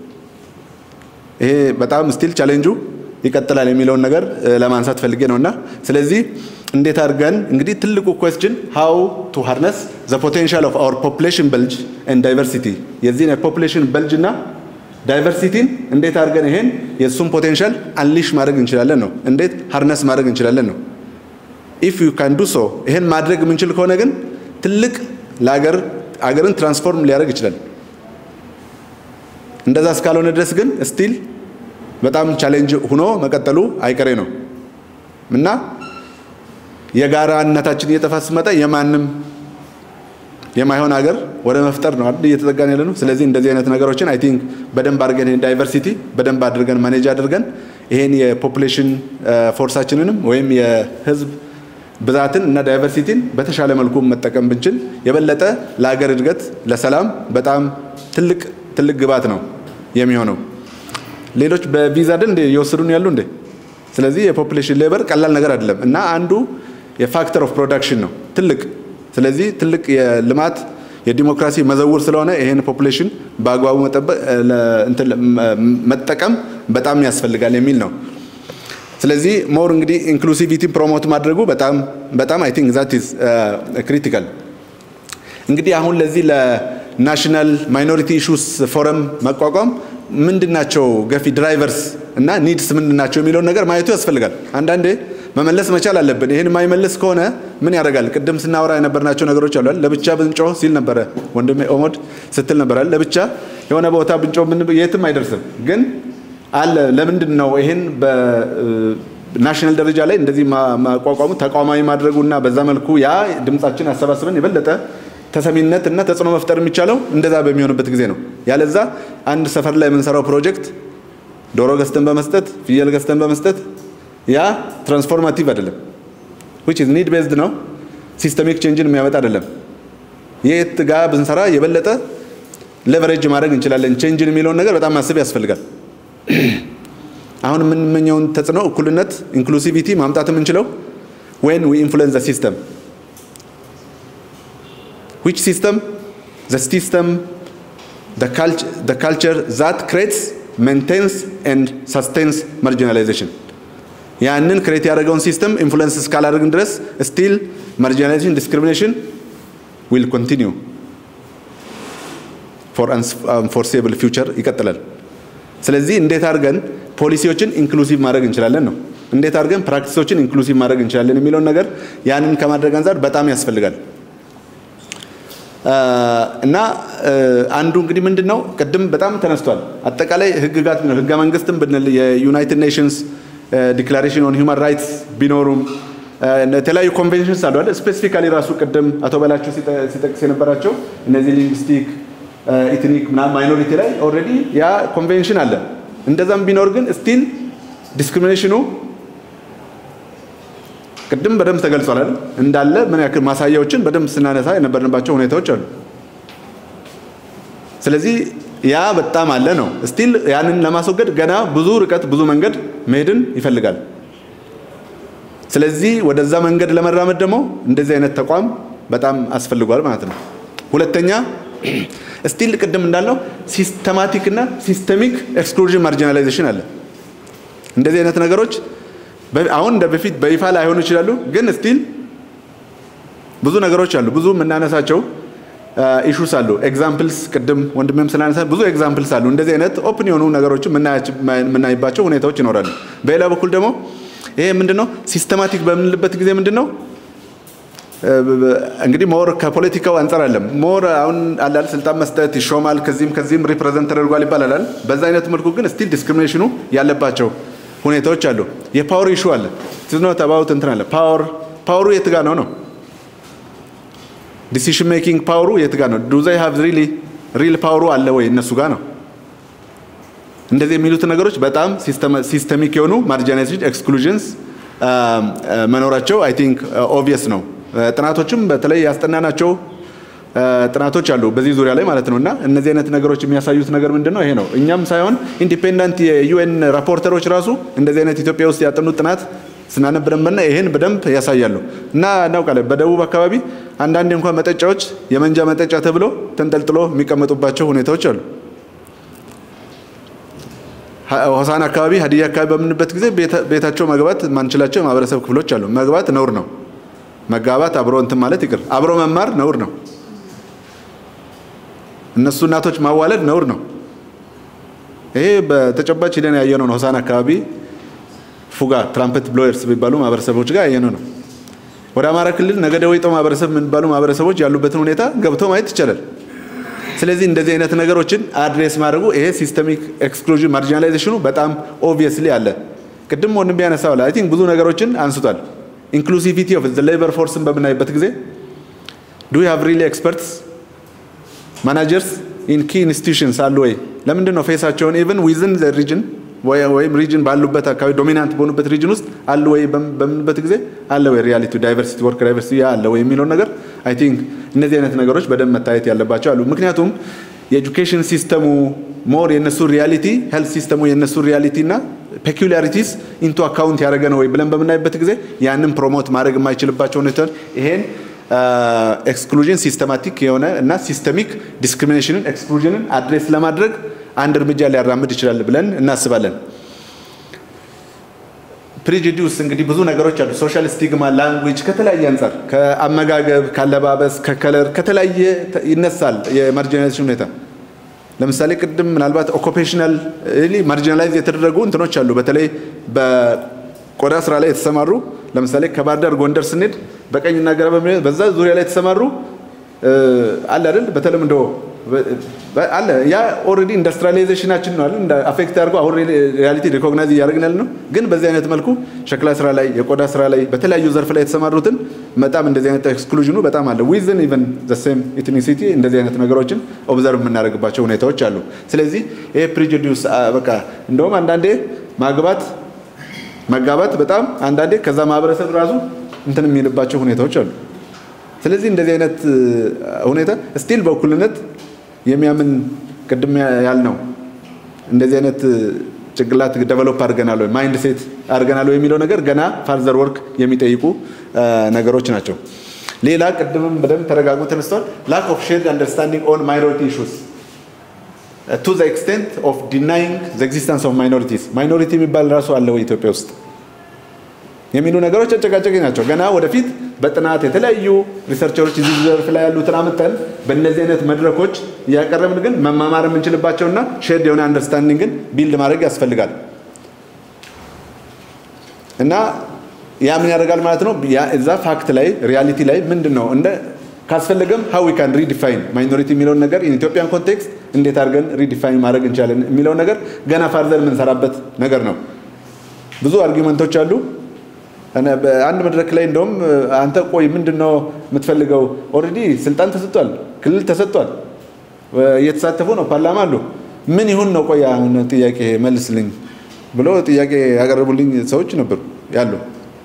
ይሄ በጣም ስቲል ቻሌንጁ ይቀጥላል የሚለውን ነገር ለማንሳት ፈልጌ ነው እና ስለዚህ እንዴት አድርገን እንግዲህ ትልቁ ኩዌስችን ሃው ቱ ሃርነስ ዘ ፖቴንሻል ኦፍ አወር ፖፑሌሽን በልጅ ኤንድ ዳይቨርሲቲ የዚህን የፖፑሌሽን በልጅ እና ዳይቨርሲቲን እንዴት አድርገን ይሄን የእሱን ፖቴንሻል አንሊሽ ማድረግ እንችላለን ነው። እንዴት ሃርነስ ማድረግ እንችላለን ነው። ኢፍ ዩ ካን ዱ ሶ ይሄን ማድረግ የምንችል ከሆነ ግን ትልቅ ለሀገር አገርን ትራንስፎርም ሊያደርግ ይችላል። እንደዛ እስካልሆነ ድረስ ግን ስቲል በጣም ቻሌንጅ ሆኖ መቀጠሉ አይቀሬ ነው እና የጋራነታችን እየጠፋ ሲመጣ የማንም የማይሆን ሀገር ወደ መፍጠር ነው አይደል እየተጠጋን ያለ ነው። ስለዚህ እንደዚህ አይነት ነገሮችን አይ ቲንክ በደንብ አድርገን ይሄን ዳይቨርሲቲ በደንብ አድርገን ማኔጅ አድርገን ይሄን የፖፑሌሽን ፎርሳችንንም ወይም የህዝብ ብዛትን እና ዳይቨርሲቲን በተሻለ መልኩ መጠቀም ብንችል የበለጠ ለሀገር እድገት ለሰላም በጣም ትልቅ ትልቅ ግባት ነው የሚሆነው። ሌሎች በቪዛ አይደል እንደ እየወሰዱን ያሉ እንዴ? ስለዚህ የፖፑሌሽን ሌበር ቀላል ነገር አይደለም እና አንዱ የፋክተር ኦፍ ፕሮዳክሽን ነው ትልቅ ስለዚህ ትልቅ የልማት የዲሞክራሲ መዘውር ስለሆነ ይሄን ፖፑሌሽን በአግባቡ መጠቀም በጣም ያስፈልጋል የሚል ነው። ስለዚህ ሞር እንግዲህ ኢንክሉሲቪቲ ፕሮሞት ማድረጉ በጣም በጣም አይ ቲንክ ዛት ኢዝ ክሪቲካል። እንግዲህ አሁን ለዚህ ለናሽናል ማይኖሪቲ ኢሹስ ፎረም መቋቋም ምንድናቸው ገፊ ድራይቨርስ እና ኒድስ ምንድናቸው የሚለውን ነገር ማየቱ ያስፈልጋል። አንዳንዴ መመለስ መቻል አለብን። ይህን የማይመልስ ከሆነ ምን ያደርጋል? ቅድም ስናወራ የነበርናቸው ነገሮች አሉ። ለብቻ ብንጮህ ሲል ነበረ ወንድሜ ኦሞድ ስትል ነበራል። ለብቻ የሆነ ቦታ ብንጮህ ምን የትም አይደርስም። ግን አለ ለምንድን ነው ይህን በናሽናል ደረጃ ላይ እንደዚህ ማቋቋሙ ተቋማዊ ማድረጉና በዛ መልኩ ያ ድምጻችን አሰባስበን የበለጠ ተሰሚነት እና ተጽዕኖ መፍጠር የሚቻለው እንደዛ በሚሆንበት ጊዜ ነው። ያለዛ አንድ ሰፈር ላይ የምንሰራው ፕሮጀክት ዶሮ ገዝተን በመስጠት ፍየል ገዝተን በመስጠት ያ ትራንስፎርማቲቭ አይደለም። ዊች ኢዝ ኒድ ቤዝድ ነው። ሲስተሚክ ቼንጅን የሚያመጣ አይደለም። የት ጋ ብንሰራ የበለጠ ሌቨሬጅ ማድረግ እንችላለን ቼንጅን የሚለውን ነገር በጣም ማሰብ ያስፈልጋል። አሁን የምንመኘውን ተጽዕኖ እኩልነት፣ ኢንክሉሲቪቲ ማምጣት የምንችለው ዌን ዊ ኢንፍሉዌንስ ዘ ሲስተም ዊች ሲስተም ዘ ሲስተም the culture that creates maintains and sustains marginalization ያንን ክሬት ያደረገውን ሲስተም ኢንፍሉዌንስ እስካላደረግን ድረስ ስቲል ማርጂናላይዜሽን ዲስክሪሚኔሽን ዊል ኮንቲኒዩ ፎር አንፎርሴብል ፊውቸር ይቀጥላል። ስለዚህ እንዴት አድርገን ፖሊሲዎችን ኢንክሉሲቭ ማድረግ እንችላለን ነው። እንዴት አድርገን ፕራክቲሶችን ኢንክሉሲቭ ማድረግ እንችላለን የሚለውን ነገር ያንን ከማድረግ አንጻር በጣም ያስፈልጋል። እና አንዱ እንግዲህ ምንድን ነው ቅድም በጣም ተነስቷል። አጠቃላይ ህግጋት ህገ መንግስትም ብንል የዩናይትድ ኔሽንስ ዲክላሬሽን ኦን ሂውማን ራይትስ ቢኖሩም የተለያዩ ኮንቬንሽንስ አሉ አይደል? ስፔሲፊካሊ ራሱ ቅድም አቶ በላቸው ሲጠቅስ የነበራቸው እነዚህ ሊንግስቲክ ኢትኒክ ምናምን ማይኖሪቲ ላይ ኦልሬዲ ያ ኮንቬንሽን አለ። እንደዛም ቢኖር ግን ስቲል ዲስክሪሚኔሽኑ ቅድም በደንብ ተገልጿል አይደል? እንዳለ ምን ያክል ማሳያዎችን በደንብ ስናነሳ የነበርንባቸው ሁኔታዎች አሉ። ስለዚህ ያ በጣም አለ ነው። ስቲል ያንን ለማስወገድ ገና ብዙ ርቀት ብዙ መንገድ መሄድን ይፈልጋል። ስለዚህ ወደዛ መንገድ ለመራመድ ደግሞ እንደዚህ አይነት ተቋም በጣም አስፈልጓል ማለት ነው። ሁለተኛ ስቲል ቅድም እንዳልነው ሲስተማቲክ እና ሲስተሚክ ኤክስክሉዥን ማርጂናላይዜሽን አለ። እንደዚህ አይነት ነገሮች አሁን እንደ በፊት በይፋ ላይሆኑ ይችላሉ፣ ግን ስቲል ብዙ ነገሮች አሉ። ብዙ የምናነሳቸው ኢሹስ አሉ። ኤግዛምፕልስ ቅድም ወንድሜም ስላነሳ ብዙ ኤግዛምፕልስ አሉ። እንደዚህ አይነት ኦፕን የሆኑ ነገሮችን የምናይባቸው ሁኔታዎች ይኖራሉ። በሌላ በኩል ደግሞ ይሄ ምንድን ነው ሲስተማቲክ በምንልበት ጊዜ ምንድን ነው እንግዲህ ሞር ከፖለቲካው አንጻር አለም ሞር አሁን አላል ስልጣን መስጠት ይሾማል፣ ከዚህም ከዚህም ሪፕሬዘንት ተደርጓል ይባላል። በዛ አይነት መልኩ ግን ስቲል ዲስክሪሚኔሽኑ ያለባቸው ሁኔታዎች አሉ። የፓወር ኢሹ አለ። ኖት አባውት እንትን አለ ፓወር ፓወሩ የት ጋ ነው ነው ዲሲሽን ሜኪንግ ፓወሩ የት ጋ ነው? ዱ ዘይ ሃቭ ሪሊ ሪል ፓወሩ አለ ወይ እነሱ ጋር ነው? እንደዚህ የሚሉት ነገሮች በጣም ሲስተሚክ የሆኑ ማርጂናይዜሽን ኤክስክሉዥንስ መኖራቸው አይ ቲንክ ኦብቪየስ ነው። ጥናቶችም በተለይ ያስጠናናቸው ጥናቶች አሉ በዚህ ዙሪያ ላይ ማለት ነው። እና እነዚህ አይነት ነገሮች የሚያሳዩት ነገር ምንድን ነው? ይሄ ነው። እኛም ሳይሆን ኢንዲፔንደንት የዩኤን ራፖርተሮች ራሱ እንደዚህ አይነት ኢትዮጵያ ውስጥ ያጠኑት ጥናት ስናነብ ደንበና ይሄን በደንብ ያሳያሉ። እና እናውቃለን በደቡብ አካባቢ አንዳንድ እንኳን መጠጫዎች የመንጃ መጠጫ ተብሎ ተንጠልጥሎ የሚቀመጡባቸው ሁኔታዎች አሉ። ሆሳና አካባቢ፣ ሀዲያ አካባቢ በምንበት ጊዜ ቤታቸው መግባት ማንችላቸው የማህበረሰብ ክፍሎች አሉ። መግባት ነውር ነው። መጋባት አብሮ እንትን ማለት ይቅር፣ አብሮ መማር ነውር ነው። እነሱ እናቶች ማዋለድ ነውር ነው። ይሄ በተጨባጭ ሂደን ያየነው ነው። ሆሳና አካባቢ ፉጋ ትራምፕት ብሎየርስ የሚባሉ ማህበረሰቦች ጋር ያየነው ነው። ወደ አማራ ክልል ነገደ ወይጦ ማህበረሰብ የሚባሉ ማህበረሰቦች ያሉበትን ሁኔታ ገብቶ ማየት ይቻላል። ስለዚህ እንደዚህ አይነት ነገሮችን አድሬስ ማድረጉ ይሄ ሲስተሚክ ኤክስክሉዥን ማርጂናላይዜሽኑ በጣም ኦብቪየስሊ አለ። ቅድም ወንድም ያነሳው አይ ቲንክ ብዙ ነገሮችን አንስቷል። ኢንክሉሲቪቲ ኦፍ ዘ ሌበር ፎርስን በምናይበት ጊዜ ዱ ሃቭ ሪሊ ኤክስፐርትስ ማናጀርስ ኢን ኪ ኢንስቲቱሽንስ አሉ ወይ? ለምንድን ነው ፌሳቸውን ኢቨን ዊዝን ዘ ሪጅን ወይም ሪጅን ባሉበት አካባቢ ዶሚናንት በሆኑበት ሪጅን ውስጥ አለ ወይ በምንበት ጊዜ አለ ወይ ሪያሊቲ ዳይቨርሲቲ ወርክ ዳይቨርሲቲ አለ ወይ የሚለውን ነገር አይ ቲንክ እነዚህ አይነት ነገሮች በደንብ መታየት ያለባቸው አሉ። ምክንያቱም የኤጁኬሽን ሲስተሙ ሞር የነሱ ሪያሊቲ ሄልት ሲስተሙ የነሱ ሪያሊቲ እና ፔኩሊያሪቲስ ኢንቱ አካውንት ያደረገ ነው ወይ ብለን በምናይበት ጊዜ ያንን ፕሮሞት ማድረግ የማይችልባቸው ሁኔታ ይሄን ኤክስክሉዥን ሲስተማቲክ የሆነ እና ሲስተሚክ ዲስክሪሚኔሽንን ኤክስክሉዥንን አድሬስ ለማድረግ አንድ እርምጃ ሊያራምድ ይችላል ብለን እናስባለን። ፕሪጁዲስ እንግዲህ ብዙ ነገሮች አሉ። ሶሻል ስቲግማ፣ ላንጉጅ ከተለያየ አንጻር ከአመጋገብ፣ ካለባበስ፣ ከከለር ከተለያየ ይነሳል የማርጂናላይዜሽን ሁኔታ። ለምሳሌ ቅድም ምናልባት ኦኩፔሽናል ማርጂናላይዝ የተደረጉ እንትኖች አሉ። በተለይ በቆዳ ስራ ላይ የተሰማሩ ለምሳሌ ከባህር ዳር ጎንደር ስንሄድ በቀኝና ግራ በዛ ዙሪያ ላይ የተሰማሩ አለ አይደል በተለምዶ አለ ያ ኦልሬዲ ኢንዱስትሪያላይዜሽናችን ነው አይደል አፌክት አድርጎ አሁን ሪያሊቲ ሪኮግናይዝ እያደረግን ያለ ነው። ግን በዚህ አይነት መልኩ ሸክላ ስራ ላይ የቆዳ ስራ ላይ በተለያዩ ዘርፍ ላይ የተሰማሩትን በጣም እንደዚህ አይነት ኤክስክሉዥኑ በጣም አለ። ዊዝን ኢቨን ዘ ሴም ኢትኒሲቲ እንደዚህ አይነት ነገሮችን ኦብዘርቭ የምናደርግባቸው ሁኔታዎች አሉ። ስለዚህ ይሄ ፕሪጁዲስ በቃ እንደውም አንዳንዴ ማግባት መጋባት በጣም አንዳንዴ ከዛ ማህበረሰብ ራሱ እንትን የሚልባቸው ሁኔታዎች አሉ። ስለዚህ እንደዚህ አይነት ሁኔታ ስቲል በእኩልነት የሚያምን ቅድም ያልነው እንደዚህ አይነት ጭንቅላት ደቨሎፕ አድርገናል ወይ ማይንድ ሴት አድርገናል ወይ የሚለው ነገር ገና ፋርዘር ወርክ የሚጠይቁ ነገሮች ናቸው። ሌላ ቅድምም በደንብ ተረጋግጦ ተነስተዋል። ላክ ኦፍ ሼርድ አንደርስታንዲንግ ኦን ማይኖሪቲ ኢሹስ ቱ ዘ ኤክስቴንት ኦፍ ዲናይንግ ዘ ኤግዚስተንስ ኦፍ ማይኖሪቲስ ማይኖሪቲ የሚባል ራሱ አለ ወይ ኢትዮጵያ ውስጥ የሚሉ ነገሮች አጨቃጨቂ ናቸው። ገና ወደፊት በጥናት የተለያዩ ሪሰርቸሮች እዚህ ዘርፍ ላይ ያሉትን አምጥተን በእነዚህ አይነት መድረኮች እያቀረብን ግን መማማር የምንችልባቸውና ሼርድ የሆነ አንደርስታንዲንግን ቢልድ ማድረግ ያስፈልጋል እና ያ ምን ያደርጋል ማለት ነው። እዛ ፋክት ላይ ሪያሊቲ ላይ ምንድን ነው እንደ ካስፈለገም ሀው ዊ ካን ሪዲፋይን ማይኖሪቲ የሚለውን ነገር ኢትዮጵያን ኮንቴክስት እንዴት አድርገን ሪዲፋይን ማድረግ እንችላለን የሚለው ነገር ገና ፋርዘር የምንሰራበት ነገር ነው። ብዙ አርጊመንቶች አሉ። አንድ መድረክ ላይ እንደውም አንተ ቆይ ምንድን ነው የምትፈልገው? ኦልሬዲ ስልጣን ተሰጥቷል፣ ክልል ተሰጥቷል፣ እየተሳተፉ ነው፣ ፓርላማ አሉ። ምን ይሁን ነው ቆይ አሁን ጥያቄ መልስልኝ ብሎ ጥያቄ ያቀረቡልኝ ሰዎች ነበሩ ያሉ።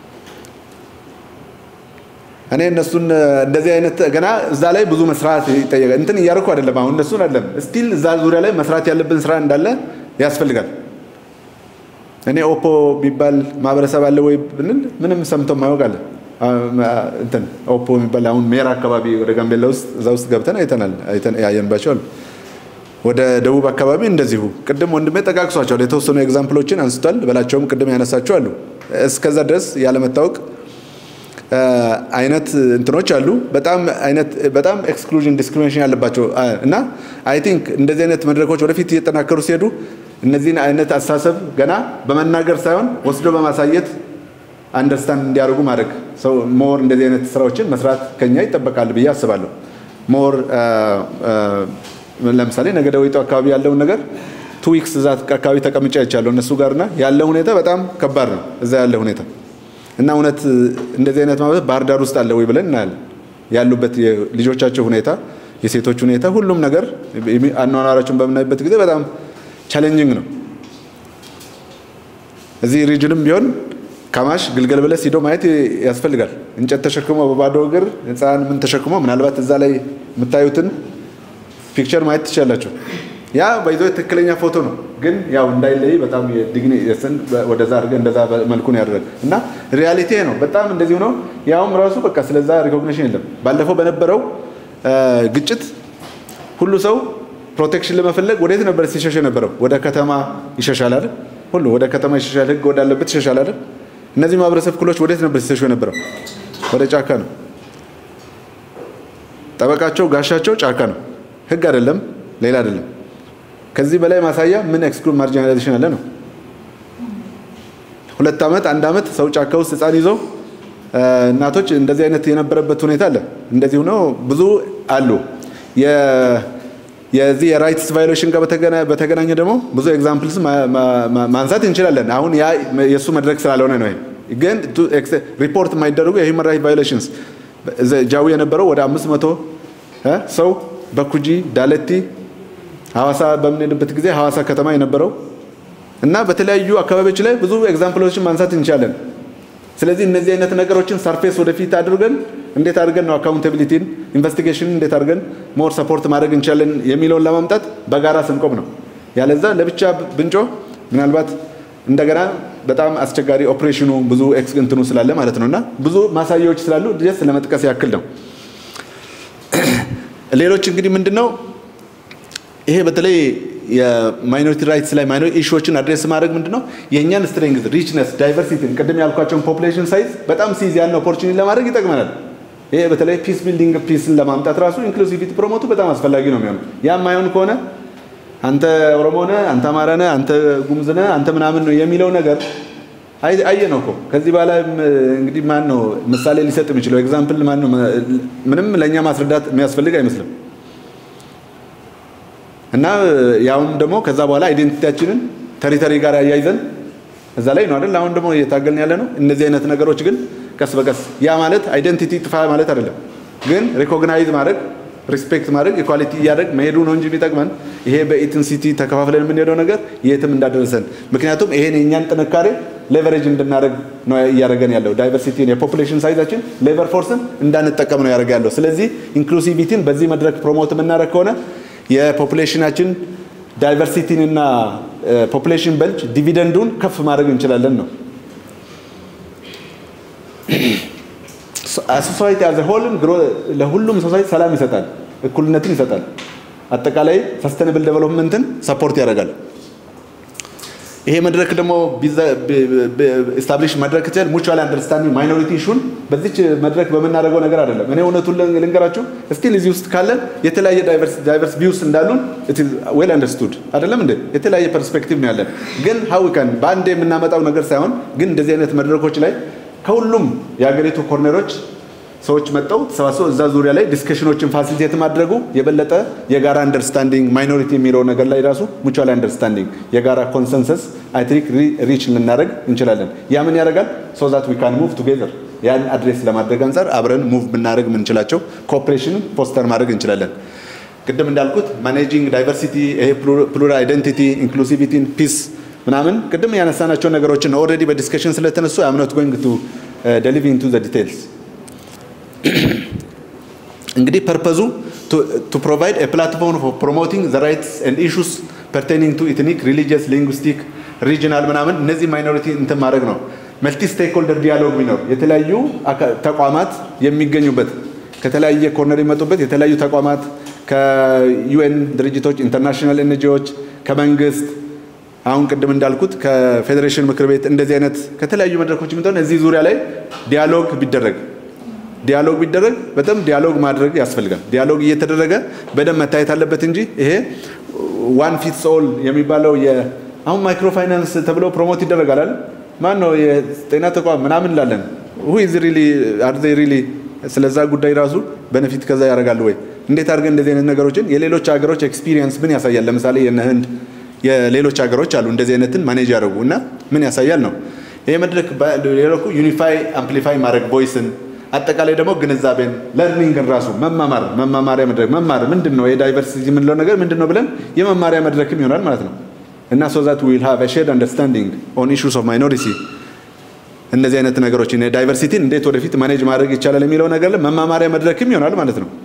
እኔ እነሱን እንደዚህ አይነት ገና እዛ ላይ ብዙ መስራት ይጠየቃል። እንትን እያደረኩ አይደለም አሁን እነሱን አይደለም፣ ስቲል እዛ ዙሪያ ላይ መስራት ያለብን ስራ እንዳለ ያስፈልጋል። እኔ ኦፖ የሚባል ማህበረሰብ አለ ወይ ብንል ምንም ሰምቶ ማያውቅ አለ። እንትን ኦፖ የሚባል አሁን ሜራ አካባቢ ወደ ጋምቤላ ውስጥ እዛ ውስጥ ገብተን አይተናል፣ ያየንባቸው አሉ። ወደ ደቡብ አካባቢ እንደዚሁ ቅድም ወንድሜ ጠቃቅሷቸዋል። የተወሰኑ ኤግዛምፕሎችን አንስቷል። በላቸውም ቅድም ያነሳቸው አሉ። እስከዛ ድረስ ያለመታወቅ አይነት እንትኖች አሉ። በጣም አይነት በጣም ኤክስክሉዥን ዲስክሪሚኔሽን ያለባቸው እና አይ ቲንክ እንደዚህ አይነት መድረኮች ወደፊት እየጠናከሩ ሲሄዱ እነዚህን አይነት አስተሳሰብ ገና በመናገር ሳይሆን ወስዶ በማሳየት አንደርስታንድ እንዲያደርጉ ማድረግ ሰው ሞር እንደዚህ አይነት ስራዎችን መስራት ከኛ ይጠበቃል ብዬ አስባለሁ። ሞር ለምሳሌ ነገደ ወይጦ አካባቢ ያለውን ነገር ቱ ዊክስ እዛ አካባቢ ተቀምጬ አይቻለሁ እነሱ ጋርና ያለ ሁኔታ በጣም ከባድ ነው እዛ ያለ ሁኔታ እና እውነት እንደዚህ አይነት ማለት ባህር ዳር ውስጥ አለ ወይ ብለን እናያለን። ያሉበት የልጆቻቸው ሁኔታ፣ የሴቶች ሁኔታ፣ ሁሉም ነገር አኗኗራቸውን በምናይበት ጊዜ በጣም ቻሌንጂንግ ነው። እዚህ ሪጅንም ቢሆን ካማሽ ግልገል በለስ ሂዶ ማየት ያስፈልጋል። እንጨት ተሸክሞ በባዶ እግር ህፃን ምን ተሸክሞ ምናልባት እዛ ላይ የምታዩትን ፒክቸር ማየት ትችላላችሁ። ያ በይዞ ትክክለኛ ፎቶ ነው፣ ግን ያው እንዳይለይ በጣም የዲግኒ የስን ወደዛ አድርገ እንደዛ መልኩ ነው ያደረገ እና ሪያሊቲ ነው። በጣም እንደዚሁ ነው። ያውም ራሱ በቃ ስለዛ ሪኮግኒሽን የለም። ባለፈው በነበረው ግጭት ሁሉ ሰው ፕሮቴክሽን ለመፈለግ ወዴት ነበር ሲሸሽ የነበረው? ወደ ከተማ ይሸሻል አይደል? ሁሉ ወደ ከተማ ይሸሻል፣ ህግ ወዳለበት ይሸሻል አይደል? እነዚህ ማህበረሰብ ክፍሎች ወዴት ነበር ሲሸሹ የነበረው? ወደ ጫካ ነው። ጠበቃቸው ጋሻቸው ጫካ ነው። ህግ አይደለም፣ ሌላ አይደለም። ከዚህ በላይ ማሳያ ምን ኤክስክሉድ ማርጂናላይዜሽን አለ ነው። ሁለት ዓመት አንድ ዓመት ሰው ጫካ ውስጥ ህፃን ይዞ እናቶች እንደዚህ አይነት የነበረበት ሁኔታ አለ። እንደዚሁ ነው፣ ብዙ አሉ። የዚህ የራይትስ ቫዮሌሽን ጋር በተገናኘ ደግሞ ብዙ ኤግዛምፕልስ ማንሳት እንችላለን። አሁን ያ የእሱ መድረክ ስላልሆነ ነው። ግን ሪፖርት የማይደረጉ የሂውማን ራይት ቫዮሌሽንስ ጃዊ የነበረው ወደ አምስት መቶ ሰው በኩጂ ዳለቲ ሐዋሳ በምንሄድበት ጊዜ ሐዋሳ ከተማ የነበረው እና በተለያዩ አካባቢዎች ላይ ብዙ ኤግዛምፕሎችን ማንሳት እንችላለን። ስለዚህ እነዚህ አይነት ነገሮችን ሰርፌስ ወደፊት አድርገን እንዴት አድርገን ነው አካውንታቢሊቲን ኢንቨስቲጌሽን እንዴት አድርገን ሞር ሰፖርት ማድረግ እንችላለን የሚለውን ለማምጣት በጋራ ስንቆም ነው። ያለዛ ለብቻ ብንጮ ምናልባት እንደገና በጣም አስቸጋሪ ኦፕሬሽኑ ብዙ ኤክስ እንትኑ ስላለ ማለት ነው እና ብዙ ማሳያዎች ስላሉ ጀስት ለመጥቀስ ያክል ነው። ሌሎች እንግዲህ ምንድን ነው ይሄ በተለይ የማይኖሪቲ ራይትስ ላይ ማይኖሪቲ ኢሹዎችን አድሬስ ማድረግ ምንድን ነው የእኛን ስትሬንግዝ ሪችነስ ዳይቨርሲቲን ቅድም ያልኳቸውን ፖፑሌሽን ሳይዝ በጣም ሲይዝ ያን ኦፖርቹኒቲ ለማድረግ ይጠቅመናል። ይሄ በተለይ ፒስ ቢልዲንግ ፒስን ለማምጣት ራሱ ኢንክሉሲቪቲ ፕሮሞቱ በጣም አስፈላጊ ነው የሚሆነው። ያ ማይሆን ከሆነ አንተ ኦሮሞ ነህ፣ አንተ አማራ ነህ፣ አንተ ጉሙዝ ነህ፣ አንተ ምናምን ነው የሚለው ነገር አየ ነው እኮ ከዚህ በኋላ እንግዲህ ማን ነው ምሳሌ ሊሰጥ የሚችለው ኤግዛምፕል ማን ነው? ምንም ለእኛ ማስረዳት የሚያስፈልግ አይመስልም። እና ያውም ደግሞ ከዛ በኋላ አይዴንቲቲያችንን ተሪተሪ ጋር ያያይዘን እዛ ላይ ነው አይደል? አሁን ደግሞ እየታገልን ያለ ነው። እነዚህ አይነት ነገሮች ግን ቀስ በቀስ ያ ማለት አይደንቲቲ ጥፋ ማለት አይደለም፣ ግን ሪኮግናይዝ ማድረግ ሪስፔክት ማድረግ ኢኳሊቲ እያደረግ መሄዱ ነው እንጂ የሚጠቅመን ይሄ በኢትንሲቲ ተከፋፍለን የምንሄደው ነገር የትም እንዳደረሰን። ምክንያቱም ይሄን የእኛን ጥንካሬ ሌቨሬጅ እንድናደረግ ነው እያደረገን ያለው። ዳይቨርሲቲን የፖፑሌሽን ሳይዛችን ሌበር ፎርስን እንዳንጠቀም ነው ያደረገ ያለው። ስለዚህ ኢንክሉሲቪቲን በዚህ መድረክ ፕሮሞት የምናደረግ ከሆነ የፖፑሌሽናችን ዳይቨርሲቲን እና ፖፑሌሽን በልጅ ዲቪደንዱን ከፍ ማድረግ እንችላለን ነው። ሶሳይቲ አዘ ሆልን ለሁሉም ሶሳይቲ ሰላም ይሰጣል፣ እኩልነትን ይሰጣል፣ አጠቃላይ ሰስተነብል ዴቨሎፕመንትን ሰፖርት ያደርጋል። ይሄ መድረክ ደግሞ ስታብሊሽ መድረክ ችል ሙቹዋል አንደርስታንዲንግ ማይኖሪቲ ኢሹን በዚች መድረክ በምናደርገው ነገር አይደለም። እኔ እውነቱን ልንገራችሁ፣ ስቲል እዚህ ውስጥ ካለን የተለያየ ዳይቨርስ ቪውስ እንዳሉን ዌል አንደርስቱድ አይደለም እንዴ? የተለያየ ፐርስፔክቲቭ ነው ያለን። ግን ሀዊከን በአንድ የምናመጣው ነገር ሳይሆን ግን እንደዚህ አይነት መድረኮች ላይ ከሁሉም የሀገሪቱ ኮርነሮች ሰዎች መጠው ተሰባስበው እዛ ዙሪያ ላይ ዲስከሽኖችን ፋሲሊቴት ማድረጉ የበለጠ የጋራ አንደርስታንዲንግ ማይኖሪቲ የሚለው ነገር ላይ ራሱ ሙቹዋል አንደርስታንዲንግ የጋራ ኮንሰንሰስ አይ ቲንክ ሪች ልናደረግ እንችላለን። ያ ምን ያደርጋል? ሶ ዛት ዊ ካን ሙቭ ቱጌዘር ያን አድሬስ ለማድረግ አንጻር አብረን ሙቭ ብናደረግ የምንችላቸው ኮኦፕሬሽንን ፎስተር ማድረግ እንችላለን። ቅድም እንዳልኩት ማኔጂንግ ዳይቨርሲቲ፣ ይሄ ፕሉራል አይደንቲቲ፣ ኢንክሉሲቪቲን፣ ፒስ ምናምን ቅድም ያነሳናቸው ነገሮችን ኦልሬዲ በዲስከሽን ስለተነሱ አም ኖት ጎይንግ ቱ ደሊቭ ኢንቱ ዘ ዲቴልስ እንግዲህ ፐርፐዙ ቱ ፕሮቫይድ ኤ ፕላትፎርም ፎር ፕሮሞቲንግ ዘ ራይትስ ኤንድ ኢሹስ ፐርቴኒንግ ቱ ኢትኒክ ሪሊጂየስ ሊንጉስቲክ ሪጂናል ምናምን እነዚህ ማይኖሪቲ እንትን ማድረግ ነው። መልቲ ስቴክሆልደር ዲያሎግ ቢኖር የተለያዩ ተቋማት የሚገኙበት ከተለያየ ኮርነር የሚመጡበት የተለያዩ ተቋማት ከዩኤን ድርጅቶች፣ ኢንተርናሽናል ኤንጂዎች፣ ከመንግስት አሁን ቅድም እንዳልኩት ከፌዴሬሽን ምክር ቤት እንደዚህ አይነት ከተለያዩ መድረኮች የሚሆን እዚህ ዙሪያ ላይ ዲያሎግ ቢደረግ ዲያሎግ ቢደረግ በጣም ዲያሎግ ማድረግ ያስፈልጋል። ዲያሎግ እየተደረገ በደንብ መታየት አለበት እንጂ ይሄ ዋን ፊትስ ኦል የሚባለው አሁን ማይክሮ ፋይናንስ ተብሎ ፕሮሞት ይደረጋል አይደል? ማን ነው የጤና ተቋም ምናምን እንላለን። ሁ ኢዝ ሪሊ አር ዜይ ሪሊ ስለዛ ጉዳይ ራሱ በነፊት ከዛ ያደርጋሉ ወይ? እንዴት አድርገን እንደዚህ አይነት ነገሮችን የሌሎች ሀገሮች ኤክስፒሪየንስ ምን ያሳያል? ለምሳሌ የነ ህንድ የሌሎች ሀገሮች አሉ እንደዚህ አይነትን ማኔጅ ያደርጉ እና ምን ያሳያል ነው ይሄ መድረክ ሌሎኩ ዩኒፋይ አምፕሊፋይ ማድረግ ቮይስን አጠቃላይ ደግሞ ግንዛቤን ለርኒንግን ራሱ መማማር መማማሪያ መድረክ መማር ምንድን ነው የዳይቨርሲቲ የምንለው ነገር ምንድን ነው ብለን የመማሪያ መድረክም ይሆናል ማለት ነው እና ሶ ዛት ዊል ሃቭ ሼርድ አንደርስታንዲንግ ኦን ኢሹስ ኦፍ ማይኖሪቲ እነዚህ አይነት ነገሮችን የዳይቨርሲቲን እንዴት ወደፊት ማኔጅ ማድረግ ይቻላል የሚለው ነገር መማማሪያ መድረክም ይሆናል ማለት ነው።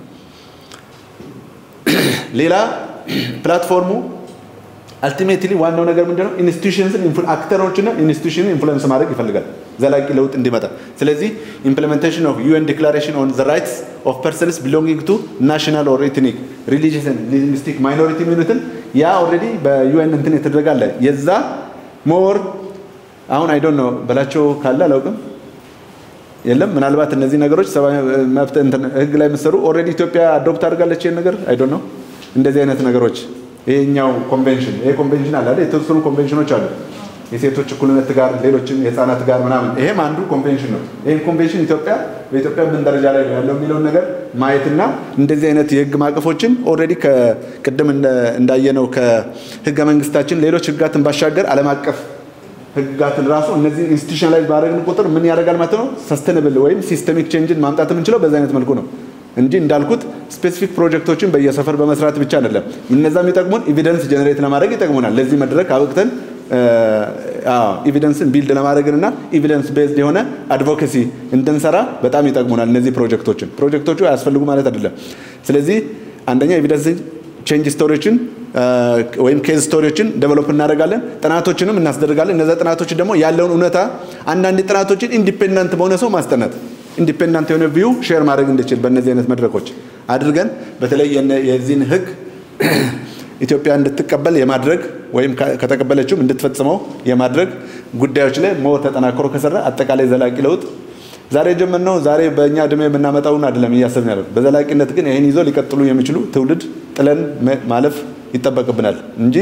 ሌላ ፕላትፎርሙ አልቲሜትሊ ዋናው ነገር ምንድነው? ኢንስቲቱሽንስን አክተሮችና ኢንስቲቱሽንን ኢንፍሉዌንስ ማድረግ ይፈልጋል ዘላቂ ለውጥ እንዲመጣ። ስለዚህ ኢምፕሊሜንቴሽን ኦፍ ዩኤን ዲክላሬሽን ኦን ዘ ራይትስ ኦፍ ፐርሰንስ ቢሎንጊንግ ቱ ናሽናል ኦር ኤትኒክ ሪሊጂየስ ሊንግዊስቲክ ማይኖሪቲ የሚሉትን ያ ኦልሬዲ በዩኤን እንትን የተደረገ አለ። የዛ ሞር አሁን አይ ዶንት ኖ በላቸው ካለ አላውቅም የለም ምናልባት እነዚህ ነገሮች ሰብአዊ መብት ህግ ላይ የምትሰሩ ኦልሬዲ ኢትዮጵያ አዶፕት አድርጋለች ይህን ነገር አይ ዶንት ኖ እንደዚህ አይነት ነገሮች ይሄኛው ኮንቬንሽን ይሄ ኮንቬንሽን አለ አይደል? የተወሰኑ ኮንቬንሽኖች አሉ የሴቶች እኩልነት ጋር ሌሎችም የህፃናት ጋር ምናምን ይሄም አንዱ ኮንቬንሽን ነው። ይህን ኮንቬንሽን ኢትዮጵያ በኢትዮጵያ ምን ደረጃ ላይ ነው ያለው የሚለውን ነገር ማየትና እንደዚህ አይነት የህግ ማዕቀፎችን ኦልሬዲ ቅድም እንዳየነው ከህገ መንግስታችን ሌሎች ህጋትን ባሻገር ዓለም አቀፍ ህግጋትን ራሱ እነዚህ ኢንስቲቱሽናላይዝ ባደረግን ቁጥር ምን ያደርጋል ማለት ነው ሰስተነብል ወይም ሲስተሚክ ቼንጅን ማምጣት የምንችለው በዚህ አይነት መልኩ ነው እንጂ እንዳልኩት ስፔሲፊክ ፕሮጀክቶችን በየሰፈር በመስራት ብቻ አይደለም። እነዛ የሚጠቅሙን ኤቪደንስ ጀነሬት ለማድረግ ይጠቅሙናል። ለዚህ መድረክ አብቅተን ኤቪደንስን ቢልድ ለማድረግና ኤቪደንስ ቤዝድ የሆነ አድቮኬሲ እንድንሰራ በጣም ይጠቅሙናል እነዚህ ፕሮጀክቶችን። ፕሮጀክቶቹ አያስፈልጉ ማለት አይደለም። ስለዚህ አንደኛ ኤቪደንስ ቼንጅ ስቶሪዎችን ወይም ኬዝ ስቶሪዎችን ዴቨሎፕ እናደርጋለን። ጥናቶችንም እናስደርጋለን። እነዚ ጥናቶች ደግሞ ያለውን እውነታ አንዳንድ ጥናቶችን ኢንዲፔንደንት በሆነ ሰው ማስጠናት ኢንዲፔንደንት የሆነ ቪው ሼር ማድረግ እንድችል በእነዚህ አይነት መድረኮች አድርገን በተለይ የዚህን ህግ ኢትዮጵያ እንድትቀበል የማድረግ ወይም ከተቀበለችውም እንድትፈጽመው የማድረግ ጉዳዮች ላይ ሞር ተጠናክሮ ከሰራ አጠቃላይ ዘላቂ ለውጥ ዛሬ የጀመርነው ዛሬ በእኛ እድሜ የምናመጣውን አይደለም እያሰብን ያለው። በዘላቂነት ግን ይህን ይዞ ሊቀጥሉ የሚችሉ ትውልድ ጥለን ማለፍ ይጠበቅብናል እንጂ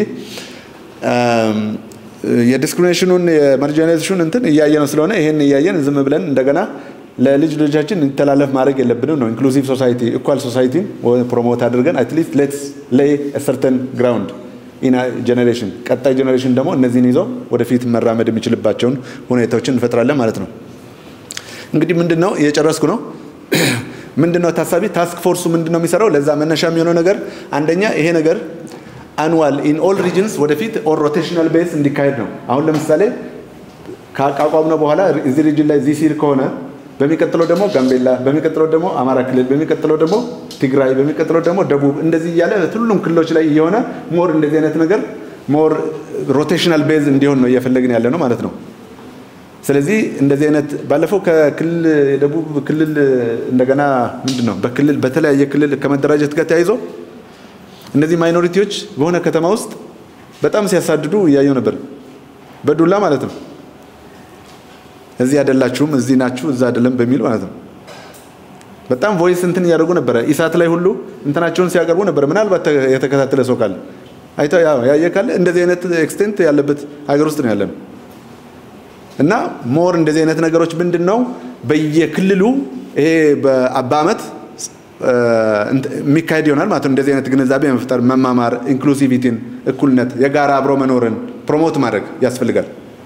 የዲስክሪሚኔሽኑን የማርጂናላይዜሽኑን እንትን እያየ ነው ስለሆነ ይህን እያየን ዝም ብለን እንደገና ለልጅ ልጆቻችን እንዲተላለፍ ማድረግ የለብንም ነው። ኢንክሉሲቭ ሶሳይቲ ኢኳል ሶሳይቲን ፕሮሞት አድርገን አትሊስት ሌትስ ሌይ ሰርተን ግራውንድ ኢን ጀኔሬሽን ቀጣይ ጀኔሬሽን ደግሞ እነዚህን ይዘው ወደፊት መራመድ የሚችልባቸውን ሁኔታዎችን እንፈጥራለን ማለት ነው። እንግዲህ ምንድን ነው እየጨረስኩ ነው። ምንድን ነው ታሳቢ ታስክ ፎርሱ ምንድን ነው የሚሰራው? ለዛ መነሻ የሚሆነው ነገር አንደኛ ይሄ ነገር አኑዋል ኢን ኦል ሪጅንስ ወደፊት ኦር ሮቴሽናል ቤዝ እንዲካሄድ ነው። አሁን ለምሳሌ ካቋቋምነው በኋላ እዚህ ሪጅን ላይ ዚህ ሲል ከሆነ በሚቀጥለው ደግሞ ጋምቤላ፣ በሚቀጥለው ደግሞ አማራ ክልል፣ በሚቀጥለው ደግሞ ትግራይ፣ በሚቀጥለው ደግሞ ደቡብ እንደዚህ እያለ ሁሉም ክልሎች ላይ እየሆነ ሞር እንደዚህ አይነት ነገር ሞር ሮቴሽናል ቤዝ እንዲሆን ነው እየፈለግን ያለ ነው ማለት ነው። ስለዚህ እንደዚህ አይነት ባለፈው ከክልል የደቡብ ክልል እንደገና ምንድን ነው በክልል በተለያየ ክልል ከመደራጀት ጋር ተያይዞ እነዚህ ማይኖሪቲዎች በሆነ ከተማ ውስጥ በጣም ሲያሳድዱ እያየው ነበር፣ በዱላ ማለት ነው። እዚህ አይደላችሁም፣ እዚህ ናችሁ፣ እዛ አይደለም በሚል ማለት ነው። በጣም ቮይስ እንትን እያደረጉ ነበረ። ኢሳት ላይ ሁሉ እንትናቸውን ሲያቀርቡ ነበር። ምናልባት የተከታተለ ሰው ካለ አይቶ ያየ ካለ እንደዚህ አይነት ኤክስቴንት ያለበት ሀገር ውስጥ ነው ያለነው እና ሞር እንደዚህ አይነት ነገሮች ምንድን ነው በየክልሉ ይሄ በአመት የሚካሄድ ይሆናል ማለት ነው። እንደዚህ አይነት ግንዛቤ መፍጠር፣ መማማር፣ ኢንክሉሲቪቲን፣ እኩልነት፣ የጋራ አብሮ መኖርን ፕሮሞት ማድረግ ያስፈልጋል።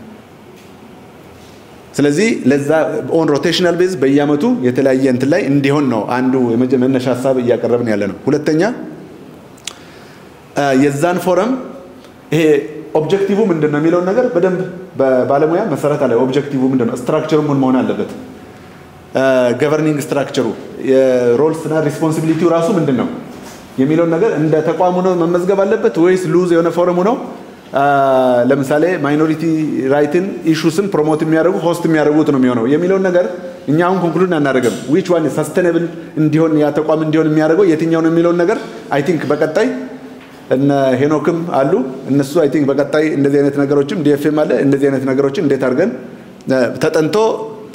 ስለዚህ ለዛ ኦን ሮቴሽናል ቤዝ በየአመቱ የተለያየ እንትን ላይ እንዲሆን ነው አንዱ መነሻ ሀሳብ እያቀረብን ያለ ነው። ሁለተኛ የዛን ፎረም ይሄ ኦብጀክቲቭ ምንድን ነው የሚለውን ነገር በደንብ በባለሙያ መሰረት አለ። ኦብጀክቲቭ ምንድን ነው? ስትራክቸሩ ምን መሆን አለበት? ገቨርኒንግ ስትራክቸሩ የሮልስና ሪስፖንሲቢሊቲው ራሱ ምንድን ነው የሚለውን ነገር እንደ ተቋሙ ነው መመዝገብ አለበት ወይስ ሉዝ የሆነ ፎረሙ ነው? ለምሳሌ ማይኖሪቲ ራይትን ኢሹስን ፕሮሞት የሚያደርጉ ሆስት የሚያደርጉት ነው የሚሆነው የሚለውን ነገር እኛ አሁን ኮንክሉድ አናደርግም። ዊች ዋን ሰስተነብል እንዲሆን ያ ተቋም እንዲሆን የሚያደርገው የትኛው ነው የሚለውን ነገር አይ ቲንክ በቀጣይ እነ ሄኖክም አሉ እነሱ አይ ቲንክ በቀጣይ እንደዚህ አይነት ነገሮችም ዲኤፍኤም አለ እንደዚህ አይነት ነገሮችን እንዴት አድርገን ተጠንቶ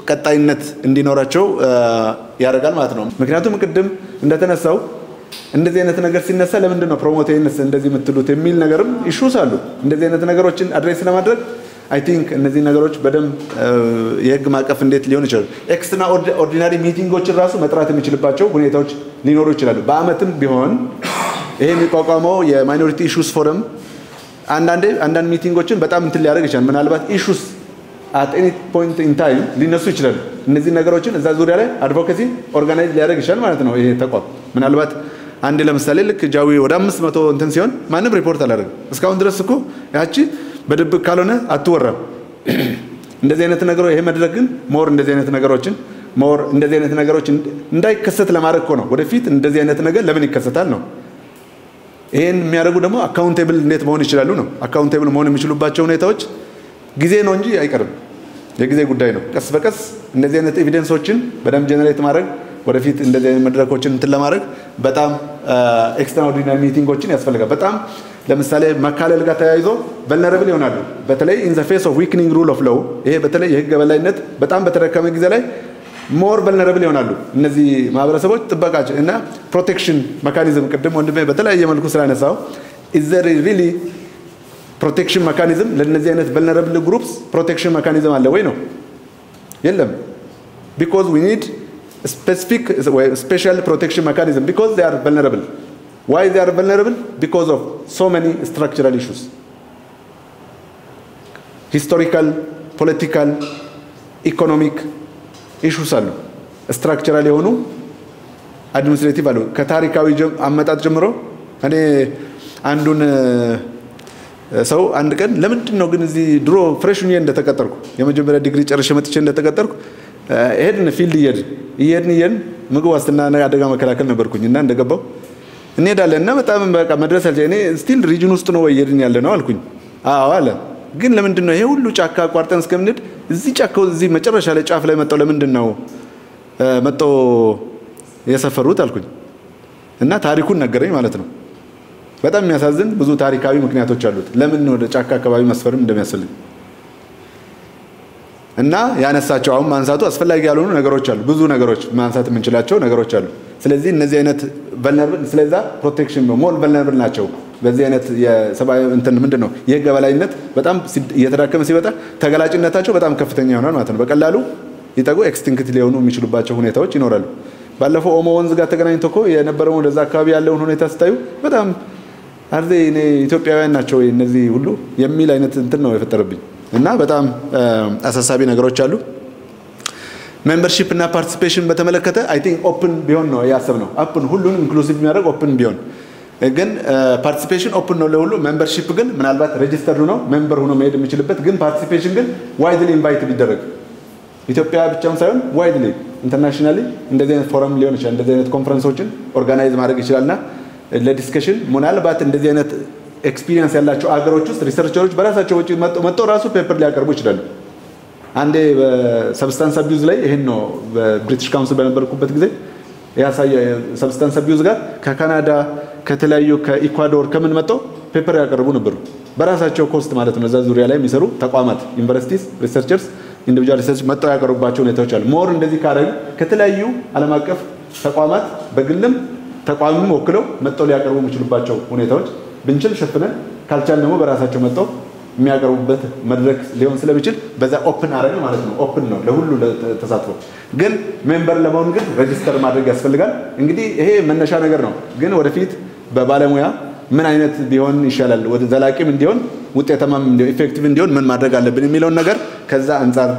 ቀጣይነት እንዲኖራቸው ያደርጋል ማለት ነው። ምክንያቱም ቅድም እንደተነሳው እንደዚህ አይነት ነገር ሲነሳ ለምንድን ነው ፕሮሞቴንስ እንደዚህ የምትሉት የሚል ነገርም ኢሹስ አሉ። እንደዚህ አይነት ነገሮችን አድሬስ ለማድረግ አይ ቲንክ እነዚህ ነገሮች በደንብ የህግ ማዕቀፍ እንዴት ሊሆን ይችላል። ኤክስትራ ኦርዲናሪ ሚቲንጎችን ራሱ መጥራት የሚችልባቸው ሁኔታዎች ሊኖሩ ይችላሉ። በአመትም ቢሆን ይሄ የሚቋቋመው የማይኖሪቲ ኢሹስ ፎረም አንዳንዴ አንዳንድ ሚቲንጎችን በጣም እንትን ሊያደርግ ይችላል። ምናልባት ኢሹስ አት ኤኒ ፖይንት ኢን ታይም ሊነሱ ይችላሉ። እነዚህ ነገሮችን እዛ ዙሪያ ላይ አድቮኬሲ ኦርጋናይዝ ሊያደርግ ይችላል ማለት ነው። ይሄ ተቋም ምናልባት አንድ ለምሳሌ ልክ ጃዊ ወደ አምስት መቶ እንትን ሲሆን ማንም ሪፖርት አላደረግም። እስካሁን ድረስ እኮ ያቺ በድብቅ ካልሆነ አትወራም። እንደዚህ አይነት ነገሮች ይሄ መድረክ ግን ሞር እንደዚህ አይነት ነገሮችን ሞር እንደዚህ አይነት ነገሮች እንዳይከሰት ለማድረግ እኮ ነው። ወደፊት እንደዚህ አይነት ነገር ለምን ይከሰታል ነው። ይሄን የሚያደርጉ ደግሞ አካውንቴብል እንዴት መሆን ይችላሉ ነው። አካውንቴብል መሆን የሚችሉባቸው ሁኔታዎች ጊዜ ነው እንጂ አይቀርም፣ የጊዜ ጉዳይ ነው። ቀስ በቀስ እንደዚህ አይነት ኤቪደንሶችን በደንብ ጀነሬት ማድረግ ወደፊት እንደዚህ አይነት መድረኮችን እንትን ለማድረግ በጣም ኤክስትራኦርዲናሪ ሚቲንጎችን ያስፈልጋል። በጣም ለምሳሌ መካለል ጋር ተያይዞ ቨልነረብል ይሆናሉ። በተለይ ኢን ዘ ፌስ ኦፍ ዊክኒንግ ሩል ኦፍ ሎው ይሄ በተለይ የህግ የበላይነት በጣም በተደከመ ጊዜ ላይ ሞር ቨልነረብል ይሆናሉ እነዚህ ማህበረሰቦች ጥበቃቸው እና ፕሮቴክሽን መካኒዝም ቅድም ወንድሜ በተለያየ መልኩ ስላነሳው ኢዘር ሪሊ ፕሮቴክሽን መካኒዝም ለእነዚህ አይነት ቨልነረብል ግሩፕስ ፕሮቴክሽን መካኒዝም አለ ወይ ነው? የለም። ቢኮዝ ዊ ኒድ ስፔሲፊክ ስፔሻል ፕሮቴክሽን መካኒዝም ቢኮዝ they are vulnerable why they are vulnerable because of so many structural issues historical political economic ኢሹስ አሉ ስትራክቸራል የሆኑ አድሚኒስትሬቲቭ አሉ ከታሪካዊ አመጣጥ ጀምሮ እኔ አንዱን ሰው አንድ ቀን ለምንድን ነው ግን እዚህ ድሮ ፍሬሽ ሆኜ እንደተቀጠርኩ የመጀመሪያ ዲግሪ ጨርሼ መጥቼ እንደተቀጠርኩ ሄድን ፊልድ እየሄድን እየሄድን እየሄድን ምግብ ዋስትና አደጋ መከላከል ነበርኩኝ እና እንደገባው እንሄዳለን እና በጣም በቃ መድረስ አልቻ እኔ ስቲል ሪጅን ውስጥ ነው እየሄድን ያለ ነው አልኩኝ። አዎ አለ። ግን ለምንድን ነው ይሄ ሁሉ ጫካ አቋርጠን እስከምንሄድ እዚህ ጫካው እዚህ መጨረሻ ላይ ጫፍ ላይ መጣው ለምንድን ነው መጣው የሰፈሩት አልኩኝ እና ታሪኩን ነገረኝ ማለት ነው። በጣም የሚያሳዝን ብዙ ታሪካዊ ምክንያቶች አሉት ለምን ወደ ጫካ አካባቢ መስፈርም እንደሚያስፈልግ እና ያነሳቸው አሁን ማንሳቱ አስፈላጊ ያልሆኑ ነገሮች አሉ። ብዙ ነገሮች ማንሳት የምንችላቸው ነገሮች አሉ። ስለዚህ እነዚህ አይነት ቨልነብል ስለዛ ፕሮቴክሽን ሞል ቨልነብል ናቸው። በዚህ አይነት የሰብአዊ እንትን ምንድን ነው የህግ የበላይነት በጣም እየተዳከመ ሲመጣ ተገላጭነታቸው በጣም ከፍተኛ ይሆናል ማለት ነው። በቀላሉ ሊጠቁ ኤክስቲንክት ሊሆኑ የሚችሉባቸው ሁኔታዎች ይኖራሉ። ባለፈው ኦሞ ወንዝ ጋር ተገናኝቶ እኮ የነበረውን ወደዛ አካባቢ ያለውን ሁኔታ ስታዩ በጣም አርዜ እኔ ኢትዮጵያውያን ናቸው ወይ እነዚህ ሁሉ የሚል አይነት እንትን ነው የፈጠረብኝ እና በጣም አሳሳቢ ነገሮች አሉ። ሜምበርሺፕ እና ፓርቲሲፔሽን በተመለከተ አይ ቲንክ ኦፕን ቢሆን ነው ያሰብነው። ኦፕን ሁሉንም ኢንክሉሲቭ የሚያደርግ ኦፕን ቢሆን ግን ፓርቲሲፔሽን ኦፕን ነው ለሁሉ። ሜምበርሺፕ ግን ምናልባት ሬጅስተርድ ነው ሜምበር ሆኖ መሄድ የሚችልበት ግን ፓርቲሲፔሽን ግን ዋይድሊ ኢንቫይት ቢደረግ ኢትዮጵያ ብቻም ሳይሆን ዋይድሊ ኢንተርናሽናሊ እንደዚህ አይነት ፎረም ሊሆን ይችላል። እንደዚህ አይነት ኮንፈረንሶችን ኦርጋናይዝ ማድረግ ይችላልና ለዲስከሽን ምናልባት እንደዚህ አይነት ኤክስፒሪየንስ ያላቸው አገሮች ውስጥ ሪሰርቸሮች በራሳቸው ወጪ መጥተው ራሱ ፔፐር ሊያቀርቡ ይችላሉ። አንዴ በሰብስታንስ አቢዩዝ ላይ ይሄን ነው በብሪቲሽ ካውንስል በነበርኩበት ጊዜ ያሳየ ሰብስታንስ አቢዩዝ ጋር ከካናዳ ከተለያዩ ከኢኳዶር ከምን መጥተው ፔፐር ያቀርቡ ነበሩ። በራሳቸው ኮስት ማለት ነው። እዛ ዙሪያ ላይ የሚሰሩ ተቋማት ዩኒቨርሲቲስ፣ ሪሰርቸርስ፣ ኢንዲቪጁዋል ሪሰርች መጥተው ያቀርቡባቸው ሁኔታዎች አሉ። ሞር እንደዚህ ካደረግ ከተለያዩ ዓለም አቀፍ ተቋማት በግልም ተቋምም ወክለው መጥተው ሊያቀርቡ የሚችሉባቸው ሁኔታዎች ብንችል ሸፍነን ካልቻል ደግሞ በራሳቸው መጥተው የሚያቀርቡበት መድረክ ሊሆን ስለሚችል በዛ ኦፕን አረግ ማለት ነው። ኦፕን ነው ለሁሉ ተሳትፎ። ግን ሜምበር ለመሆን ግን ሬጅስተር ማድረግ ያስፈልጋል። እንግዲህ ይሄ መነሻ ነገር ነው። ግን ወደፊት በባለሙያ ምን አይነት ቢሆን ይሻላል፣ ወደ ዘላቂም እንዲሆን ውጤታማም እንዲሆን ኢፌክቲቭ እንዲሆን ምን ማድረግ አለብን የሚለውን ነገር ከዛ አንጻር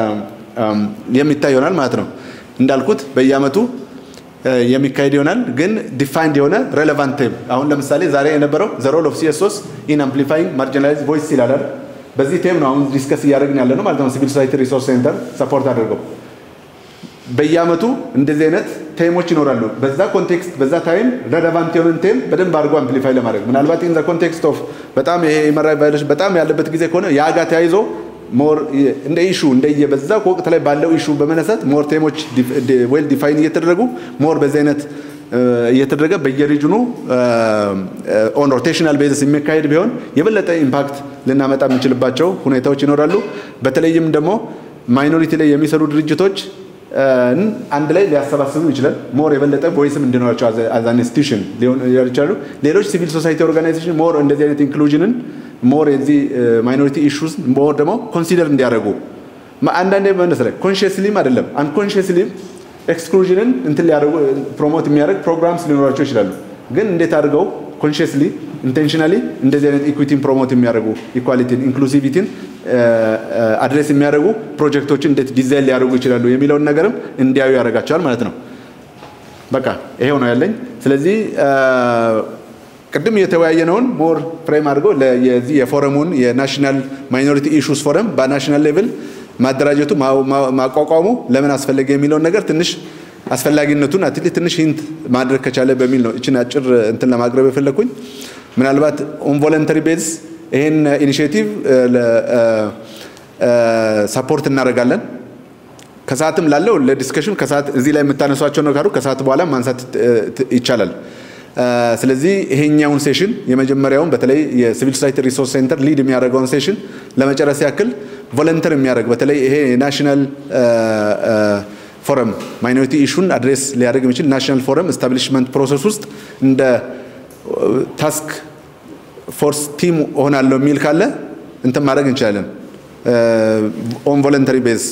የሚታይ ይሆናል ማለት ነው። እንዳልኩት በየአመቱ የሚካሄድ ይሆናል። ግን ዲፋይንድ የሆነ ሬሌቫንት ቴም አሁን ለምሳሌ ዛሬ የነበረው ዘ ሮል ኦፍ ሲኤስኦስ ኢን አምፕሊፋይንግ ማርጂናላይዝ ቮይስ ይላል። በዚህ ቴም ነው አሁን ዲስከስ እያደረግን ያለ ነው ማለት ነው። ሲቪል ሶሳይቲ ሪሶርስ ሴንተር ሰፖርት አድርገው በየአመቱ እንደዚህ አይነት ቴሞች ይኖራሉ። በዛ ኮንቴክስት በዛ ታይም ሬሌቫንት የሆነን ቴም በደንብ አድርጎ አምፕሊፋይ ለማድረግ ምናልባት ኢን ዘ ኮንቴክስት ኦፍ በጣም ይሄ የመራ ቫዮሌሽን በጣም ያለበት ጊዜ ከሆነ ያ ጋር ተያይዞ ሞር እንደ ኢሹ እንደየ በዛ ወቅት ላይ ባለው ኢሹ በመነሳት ሞር ቴሞች ዌል ዲፋይን እየተደረጉ ሞር በዚህ አይነት እየተደረገ በየሪጅኑ ኦን ሮቴሽናል ቤዝስ የሚካሄድ ቢሆን የበለጠ ኢምፓክት ልናመጣ የምንችልባቸው ሁኔታዎች ይኖራሉ። በተለይም ደግሞ ማይኖሪቲ ላይ የሚሰሩ ድርጅቶች አንድ ላይ ሊያሰባስቡ ይችላል። ሞር የበለጠ ቮይስም እንዲኖራቸው አዝ አን ኢንስቲቱሽን ሊሆን ይችላሉ። ሌሎች ሲቪል ሶሳይቲ ኦርጋናይዜሽን ሞር እንደዚህ አይነት ኢንክሉዥንን ሞር የዚህ ማይኖሪቲ ኢሹስ ሞር ደግሞ ኮንሲደር እንዲያደርጉ አንዳንዴ መሰለህ ኮንሽስሊም አይደለም አንኮንሽስሊም ኤክስክሉዥንን እንትን ሊያደርጉ ፕሮሞት የሚያደርግ ፕሮግራምስ ሊኖራቸው ይችላሉ። ግን እንዴት አድርገው ኮንሽስሊ ኢንቴንሽናሊ እንደዚህ አይነት ኢኩዊቲን ፕሮሞት የሚያደርጉ ኢኳሊቲን ኢንክሉሲቪቲን አድሬስ የሚያደርጉ ፕሮጀክቶችን እንዴት ዲዛይን ሊያደርጉ ይችላሉ የሚለውን ነገርም እንዲያዩ ያደርጋቸዋል ማለት ነው። በቃ ይሄው ነው ያለኝ። ስለዚህ ቅድም የተወያየነውን ሞር ፍሬም አድርገው የዚህ የፎረሙን የናሽናል ማይኖሪቲ ኢሹስ ፎረም በናሽናል ሌቭል ማደራጀቱ ማቋቋሙ ለምን አስፈለገ የሚለውን ነገር ትንሽ አስፈላጊነቱን አትሊ ትንሽ ሂንት ማድረግ ከቻለ በሚል ነው እችን አጭር እንትን ለማቅረብ የፈለግኩኝ። ምናልባት ኦን ቮለንተሪ ቤዝ ይህን ኢኒሽቲቭ ሰፖርት እናደርጋለን። ከሰዓትም ላለው ለዲስከሽን ከሰዓት እዚህ ላይ የምታነሷቸው ነው ካሉ ከሰዓት በኋላ ማንሳት ይቻላል። ስለዚህ ይሄኛውን ሴሽን የመጀመሪያውን በተለይ የሲቪል ሶሳይቲ ሪሶርስ ሴንተር ሊድ የሚያደርገውን ሴሽን ለመጨረስ ያክል ቮለንተር የሚያደርግ በተለይ ይሄ የናሽናል ፎረም ማይኖሪቲ ኢሹን አድሬስ ሊያደርግ የሚችል ናሽናል ፎረም ስታብሊሽመንት ፕሮሰስ ውስጥ እንደ ታስክ ፎርስ ቲም እሆናለሁ የሚል ካለ እንትን ማድረግ እንችላለን ኦን ቮለንተሪ ቤዝ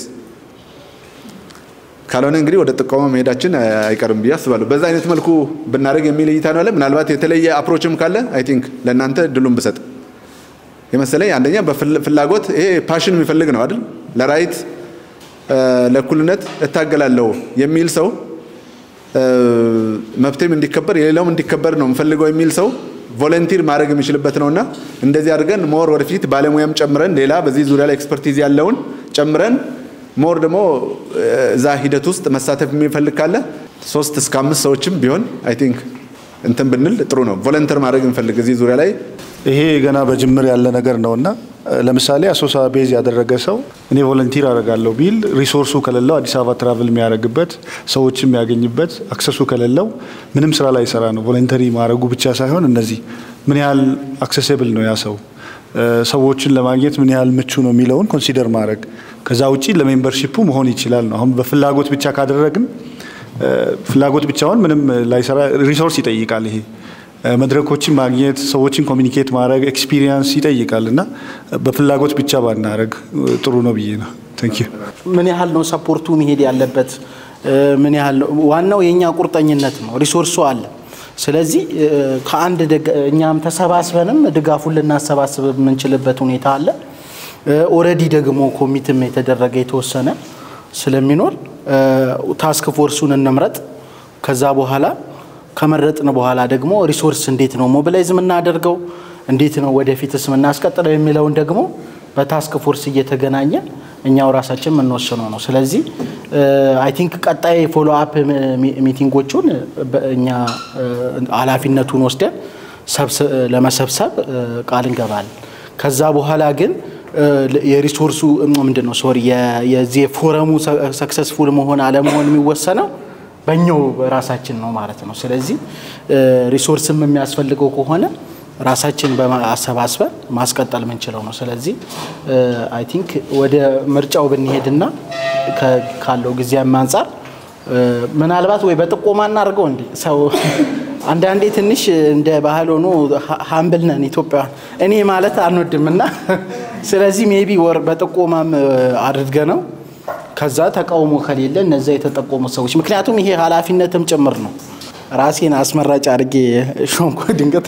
ካልሆነ እንግዲህ ወደ ጥቆማ መሄዳችን አይቀርም ብዬ አስባለሁ። በዛ አይነት መልኩ ብናደርግ የሚል እይታ ነው አለ። ምናልባት የተለየ አፕሮችም ካለ አይ ቲንክ ለእናንተ ድሉን ብሰጥ የመሰለኝ አንደኛ በፍላጎት ይሄ ፓሽን የሚፈልግ ነው አይደል? ለራይት ለእኩልነት እታገላለሁ የሚል ሰው መብቴም እንዲከበር የሌላውም እንዲከበር ነው የምፈልገው የሚል ሰው ቮለንቲር ማድረግ የሚችልበት ነውና እንደዚህ አድርገን ሞር ወደፊት ባለሙያም ጨምረን ሌላ በዚህ ዙሪያ ላይ ኤክስፐርቲዝ ያለውን ጨምረን ሞር ደግሞ እዛ ሂደት ውስጥ መሳተፍ የሚፈልግ ካለ ሶስት እስከ አምስት ሰዎችም ቢሆን አይ ቲንክ እንትን ብንል ጥሩ ነው። ቮለንተር ማድረግ እንፈልግ እዚህ ዙሪያ ላይ ይሄ ገና በጅምር ያለ ነገር ነው እና ለምሳሌ አሶሳ ቤዝ ያደረገ ሰው እኔ ቮለንቲር አደርጋለሁ ቢል ሪሶርሱ ከሌለው አዲስ አበባ ትራቭል የሚያደርግበት ሰዎች የሚያገኝበት አክሰሱ ከሌለው ምንም ስራ ላይ ይሰራ ነው። ቮለንተሪ ማድረጉ ብቻ ሳይሆን እነዚህ ምን ያህል አክሰሲብል ነው ያ ሰው ሰዎችን ለማግኘት ምን ያህል ምቹ ነው የሚለውን ኮንሲደር ማድረግ ከዛ ውጪ ለሜምበርሺፑ መሆን ይችላል ነው። አሁን በፍላጎት ብቻ ካደረግን ፍላጎት ብቻውን ምንም ላይሰራ ሪሶርስ ይጠይቃል። ይሄ መድረኮችን ማግኘት ሰዎችን ኮሚኒኬት ማድረግ ኤክስፒሪየንስ ይጠይቃል እና በፍላጎት ብቻ ባናረግ ጥሩ ነው ብዬ ነው። ታንክ ዩ። ምን ያህል ነው ሰፖርቱ መሄድ ያለበት? ምን ያህል ነው? ዋናው የእኛ ቁርጠኝነት ነው። ሪሶርሱ አለ። ስለዚህ ከአንድ እኛም ተሰባስበንም ድጋፉን ልናሰባስብ የምንችልበት ሁኔታ አለ። ኦልሬዲ ደግሞ ኮሚትም የተደረገ የተወሰነ ስለሚኖር ታስክ ፎርሱን እንምረጥ። ከዛ በኋላ ከመረጥን በኋላ ደግሞ ሪሶርስ እንዴት ነው ሞቢላይዝ የምናደርገው፣ እንዴት ነው ወደፊትስ የምናስቀጥለው የሚለውን ደግሞ በታስክ ፎርስ እየተገናኘ እኛው ራሳችን የምንወስነው ነው። ስለዚህ አይ ቲንክ ቀጣይ ፎሎ አፕ ሚቲንጎቹን እኛ ኃላፊነቱን ወስደን ለመሰብሰብ ቃል እንገባለን። ከዛ በኋላ ግን የሪሶርሱ ምንድን ነው ሶሪ የዚህ የፎረሙ ሰክሰስፉል መሆን አለመሆን የሚወሰነው በእኛው ራሳችን ነው ማለት ነው። ስለዚህ ሪሶርስም የሚያስፈልገው ከሆነ ራሳችን በማሰባስበን ማስቀጠል የምንችለው ነው። ስለዚህ አይ ቲንክ ወደ ምርጫው ብንሄድና ካለው ጊዜም አንጻር ምናልባት ወይ በጥቆማ እናድርገው እንዲ ሰው አንዳንዴ ትንሽ እንደ ባህል ሆኖ ሀምብል ነን ኢትዮጵያውያን። እኔ ማለት አንወድም እና ስለዚህ ሜቢ ወር በጥቆማም አድርገ ነው ከዛ ተቃውሞ ከሌለ እነዛ የተጠቆሙ ሰዎች ምክንያቱም ይሄ ኃላፊነትም ጭምር ነው። ራሴን አስመራጭ አድርጌ ሾንኮ ድንገት።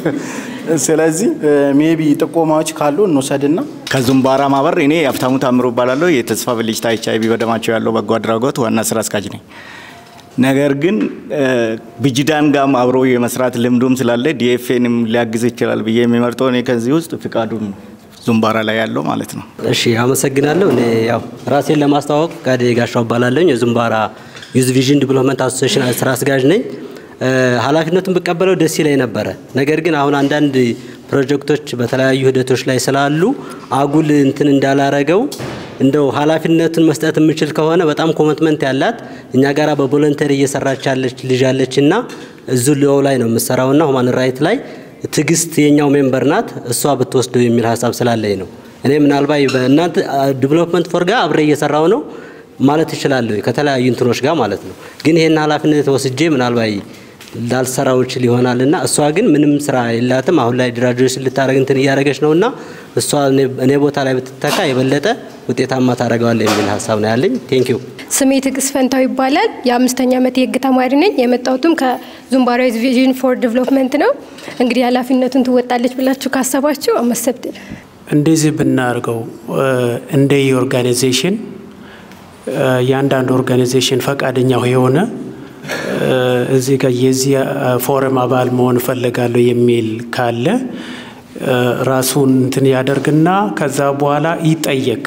ስለዚህ ሜቢ ጥቆማዎች ካሉ እንውሰድና ከዙምባራ ማህበር እኔ ሀብታሙ ታምሮ እባላለሁ። የተስፋ ብልጭታ ኤች አይ ቪ በደማቸው ያለው በጎ አድራጎት ዋና ስራ አስኪያጅ ነኝ። ነገር ግን ብጅዳን ጋም አብሮ የመስራት ልምዱም ስላለ ዲኤፍኤንም ሊያግዝ ይችላል ብዬ የሚመርጠው እኔ ከዚህ ውስጥ ፍቃዱን ዙምባራ ላይ ያለው ማለት ነው። እሺ አመሰግናለሁ። እኔ ያው ራሴን ለማስተዋወቅ ፈቃዴ ጋሻው እባላለሁ። የዙምባራ ዩዝ ቪዥን ዲቨሎፕመንት አሶሲዬሽን ስራ አስጋዥ ነኝ። ኃላፊነቱን ብቀበለው ደስ ይለኝ ነበረ። ነገር ግን አሁን አንዳንድ ፕሮጀክቶች በተለያዩ ሂደቶች ላይ ስላሉ አጉል እንትን እንዳላረገው እንደው ኃላፊነቱን መስጠት የምችል ከሆነ በጣም ኮሚትመንት ያላት እኛ ጋራ በቮለንተሪ እየሰራች ያለች ልጅ አለች እና እዙ ሊዮ ላይ ነው የምሰራውና ሁማን ራይት ላይ ትዕግስት የኛው ሜምበር ናት። እሷ ብትወስደው የሚል ሀሳብ ስላለኝ ነው። እኔ ምናልባት በእናንተ ዲቨሎፕመንት ፎር ጋር አብሬ እየሰራው ነው ማለት እችላለሁ ከተለያዩ እንትኖች ጋር ማለት ነው። ግን ይሄን ኃላፊነት ወስጄ ምናልባት ላልሰራው ይችል ይሆናልና እሷ ግን ምንም ስራ የላትም። አሁን ላይ ግራጁዌሽን ልታደርግ እንትን እያደረገች ነውና እሷ እኔ ቦታ ላይ ብትተካ የበለጠ ውጤታማ ታደርገዋለህ የሚል ሀሳብ ነው ያለኝ። ቴንክ ዩ። ስሜ ትዕግስት ፈንታው ይባላል። የአምስተኛ ዓመት የህግ ተማሪ ነኝ። የመጣሁትም ከዙምባራዊ ቪዥን ፎር ዲቨሎፕመንት ነው። እንግዲህ ኃላፊነቱን ትወጣለች ብላችሁ ካሰባችሁ አመሰብት እንደዚህ ብናደርገው እንደ ኦርጋናይዜሽን የአንዳንድ ኦርጋናይዜሽን ፈቃደኛው የሆነ እዚህ ጋር የዚህ ፎረም አባል መሆን እፈልጋለሁ የሚል ካለ ራሱን እንትን ያደርግና ከዛ በኋላ ይጠየቅ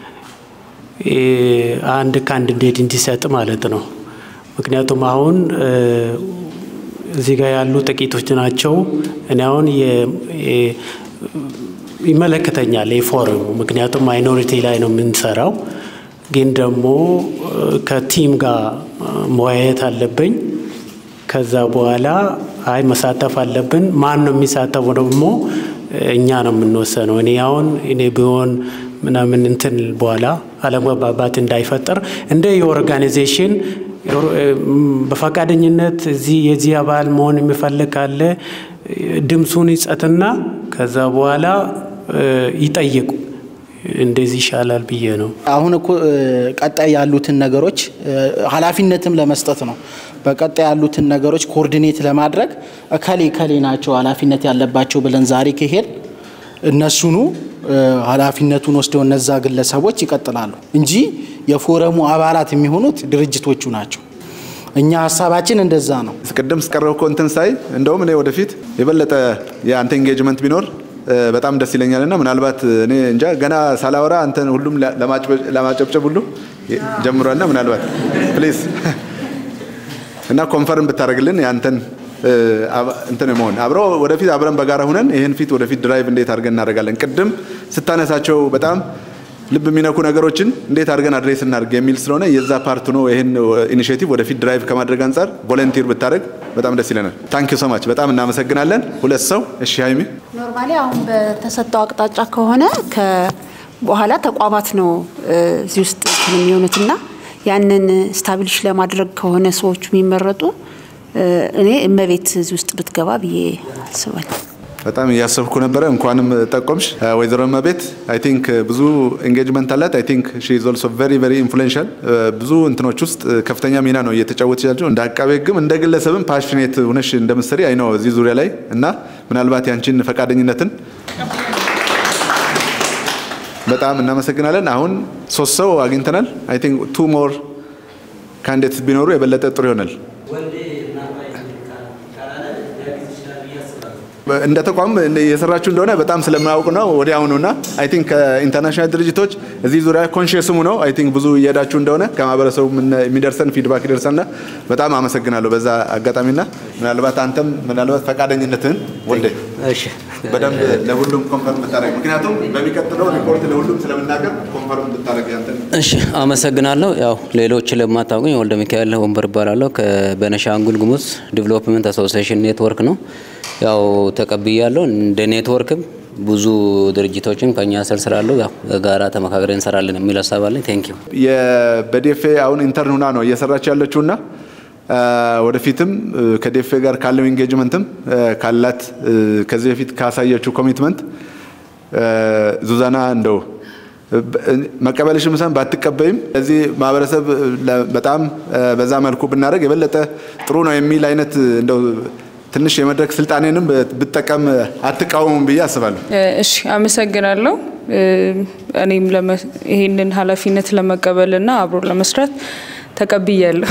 አንድ ካንዲዴት እንዲሰጥ ማለት ነው። ምክንያቱም አሁን እዚህ ጋር ያሉ ጥቂቶች ናቸው። እኔ አሁን ይመለከተኛል የፎረሙ ምክንያቱም ማይኖሪቲ ላይ ነው የምንሰራው ግን ደግሞ ከቲም ጋር መወያየት አለብኝ። ከዛ በኋላ አይ መሳተፍ አለብን። ማን ነው የሚሳተፈው ደግሞ እኛ ነው የምንወሰነው። እኔ አሁን እኔ ቢሆን ምናምን እንትን በኋላ አለመግባባት እንዳይፈጠር እንደ የኦርጋናይዜሽን በፈቃደኝነት እዚህ የዚህ አባል መሆን የሚፈልግ ካለ ድምፁን ይጸትና ከዛ በኋላ ይጠይቁ። እንደዚህ ይሻላል ብዬ ነው። አሁን እኮ ቀጣይ ያሉትን ነገሮች ኃላፊነትም ለመስጠት ነው። በቀጣይ ያሉትን ነገሮች ኮኦርዲኔት ለማድረግ እከሌ እከሌ ናቸው ኃላፊነት ያለባቸው ብለን ዛሬ ከሄድ እነሱኑ ኃላፊነቱን ወስደው እነዛ ግለሰቦች ይቀጥላሉ እንጂ የፎረሙ አባላት የሚሆኑት ድርጅቶቹ ናቸው። እኛ ሀሳባችን እንደዛ ነው። ቅድም ስቀረብከው እንትን ሳይ እንደውም እኔ ወደፊት የበለጠ የአንተ ኤንጌጅመንት ቢኖር በጣም ደስ ይለኛል እና ምናልባት እኔ እንጃ ገና ሳላወራ አንተን ሁሉም ለማጨብጨብ ሁሉ ጀምሯልና ምናልባት ፕሊዝ እና ኮንፈርም ብታደርግልን የአንተን እንትን መሆን አብሮ ወደፊት አብረን በጋራ ሁነን ይህን ፊት ወደፊት ድራይቭ እንዴት አድርገን እናደርጋለን። ቅድም ስታነሳቸው በጣም ልብ የሚነኩ ነገሮችን እንዴት አድርገን አድሬስ እናድርግ የሚል ስለሆነ የዛ ፓርት ነው። ይህን ኢኒሽቲቭ ወደፊት ድራይቭ ከማድረግ አንጻር ቮለንቲር ብታደርግ በጣም ደስ ይለናል። ታንክ ዩ ሶማች በጣም እናመሰግናለን። ሁለት ሰው እሺ፣ ሀይሚ ኖርማሊ አሁን በተሰጠው አቅጣጫ ከሆነ በኋላ ተቋማት ነው እዚህ ውስጥ የሚሆኑትና ያንን ስታብሊሽ ለማድረግ ከሆነ ሰዎቹ የሚመረጡ እኔ እመቤት እዚህ ውስጥ ብትገባ ብዬ አስባለሁ። በጣም እያሰብኩ ነበረ። እንኳንም ጠቆምሽ ወይዘሮ እመቤት። አይ ቲንክ ብዙ ኤንጌጅመንት አላት። አይ ቲንክ ሺ ኢዝ ኦልሶ ቬሪ ቬሪ ኢንፍሉዌንሻል ብዙ እንትኖች ውስጥ ከፍተኛ ሚና ነው እየተጫወተች ያለችው። እንደ አቃቤ ሕግም እንደ ግለሰብም ፓሽኔት ሆነሽ እንደምትሰሪ አይ ነው እዚህ ዙሪያ ላይ እና ምናልባት ያንቺን ፈቃደኝነትን በጣም እናመሰግናለን። አሁን ሶስት ሰው አግኝተናል። አይ ቲንክ ቱ ሞር ካንዲዴትስ ቢኖሩ የበለጠ ጥሩ ይሆናል። እንደ ተቋም የሰራችሁ እንደሆነ በጣም ስለማያውቁ ነው ወዲያውኑ እና አይ ቲንክ ከኢንተርናሽናል ድርጅቶች እዚህ ዙሪያ ኮንሽየስሙ ነው አይ ቲንክ ብዙ እየሄዳችሁ እንደሆነ ከማህበረሰቡ የሚደርሰን ፊድባክ ይደርሰና በጣም አመሰግናለሁ በዛ አጋጣሚና ምናልባት አንተም ምናልባት ፈቃደኝነትህን ወልደ በደንብ ለሁሉም ኮንፈርም ብታደረግ ምክንያቱም በሚቀጥለው ሪፖርት ለሁሉም ስለምናገር ኮንፈርም ብታደረግ ያንተን እሺ አመሰግናለሁ። ያው ሌሎች ለማታውቁኝ ወልደ ሚካኤል ወንበር እባላለሁ ከቤኒሻንጉል ጉሙዝ ዲቨሎፕመንት አሶሲዬሽን ኔትወርክ ነው። ያው ተቀብያለሁ። እንደ ኔትወርክም ብዙ ድርጅቶችን ከኛ ስር ስላሉ ያው ጋራ ተመካክረን እንሰራለን የሚል ሀሳብ አለኝ። ቴንክ ዩ። በዴፌ አሁን ኢንተርን ሁና ነው እየሰራች ያለችውና ወደፊትም ከዴፌ ጋር ካለው ኢንጌጅመንትም ካላት ከዚህ በፊት ካሳየችው ኮሚትመንት ዙዛና እንደው መቀበልሽም ምሳን ባትቀበይም እዚህ ማህበረሰብ በጣም በዛ መልኩ ብናደርግ የበለጠ ጥሩ ነው የሚል አይነት እንደው ትንሽ የመድረክ ስልጣኔንም ብጠቀም አትቃወሙም ብዬ አስባለሁ። እሺ፣ አመሰግናለሁ። እኔም ይህንን ኃላፊነት ለመቀበልና አብሮ ለመስራት ተቀብያለሁ።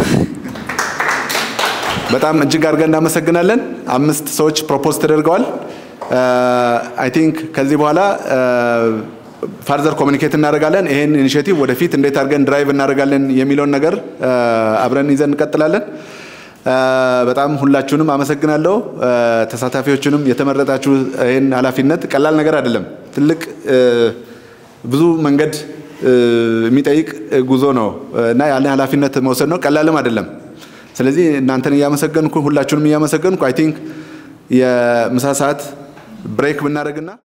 በጣም እጅግ አድርገን እናመሰግናለን። አምስት ሰዎች ፕሮፖዝ ተደርገዋል። አይ ቲንክ ከዚህ በኋላ ፋርዘር ኮሚኒኬት እናደርጋለን። ይሄን ኢኒሽቲቭ ወደፊት እንዴት አድርገን ድራይቭ እናደርጋለን የሚለውን ነገር አብረን ይዘን እንቀጥላለን። በጣም ሁላችሁንም አመሰግናለሁ። ተሳታፊዎቹንም የተመረጣችሁ ይህን ኃላፊነት ቀላል ነገር አይደለም። ትልቅ ብዙ መንገድ የሚጠይቅ ጉዞ ነው እና ያን ኃላፊነት መውሰድ ነው። ቀላልም አይደለም። ስለዚህ እናንተን እያመሰገንኩ ሁላችሁንም እያመሰገንኩ አይ ቲንክ የምሳ ሰዓት ብሬክ ብናደርግና